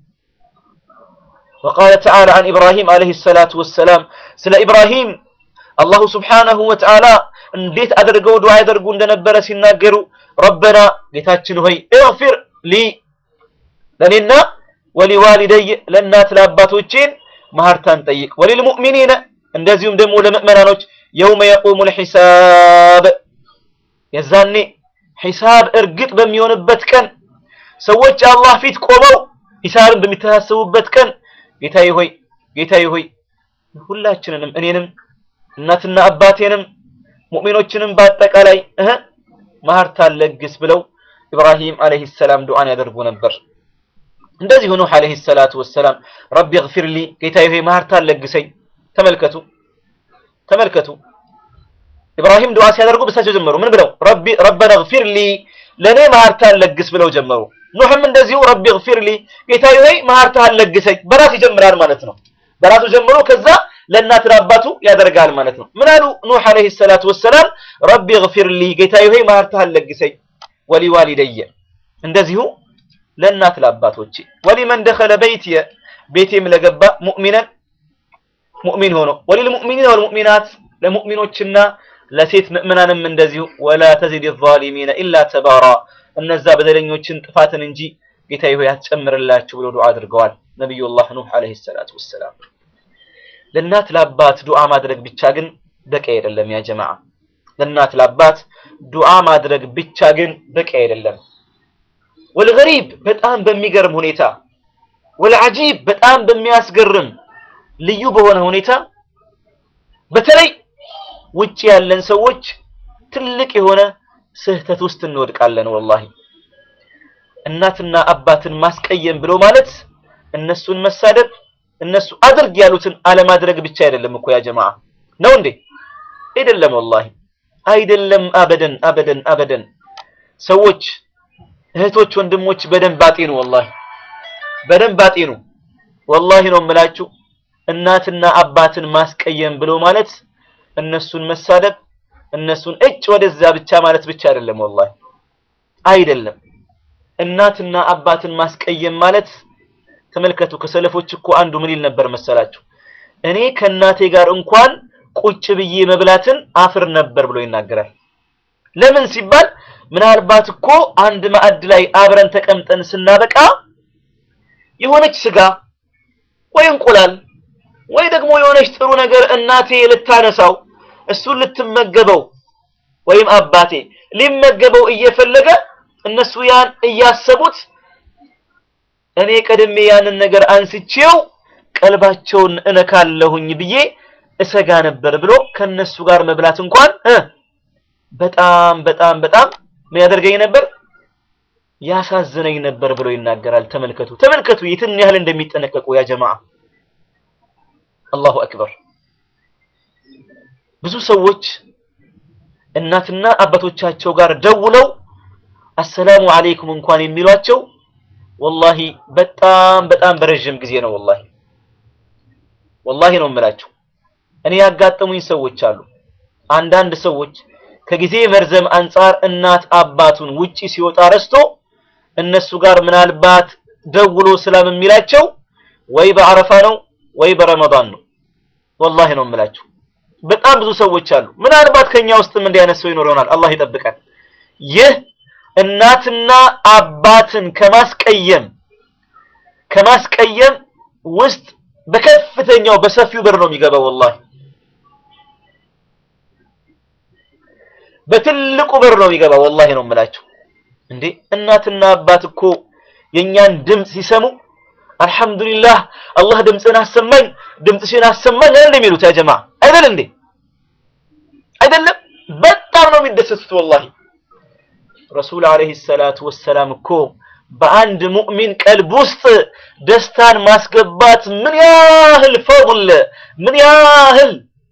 S15: ወቃለ ተዓላ አን ኢብራሂም ዓለይሂ ሰላቱ ወሰላም ስለ ኢብራሂም አላሁ ስብሓነሁ ወተዓላ እንዴት አድርገው ዱዓ ያደርጉ እንደነበረ ሲናገሩ ረበና ጌታችን ሆይ እግፊር ሊ ለእኔና ወሊዋሊደይ ለእናት ለአባቶቼን ማህርታን ጠይቅ፣ ወሊልሙእሚኒነ እንደዚሁም ደግሞ ለምእመናኖች የውመ የቁሙል ሒሳብ የዛኔ ሒሳብ እርግጥ በሚሆንበት ቀን ሰዎች አላህ ፊት ቆመው ሂሳብን በሚተሳሰቡበት ቀን ጌታዬ ሆይ ጌታዬ ሆይ ሁላችንንም እኔንም እናትና አባቴንም ሙእሚኖችንም በአጠቃላይ እህ ማህርታን ለግስ ብለው ኢብራሂም አለይሂ ሰላም ዱዓን ያደርጉ ነበር። እንደዚሁ ኑህ አለይሂ ሰላቱ ወሰላም ረቢ እግፊር ሊ ጌታዬ ሆይ ማህርታን ለግሰኝ። ተመልከቱ ተመልከቱ ኢብራሂም ዱዓ ሲያደርጉ በሳቸው ጀመሩ። ምን ብለው? ረቢ ረበና እግፊር ሊ ለኔ ማህርታን ለግስ ብለው ጀመሩ። ኑህም እንደዚሁ ረቢ እግፊር ሊ ጌታዬ ሆይ ማህርታን ለግሰኝ። በራሱ ይጀምራል ማለት ነው። በራሱ ጀምሮ ከዛ ለእናት ለአባቱ ያደርጋል ማለት ነው። ምን አሉ ኑህ አለይሂ ሰላቱ ወሰላም ረቢ እግፊር ሊ ጌታዬ ሆይ ማህርታን ለግሰኝ፣ ወሊዋሊደየ እንደዚሁ ለእናት ለአባቶቼ፣ ወሊመን ደኸለ በይትየ ቤቴም ለገባ ሙእሚነን ሙእሚን ሆኖ ወሊልሙእሚኒን ወልሙእሚናት ለሙእሚኖችና ለሴት ምእመናንም እንደዚሁ ወላ ተዚድ ዛሊሚነ ኢላ ተባራ እነዛ በደለኞችን ጥፋትን እንጂ ጌታዬ ሆይ አትጨምርላችሁ ብሎ ዱዓ አድርገዋል ነቢዩላህ ኑህ አለይሂ ሰላቱ ወሰላም። ለእናት ለአባት ዱዓ ማድረግ ብቻ ግን በቂ አይደለም ያ ጀማዓ። ለእናት ለአባት ዱዓ ማድረግ ብቻ ግን በቂ አይደለም። ወልገሪብ በጣም በሚገርም ሁኔታ ወልዓጂብ በጣም በሚያስገርም ልዩ በሆነ ሁኔታ በተለይ ውጭ ያለን ሰዎች ትልቅ የሆነ ስህተት ውስጥ እንወድቃለን። ወላሂ እናትና አባትን ማስቀየም ብሎ ማለት እነሱን መሳደብ እነሱ አድርግ ያሉትን አለማድረግ ብቻ አይደለም እኮ ያ ጀማዓ ነው እንዴ? አይደለም፣ ወላሂ አይደለም። አበደን አበደን አበደን። ሰዎች እህቶች፣ ወንድሞች በደንብ አጤኑ። ወላሂ በደንብ አጤኑ። ወላሂ ነው የምላችሁ እናትና አባትን ማስቀየም ብሎ ማለት እነሱን መሳደብ እነሱን እጭ ወደዛ ብቻ ማለት ብቻ አይደለም። ወላሂ አይደለም። እናትና አባትን ማስቀየም ማለት ተመልከቱ። ከሰለፎች እኮ አንዱ ምን ይል ነበር መሰላችሁ? እኔ ከእናቴ ጋር እንኳን ቁጭ ብዬ መብላትን አፍር ነበር ብሎ ይናገራል። ለምን ሲባል ምናልባት እኮ አንድ ማዕድ ላይ አብረን ተቀምጠን ስናበቃ የሆነች ስጋ ወይ እንቁላል ወይ ደግሞ የሆነች ጥሩ ነገር እናቴ ልታነሳው እሱን ልትመገበው ወይም አባቴ ሊመገበው እየፈለገ እነሱ ያን እያሰቡት እኔ ቀድሜ ያንን ነገር አንስቼው ቀልባቸውን እነካለሁኝ ብዬ እሰጋ ነበር ብሎ ከነሱ ጋር መብላት እንኳን እ በጣም በጣም በጣም ምን ያደርገኝ ነበር ያሳዝነኝ ነበር ብሎ ይናገራል። ተመልከቱ ተመልከቱ የትን ያህል እንደሚጠነቀቁ ያ ጀማዓ አላሁ አክበር። ብዙ ሰዎች እናትና አባቶቻቸው ጋር ደውለው አሰላሙ አለይኩም እንኳን የሚሏቸው ወላሂ በጣም በጣም በረዥም ጊዜ ነው። ወላሂ ወላሂ ነው የምላቸው። እኔ ያጋጠሙኝ ሰዎች አሉ። አንዳንድ ሰዎች ከጊዜ መርዘም አንጻር እናት አባቱን ውጪ ሲወጣ ረስቶ እነሱ ጋር ምናልባት ደውሎ ሰላም የሚላቸው ወይ በአረፋ ነው ወይ በረመዳን ነው። ወላሂ ነው የምላችሁ። በጣም ብዙ ሰዎች አሉ። ምናልባት ከኛ ውስጥም እንዲህ አይነት ሰው ይኖር ይሆናል። አላህ ይጠብቀን። ይህ እናትና አባትን ከማስቀየም ከማስቀየም ውስጥ በከፍተኛው በሰፊው በር ነው የሚገባው። ወላሂ በትልቁ በር ነው የሚገባው። ወላሂ ነው የምላችሁ። እንዴ እናትና አባት እኮ የኛን ድምፅ ሲሰሙ አልሐምዱሊላህ አላህ ድምፅን አሰማኝ ድምፅሽን አሰማኝ አይደል የሚሉት ያ ጀማ አይደል እንዴ? አይደለም በጣም ነው የሚደሰቱት ወላሂ ረሱል አለይሂ ሰላቱ ወሰላም እኮ በአንድ ሙእሚን ቀልብ ውስጥ ደስታን ማስገባት ምን ያህል ፈضል ምን ያህል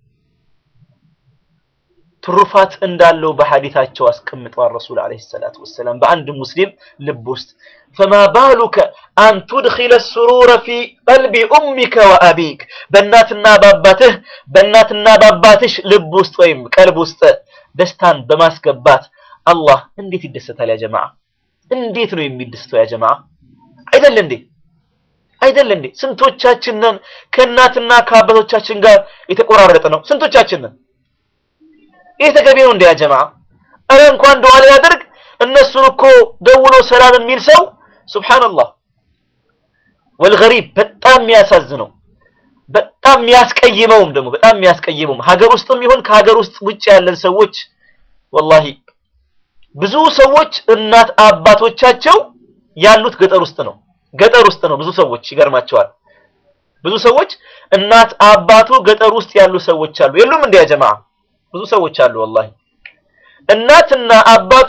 S15: ትሩፋት እንዳለው በሐዲታቸው አስቀምጠዋል ረሱል አለይሂ ሰላቱ ወሰላም በአንድ ሙስሊም ልብ ውስጥ ፈማ ባሉከ አን ቱድኺለ ሱሩረ ፊ ቀልቢ ኡሚከ ወአቢክ በእናትና በአባትህ በእናትና በአባትሽ ልብ ውስጥ ወይም ቀልብ ውስጥ ደስታን በማስገባት አላህ እንዴት ይደሰታል ያ ጀማዓ እንዴት ነው የሚደስተው ያ ጀማዓ አይደል እንዴ አይደል እንዴ ስንቶቻችን ነን ከእናትና ከአባቶቻችን ጋር የተቆራረጠ ነው ስንቶቻችን ነን ይህ ተገቢ ነው እንደ ያ ጀማዓ እረ እንኳን ዱዓ ሊያደርግ እነሱን እኮ ደውሎ ሰላም የሚል ሰው ሱብሃንአላህ ወልገሪብ በጣም የሚያሳዝነው በጣም የሚያስቀይመውም ደግሞ በጣም የሚያስቀይመውም ሀገር ውስጥም ይሁን ከሀገር ውስጥ ውጭ ያለን ሰዎች ወላሂ ብዙ ሰዎች እናት አባቶቻቸው ያሉት ገጠር ውስጥ ነው ገጠር ውስጥ ነው ብዙ ሰዎች ይገርማቸዋል ብዙ ሰዎች እናት አባቱ ገጠር ውስጥ ያሉ ሰዎች አሉ የሉም እንደ ያ ጀማዓ ብዙ ሰዎች አሉ ወላሂ እናትና አባቱ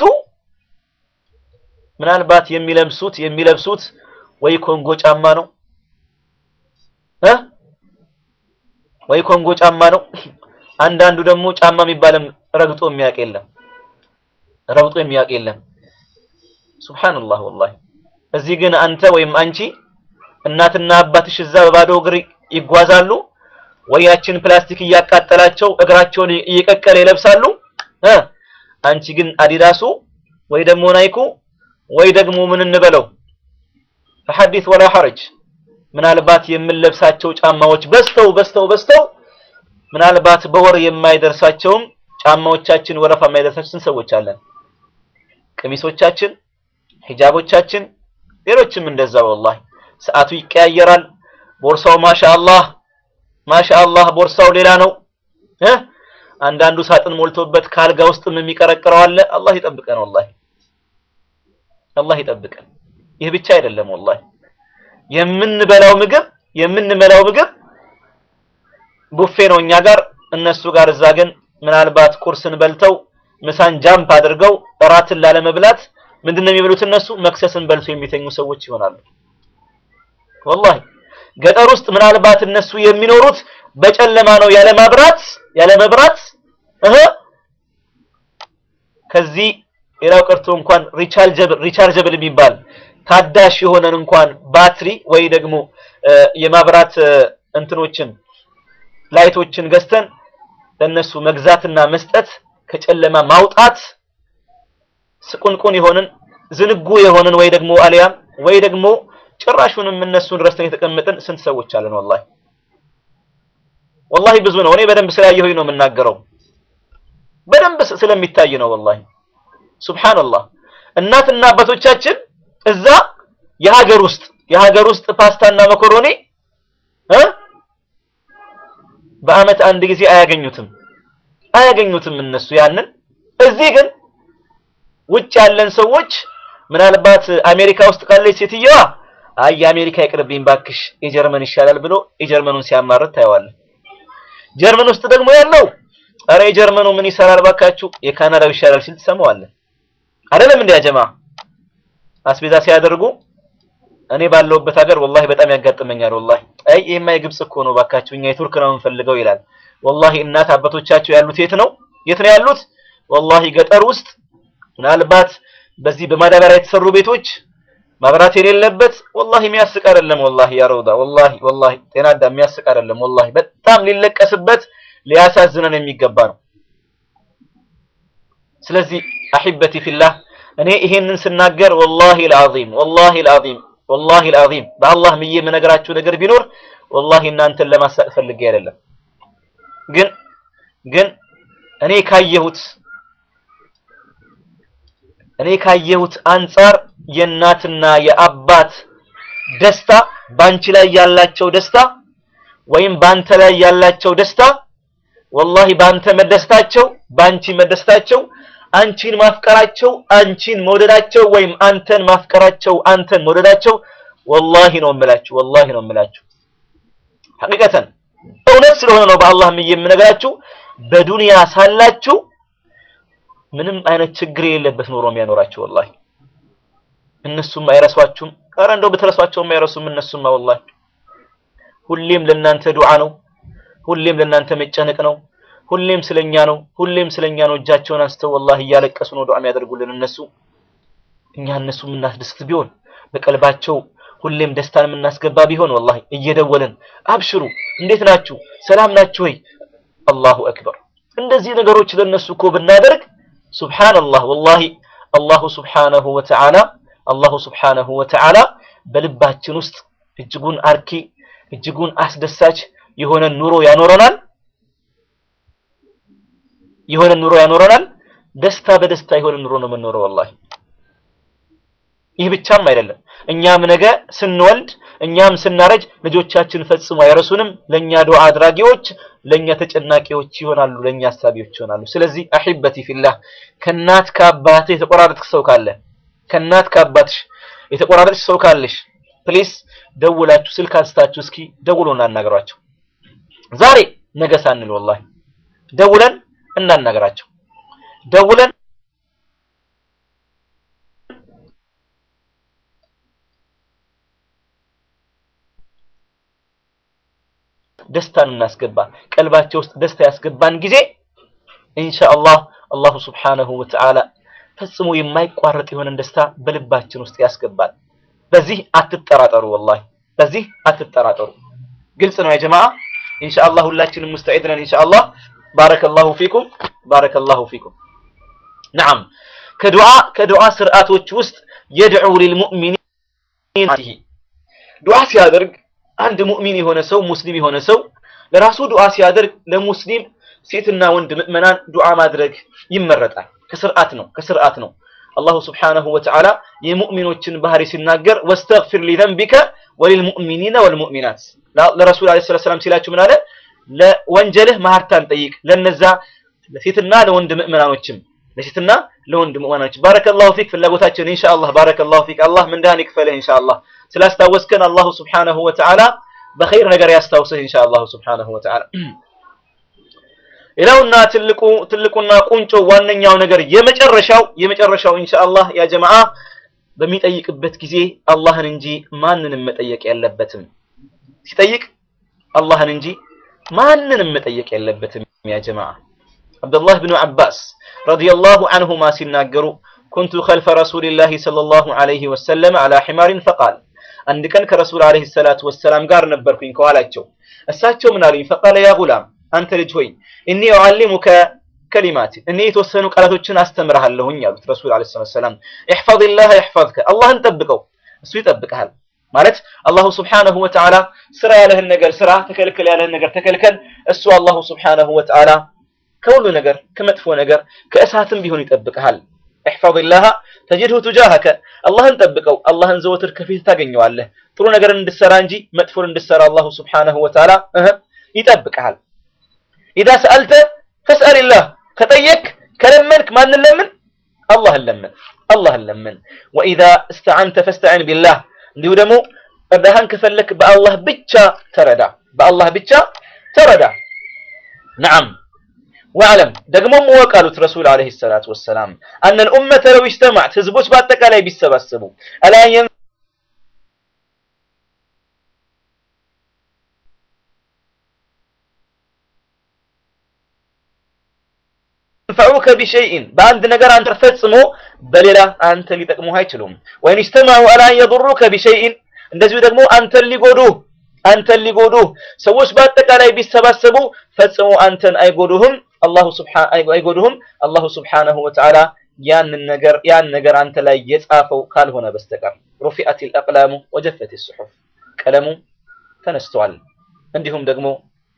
S15: ምናልባት የሚለብሱት የሚለብሱት ወይ ኮንጎ ጫማ ነው እ ወይ ኮንጎ ጫማ ነው አንዳንዱ ደግሞ ጫማ የሚባልም ረግጦ የሚያውቅ የለም ረግጦ የሚያውቅ የለም ሱብሃንአላህ ወላሂ እዚህ ግን አንተ ወይም አንቺ እናትና አባትሽ እዛ በባዶ እግር ይጓዛሉ ወያችን ፕላስቲክ እያቃጠላቸው እግራቸውን እየቀቀለ ይለብሳሉ እ አንቺ ግን አዲዳሱ ወይ ደግሞ ናይኩ ወይ ደግሞ ምን እንበለው ፈሐዲስ ወላ ሐረጅ ምናልባት የምንለብሳቸው ጫማዎች በስተው በስተው በስተው ምናልባት በወር የማይደርሳቸውም ጫማዎቻችን ወረፋ የማይደርሳችን ሰዎች አለን ቀሚሶቻችን ሂጃቦቻችን ሌሎችም እንደዛ ወላሂ ሰዓቱ ይቀያየራል ቦርሳው ማሻአላህ ማሻአላህ ቦርሳው ሌላ ነው እ አንዳንዱ ሳጥን ሞልቶበት ካልጋ ውስጥም የሚቀረቅረው አለ አላህ ይጠብቀን ወላሂ አላህ ይጠብቀን ይህ ብቻ አይደለም ወላሂ የምንበላው ምግብ የምንመላው ምግብ ቡፌ ነው እኛ ጋር እነሱ ጋር እዛ ግን ምናልባት ቁርስን በልተው ምሳን ጃምፕ አድርገው እራትን ላለመብላት ምንድነው የሚበሉት እነሱ መክሰስን በልቶ የሚተኙ ሰዎች ይሆናሉ ወላሂ ገጠር ውስጥ ምናልባት እነሱ የሚኖሩት በጨለማ ነው ያለ ማብራት ያለ መብራት እህ ከዚህ ሌላው ቀርቶ እንኳን ሪቻርጀብል ሪቻርጀብል የሚባል ታዳሽ የሆነን እንኳን ባትሪ ወይ ደግሞ የማብራት እንትኖችን ላይቶችን ገዝተን ለነሱ መግዛትና መስጠት ከጨለማ ማውጣት ስቁንቁን የሆንን ዝንጉ የሆንን ወይ ደግሞ አሊያም ወይ ደግሞ ጭራሹንም እነሱን ረስተን የተቀመጥን ስንት ሰዎች አለን ወላሂ ወላሂ ብዙ ነው እኔ በደንብ ስላየሁኝ ነው የምናገረው በደንብ ስለሚታይ ነው ወላሂ ሱብሃንአላህ እናትና አባቶቻችን እዛ የሀገር ውስጥ የሀገር ውስጥ ፓስታና መኮሮኒ እ በአመት አንድ ጊዜ አያገኙትም አያገኙትም እነሱ ያንን እዚህ ግን ውጭ ያለን ሰዎች ምናልባት አሜሪካ ውስጥ ካለች ሴትየዋ አይ የአሜሪካ ይቅርብኝ ባክሽ የጀርመን ይሻላል ብሎ የጀርመኑን ሲያማርት ታየዋለህ ጀርመን ውስጥ ደግሞ ያለው አረ የጀርመኑ ምን ይሰራል ባካችሁ የካናዳው ይሻላል ሲል ትሰማዋለህ አይደለም እንዴ ጀማ አስቤዛ ሲያደርጉ እኔ ባለውበት ሀገር ወላሂ በጣም ያጋጥመኛል ወላሂ አይ ይሄማ የግብጽ እኮ ነው ባካችሁ እኛ የቱርክ ነው የምንፈልገው ይላል ወላሂ እናት አባቶቻቸው ያሉት የት ነው የት ነው ያሉት ወላሂ ገጠር ውስጥ ምናልባት በዚህ በማዳበሪያ የተሰሩ ቤቶች መብራት የሌለበት ወላሂ የሚያስቅ አይደለም ወላሂ ያ ረውዳ ወላሂ ወላሂ ጤናዳ የሚያስቅ አይደለም ወላሂ በጣም ሊለቀስበት ሊያሳዝነን የሚገባ ነው ስለዚህ አሂበቲ ፊላህ እኔ ይሄንን ስናገር ወላሂ العظيم ወላሂ العظيم ወላሂ العظيم በአላህ ምዬ የምነግራችሁ ነገር ቢኖር ወላሂ እናንተን ለማሳቅ ፈልጌ አይደለም ግን ግን እኔ ካየሁት እኔ ካየሁት አንጻር የእናትና የአባት ደስታ ባንቺ ላይ ያላቸው ደስታ ወይም ባንተ ላይ ያላቸው ደስታ ወላሂ ባንተ መደሰታቸው ባንቺ መደሰታቸው አንቺን ማፍቀራቸው አንቺን መውደዳቸው ወይም አንተን ማፍቀራቸው አንተን መውደዳቸው ወላሂ ነው የምላችሁ ወላሂ ነው የምላችሁ ሐቂቀተን እውነት ስለሆነ ነው በአላህም የምነግራችሁ በዱንያ ሳላችሁ ምንም አይነት ችግር የሌለበት ኑሮ የሚያኖራችሁ ወላሂ እነሱም አይረሷችሁም ኧረ እንደው ብትረሷቸውም አይረሱም እነሱማ ወላሂ ሁሌም ለእናንተ ዱዓ ነው ሁሌም ለእናንተ መጨነቅ ነው ሁሌም ስለኛ ነው ሁሌም ስለኛ ነው እጃቸውን አንስተው ወላሂ እያለቀሱ ነው ዱዓ የሚያደርጉልን እነሱ እኛ እነሱ የምናስደስት ቢሆን በቀልባቸው ሁሌም ደስታን የምናስገባ ቢሆን ወላሂ እየደወልን አብሽሩ እንዴት ናችሁ ሰላም ናችሁ ወይ አላሁ አክበር እንደዚህ ነገሮች ለነሱ እኮ ብናደርግ ሱብሃንአላህ ወላሂ አላሁ ሱብሃነሁ ወተዓላ አላሁ ሱብሃነሁ ወተዓላ በልባችን ውስጥ እጅጉን አርኪ እጅጉን አስደሳች የሆነ ኑሮ ያኖረናል የሆነ ኑሮ ያኖረናል ደስታ በደስታ የሆነ ኑሮ ነው የምንኖረው ወላሂ ይህ ብቻም አይደለም እኛም ነገ ስንወልድ እኛም ስናረጅ ልጆቻችን ፈጽሞ አይረሱንም ለኛ ዱዓ አድራጊዎች ለኛ ተጨናቂዎች ይሆናሉ ለኛ አሳቢዎች ይሆናሉ ስለዚህ አሂበቲ ፊላህ ከናት ከአባት የተቆራረጥክ ሰው ካለ ከናት ከአባትሽ የተቆራረጥሽ ሰው ካለሽ ፕሊስ ደውላችሁ ስልክ አንስታችሁ እስኪ ደውሎ እናናገሯቸው ዛሬ ነገ ሳንል ወላሂ ደውለን እናናገራቸው ደውለን ደስታን እናስገባ ቀልባቸው ውስጥ ደስታ ያስገባን ጊዜ ኢንሻአላህ አላሁ ስብሓነሁ ወተዓላ ፈጽሞ የማይቋረጥ የሆነን ደስታ በልባችን ውስጥ ያስገባል በዚህ አትጠራጠሩ ወላሂ በዚህ አትጠራጠሩ ግልጽ ነው የጀማዓ ኢንሻአላህ ሁላችንም ሙስተዒድ ነን ኢንሻአላህ ባረከላሁ ፊኩም ባረከላሁ ፊኩም ነዓም ከዱዓ ከዱዓ ስርዓቶች ውስጥ የድዑ ሊልሙእሚኒን ዱዓ ሲያደርግ አንድ ሙእሚን የሆነ ሰው ሙስሊም የሆነ ሰው ለራሱ ዱዓ ሲያደርግ ለሙስሊም ሴትና ወንድ ምእመናን ዱዓ ማድረግ ይመረጣል ከስርዓት ነው ከስርዓት ነው አላሁ ስብሓነሁ ወተዓላ የሙእሚኖችን ባህሪ ሲናገር ወስተግፊር ሊዘንቢከ ወሊልሙእሚኒነ ወልሙእሚናት ለረሱል ዓለይሂ ሰላቱ ወሰላም ሲላችሁ ምን አለ ለወንጀልህ ማህርታን ጠይቅ ለነዛ ለሴትና ለወንድ ምእመናኖችም ለሴትና ለወንድ ምእመናኖች ባረከላሁ ፊክ ፍላጎታችን ኢንሻአላህ ባረከላሁ ፊክ አላህ ምንዳን ይክፈልህ ኢንሻአላህ ስላስታወስከን አላሁ ስብሓነሁ ወተዓላ በኸይር ነገር ያስታውስህ ኢንሻአላህ ስብሓነሁ ወተዓላ ሌላውና ትልቁ ትልቁና ቁንጮ ዋነኛው ነገር የመጨረሻው የመጨረሻው ኢንሻአላህ ያ ጀማዓ በሚጠይቅበት ጊዜ አላህን እንጂ ማንንም መጠየቅ የለበትም ሲጠይቅ አላህን እንጂ ማንንም መጠየቅ የለበትም ያ ጀማዓ አብዱላህ ብኑ አባስ ረዲየላሁ ዐንሁማ ሲናገሩ ኩንቱ ኸልፈ ረሱሊላሂ ሰለላሁ ዐለይሂ ወሰለም ዐላ ሒማሪን ፈቃል አንድ ቀን ከረሱል ዐለይሂ ሰላቱ ወሰላም ጋር ነበርኩኝ ከኋላቸው እሳቸው ምን አሉኝ ፈቃለ ያ ጉላም አንተ ልጅ ሆይ እኒ ኡዓሊሙከ ከሊማት እኔ የተወሰኑ ቃላቶችን አስተምርሃለሁኝ አሉት ረሱል ዐለይሂ ሰላቱ ወሰላም ኢሕፈዝላህ ይሕፈዝከ አላህን ጠብቀው እሱ ይጠብቅሃል ማለት አላሁ ስብሓነሁ ወተዓላ ስራ ያለህን ነገር ስራ ተከልከል ያለህን ነገር ተከልከል እሱ አላሁ ስብሓነሁ ወተዓላ ከሁሉ ነገር ከመጥፎ ነገር ከእሳትም ቢሆን ይጠብቅሃል احفظ ተጅድሁ ቱጃሃከ አላህን ጠብቀው አላህን ዘወትር ከፊት ታገኘዋለህ ጥሩ ነገርን እንድሰራ እንጂ መጥፎን እንድሰራ አላሁ ስብሓነሁ ወተዓላ እህ ይጠብቅሃል ኢዛ ሰአልተ ፈስአልላህ ከጠየቅ ከለመንክ ማንን ለምን አላህን ለምን አላህን ለምን ወኢዛ እስተዓንተ ፈስተዒን ቢላህ እንዲሁ ደግሞ እርዳሃን ከፈለክ በአላህ ብቻ ተረዳ በአላህ ብቻ ተረዳ ነዓም واعلم ደግሞም ወቅ አሉት ረሱል አለይሂ ሰላቱ ወሰላም አን الامه لو اجتمعت ህዝቦች በአጠቃላይ ቢሰባሰቡ አላ ينفعوك بشيء በአንድ ነገር አንተ ፈጽሞ በሌላ አንተ ሊጠቅሙህ አይችሉም ወይን اجتمعوا على ان يضروك بشيء እንደዚሁ ደግሞ አንተን ሊጎዱህ አንተን ሊጎዱህ ሰዎች በአጠቃላይ ቢሰባሰቡ ፈጽሞ አንተን አይጎዱህም አላሁ ስብሓን አይጎዱህም አላሁ ስብሓነሁ ወተዓላ ያንን ነገር ያን ነገር አንተ ላይ የጻፈው ካልሆነ በስተቀር ሩፊአት አልአቅላሙ ወጀፈት الصحف ቀለሙ ተነስቷል እንዲሁም ደግሞ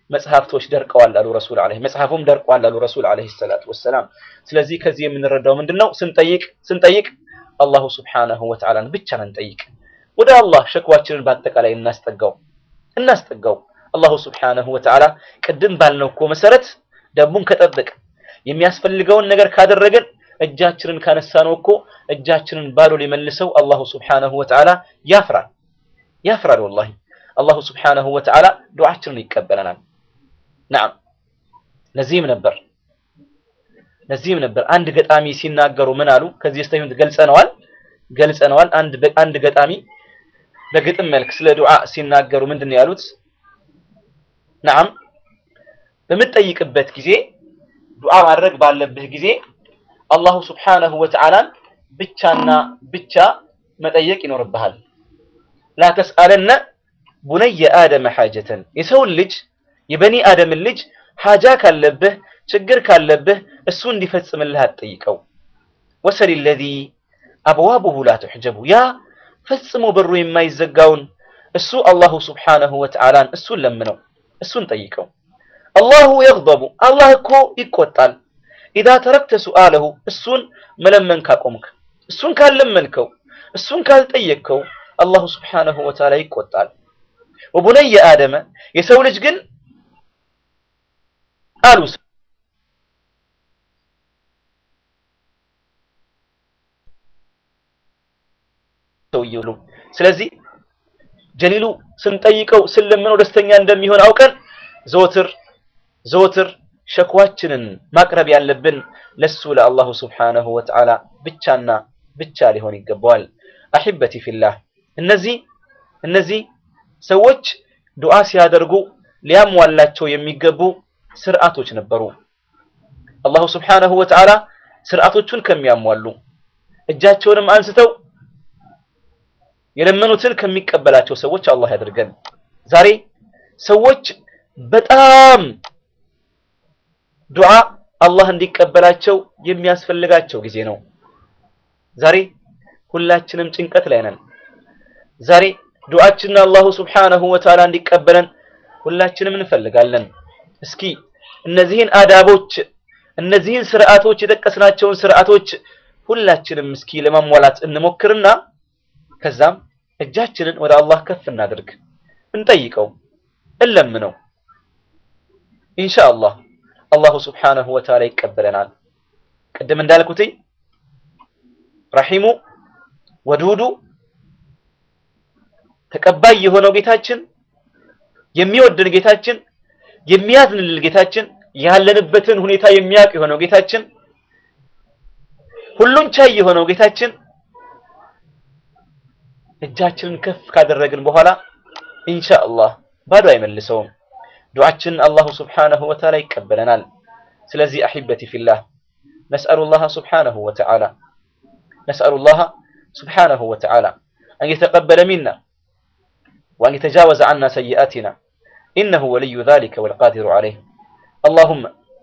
S15: መጽሐፍቶች ደርቀዋል አሉ ረሱል አለይሂ መጽሐፉም ደርቋል አሉ ረሱል አለይሂ ሰላቱ ወሰላም። ስለዚህ ከዚህ የምንረዳው ምንድነው? ስንጠይቅ ስንጠይቅ አላሁ ሱብሓነሁ ወተዓላን ብቻ እንጠይቅ። ወደ አላህ ሸክዋችንን በአጠቃላይ እናስጠጋው እናስጠጋው። አላሁ ሱብሓነሁ ወተዓላ ቅድም ባልነው እኮ መሰረት ደንቡን ከጠበቅ የሚያስፈልገውን ነገር ካደረግን እጃችንን ካነሳነው እኮ እጃችንን ባዶ ሊመልሰው አላሁ ሱብሓነሁ ወተዓላ ያፍራል ያፍራል። ወላሂ አላሁ ሱብሓነሁ ወተዓላ ዱዓችንን ይቀበለናል። ነዓም ለዚህም ነበር ለዚህም ነበር አንድ ገጣሚ ሲናገሩ ምን አሉ? ከዚህ በስተፊት ገልጸነዋል ገልጸነዋል። አንድ አንድ ገጣሚ በግጥም መልክ ስለ ዱዓ ሲናገሩ ምንድን ነው ያሉት? ነዓም በምትጠይቅበት ጊዜ ዱዓ ማድረግ ባለብህ ጊዜ አላሁ ሱብሓነሁ ወተዓላን ብቻና ብቻ መጠየቅ ይኖርብሃል። ላ ተስአለነ ቡነየ አደመ ሓጀተን የሰውን ልጅ የበኒ አደምን ልጅ ሓጃ ካለብህ ችግር ካለብህ እሱ እንዲፈጽምልህ አትጠይቀው። ወሰል ለዚ አብዋቡሁ ላ ትሕጀቡ ያ ፈጽሞ በሩ የማይዘጋውን እሱ አላሁ ሱብሓነሁ ወተዓላን እሱን ለምነው እሱን ጠይቀው። አላሁ የግደቡ አላህ እኮ ይቆጣል። ኢዛ ተረክተ ሱአለሁ እሱን መለመን ካቆምክ፣ እሱን ካልለመንከው፣ እሱን ካልጠየቅከው አላሁ ሱብሓነሁ ወተዓላ ይቆጣል። ወቡነየ አደመ የሰው ልጅ ግን አሉ ሰውየው ስለዚህ ጀሊሉ ስንጠይቀው ስንለምነው ደስተኛ እንደሚሆን አውቀን ዘወትር ዘወትር ሸክዋችንን ማቅረብ ያለብን ለሱ ለአላሁ ስብሓነሁ ወተዓላ ብቻና ብቻ ሊሆን ይገባዋል። አሒበቲ ፊላህ እነዚህ እነዚህ ሰዎች ዱዓ ሲያደርጉ ሊያሟላቸው የሚገቡ ስርዓቶች ነበሩ። አላሁ ስብሓነሁ ወተዓላ ስርዓቶቹን ከሚያሟሉ እጃቸውንም አንስተው የለመኑትን ከሚቀበላቸው ሰዎች አላህ ያድርገን። ዛሬ ሰዎች በጣም ዱዓ አላህ እንዲቀበላቸው የሚያስፈልጋቸው ጊዜ ነው። ዛሬ ሁላችንም ጭንቀት ላይ ነን። ዛሬ ዱዓችንን አላሁ ስብሓነሁ ወተዓላ እንዲቀበለን ሁላችንም እንፈልጋለን። እስኪ እነዚህን አዳቦች እነዚህን ስርዓቶች የጠቀስናቸውን ስርዓቶች ሁላችንም እስኪ ለማሟላት እንሞክርና ከዛም እጃችንን ወደ አላህ ከፍ እናድርግ፣ እንጠይቀው፣ እንለምነው። ኢንሻአላህ አላሁ ስብሓነሁ ወተዓላ ይቀበለናል። ቅድም እንዳልኩትኝ ረሒሙ ወዱዱ ተቀባይ የሆነው ጌታችን የሚወድን ጌታችን የሚያዝንልን ጌታችን ያለንበትን ሁኔታ የሚያውቅ የሆነው ጌታችን ሁሉን ቻይ የሆነው ጌታችን እጃችንን ከፍ ካደረግን በኋላ ኢንሻአላህ ባዶ አይመልሰውም። ዱዓችንን አላሁ ስብሓነሁ ወተዓላ ይቀበለናል። ስለዚህ አሒበቲ ፊላህ ነስአሉላህ ስብሓነሁ ወተዓላ ነስአሉላህ ስብሓነሁ ወተዓላ አን የተቀበለ ሚና ወአን የተጃወዘ ዐና ሰይአቲና ኢነሁ ወልዩ ዛሊከ ወልቃዲሩ ዐለይህ اللهم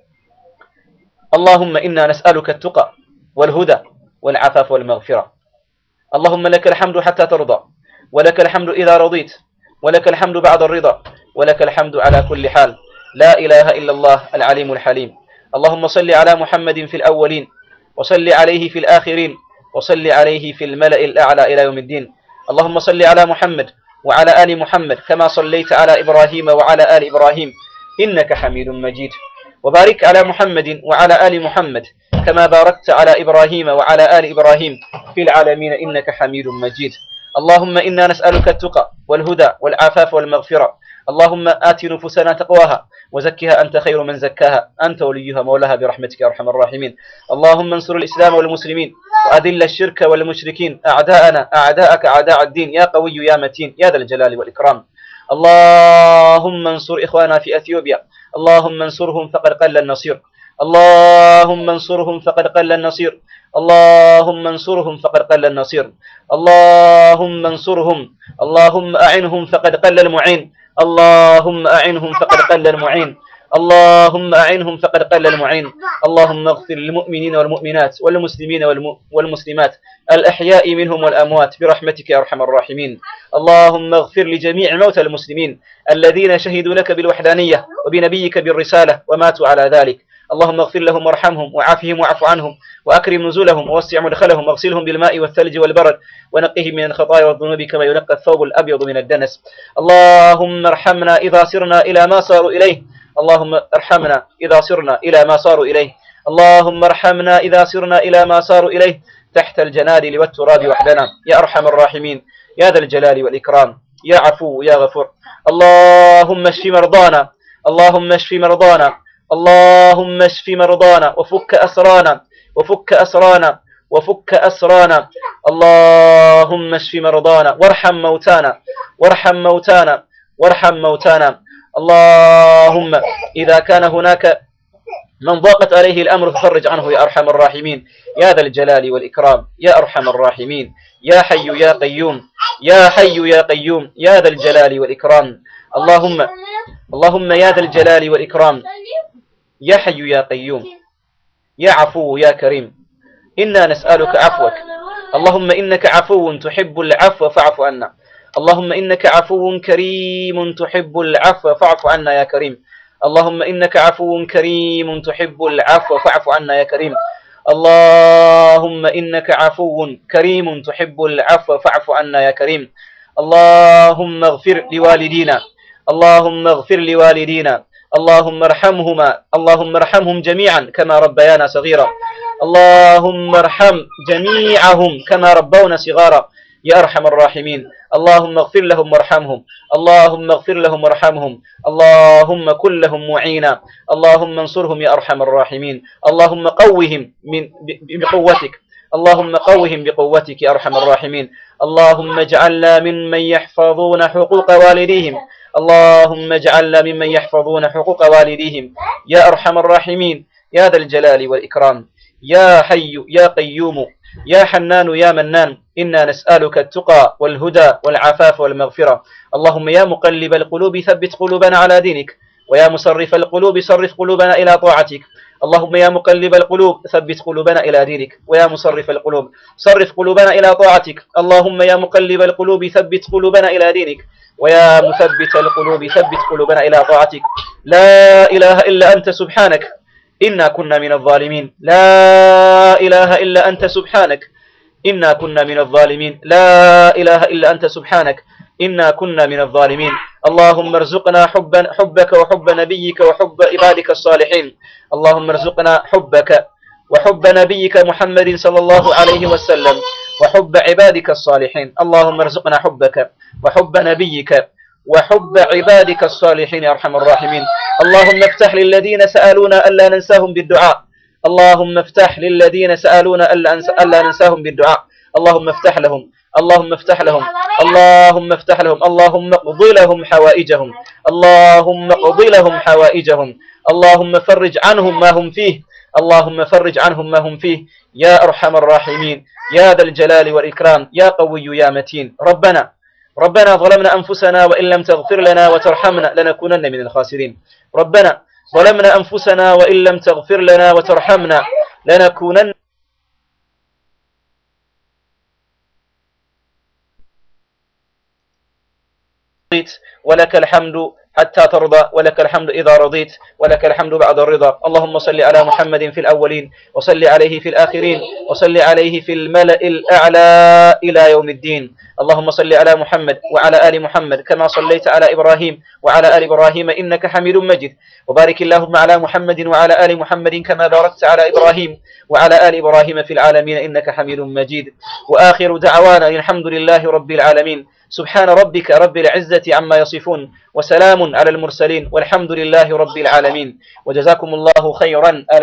S15: اللهم إنا نسألك التقى والهدى والعفاف والمغفرة اللهم لك الحمد حتى ترضى ولك الحمد إذا رضيت ولك الحمد بعد الرضا ولك الحمد على كل حال لا إله إلا الله العليم الحليم اللهم صل على محمد في الأولين وصل عليه في الآخرين وصل عليه في الملأ الأعلى إلى يوم الدين اللهم صل على محمد وعلى آل محمد كما صليت على إبراهيم وعلى آل إبراهيم إنك حميد مجيد وبارك على محمد وعلى آل محمد كما باركت على إبراهيم وعلى آل إبراهيم في العالمين إنك حميد مجيد اللهم إنا نسألك التقى والهدى والعفاف والمغفرة اللهم آت نفوسنا تقواها وزكها أنت خير من زكاها أنت وليها مولاها برحمتك يا أرحم الراحمين اللهم انصر الإسلام والمسلمين وأذل الشرك والمشركين أعداءنا أعداءك أعداء الدين يا قوي يا متين يا ذا الجلال والإكرام اللهم انصر إخوانا في أثيوبيا اللهم انصرهم فقد قل النصير اللهم انصرهم فقد قل النصير اللهم انصرهم فقد قل النصير اللهم انصرهم اللهم أعنهم فقد قل المعين اللهم أعنهم فقد قل المعين اللهم أعنهم فقد قل المعين اللهم اغفر للمؤمنين والمؤمنات والمسلمين والم- والمسلمات الأحياء منهم والأموات برحمتك يا أرحم الراحمين اللهم اغفر لجميع موتى المسلمين الذين شهدوا لك بالوحدانية وبنبيك بالرسالة وماتوا على ذلك اللهم اغفر لهم وارحمهم وعافهم واعف عنهم وأكرم نزلهم ووسع مدخلهم واغسلهم بالماء والثلج والبرد ونقهم من الخطايا والذنوب كما ينقى الثوب الأبيض من الدنس اللهم ارحمنا إذا سرنا إلى ما صاروا إليه اللهم ارحمنا إذا سرنا إلى ما صاروا إليه اللهم ارحمنا إذا سرنا إلى ما صاروا إليه تحت الجنادل والتراب وحدنا يا أرحم الراحمين يا ذا الجلال والإكرام يا عفو يا غفور اللهم اشف مرضانا اللهم اشف مرضانا اللهم اشف مرضانا وفك أسرانا وفك أسرانا وفك أسرانا اللهم اشف مرضانا وارحم موتانا وارحم موتانا وارحم موتانا اللهم إذا كان هناك من ضاقت عليه الأمر ففرج عنه يا أرحم الراحمين يا ذا الجلال والإكرام يا أرحم الراحمين يا حي يا قيوم يا حي يا قيوم يا ذا الجلال والإكرام اللهم اللهم يا ذا الجلال والإكرام يا حي يا قيوم يا عفو يا كريم إنا نسألك عفوك اللهم إنك عفو تحب العفو فاعف عنا اللهم إنك عفو كريم تحب العفو فاعف عنا يا كريم اللهم إنك عفو كريم تحب العفو فاعف عنا يا كريم اللهم إنك عفو كريم تحب العفو فاعف عنا يا كريم اللهم اغفر لوالدينا اللهم اغفر لوالدينا اللهم ارحمهما اللهم ارحمهم جميعا كما ربيانا صغيرا اللهم ارحم جميعهم كما ربونا صغارا يا أرحم الراحمين اللهم اغفر لهم وارحمهم اللهم اغفر لهم وارحمهم اللهم كن لهم معينا اللهم انصرهم يا أرحم الراحمين اللهم قوهم من ب- بقوتك اللهم قوهم بقوتك يا أرحم الراحمين اللهم اجعلنا ممن يحفظون حقوق والديهم اللهم اجعلنا ممن يحفظون حقوق والديهم يا أرحم الراحمين يا ذا الجلال والإكرام يا حي يا قيوم يا حنان يا منان إنا نسألك التقى والهدى والعفاف والمغفرة اللهم يا مقلب القلوب ثبت قلوبنا على دينك ويا مصرف القلوب صرف قلوبنا إلى طاعتك اللهم يا مقلب القلوب ثبت قلوبنا إلى دينك ويا مصرف القلوب صرف قلوبنا إلى طاعتك اللهم يا مقلب القلوب ثبت قلوبنا إلى دينك ويا مثبت القلوب ثبت قلوبنا إلى طاعتك لا إله إلا أنت سبحانك إنا كنا من الظالمين لا إله إلا أنت سبحانك إنا كنا من الظالمين لا إله إلا أنت سبحانك إنا كنا من الظالمين اللهم ارزقنا حبا حبك وحب نبيك وحب عبادك الصالحين اللهم ارزقنا حبك وحب نبيك محمد صلى الله عليه وسلم وحب عبادك الصالحين اللهم ارزقنا حبك وحب نبيك وحب عبادك الصالحين يا أرحم الراحمين اللهم افتح للذين سألونا ألا ننساهم بالدعاء اللهم افتح للذين سألونا ألا ننس- ألا ننساهم بالدعاء اللهم افتح لهم اللهم افتح لهم اللهم افتح لهم اللهم اقض لهم حوائجهم اللهم اقض لهم حوائجهم اللهم فرج عنهم ما هم فيه اللهم فرج عنهم ما هم فيه يا أرحم الراحمين يا ذا الجلال والإكرام يا قوي يا متين ربنا ربنا ظلمنا أنفسنا وإن لم تغفر لنا وترحمنا لنكونن من الخاسرين ربنا ظلمنا أنفسنا وإن لم تغفر لنا وترحمنا لنكونن رضيت ولك الحمد حتى ترضى ولك الحمد إذا رضيت ولك الحمد بعد الرضا اللهم صل على محمد في الأولين وصل عليه في الآخرين وصل عليه في الملأ الأعلى إلى يوم الدين اللهم صل على محمد وعلى آل محمد كما صليت على إبراهيم وعلى آل إبراهيم إنك حميد مجيد وبارك اللهم على محمد وعلى آل محمد كما باركت على إبراهيم وعلى آل إبراهيم في العالمين إنك حميد مجيد وآخر دعوانا الحمد لله رب العالمين سبحان ربك رب العزة عما يصفون وسلام على المرسلين والحمد لله رب العالمين وجزاكم الله خيرا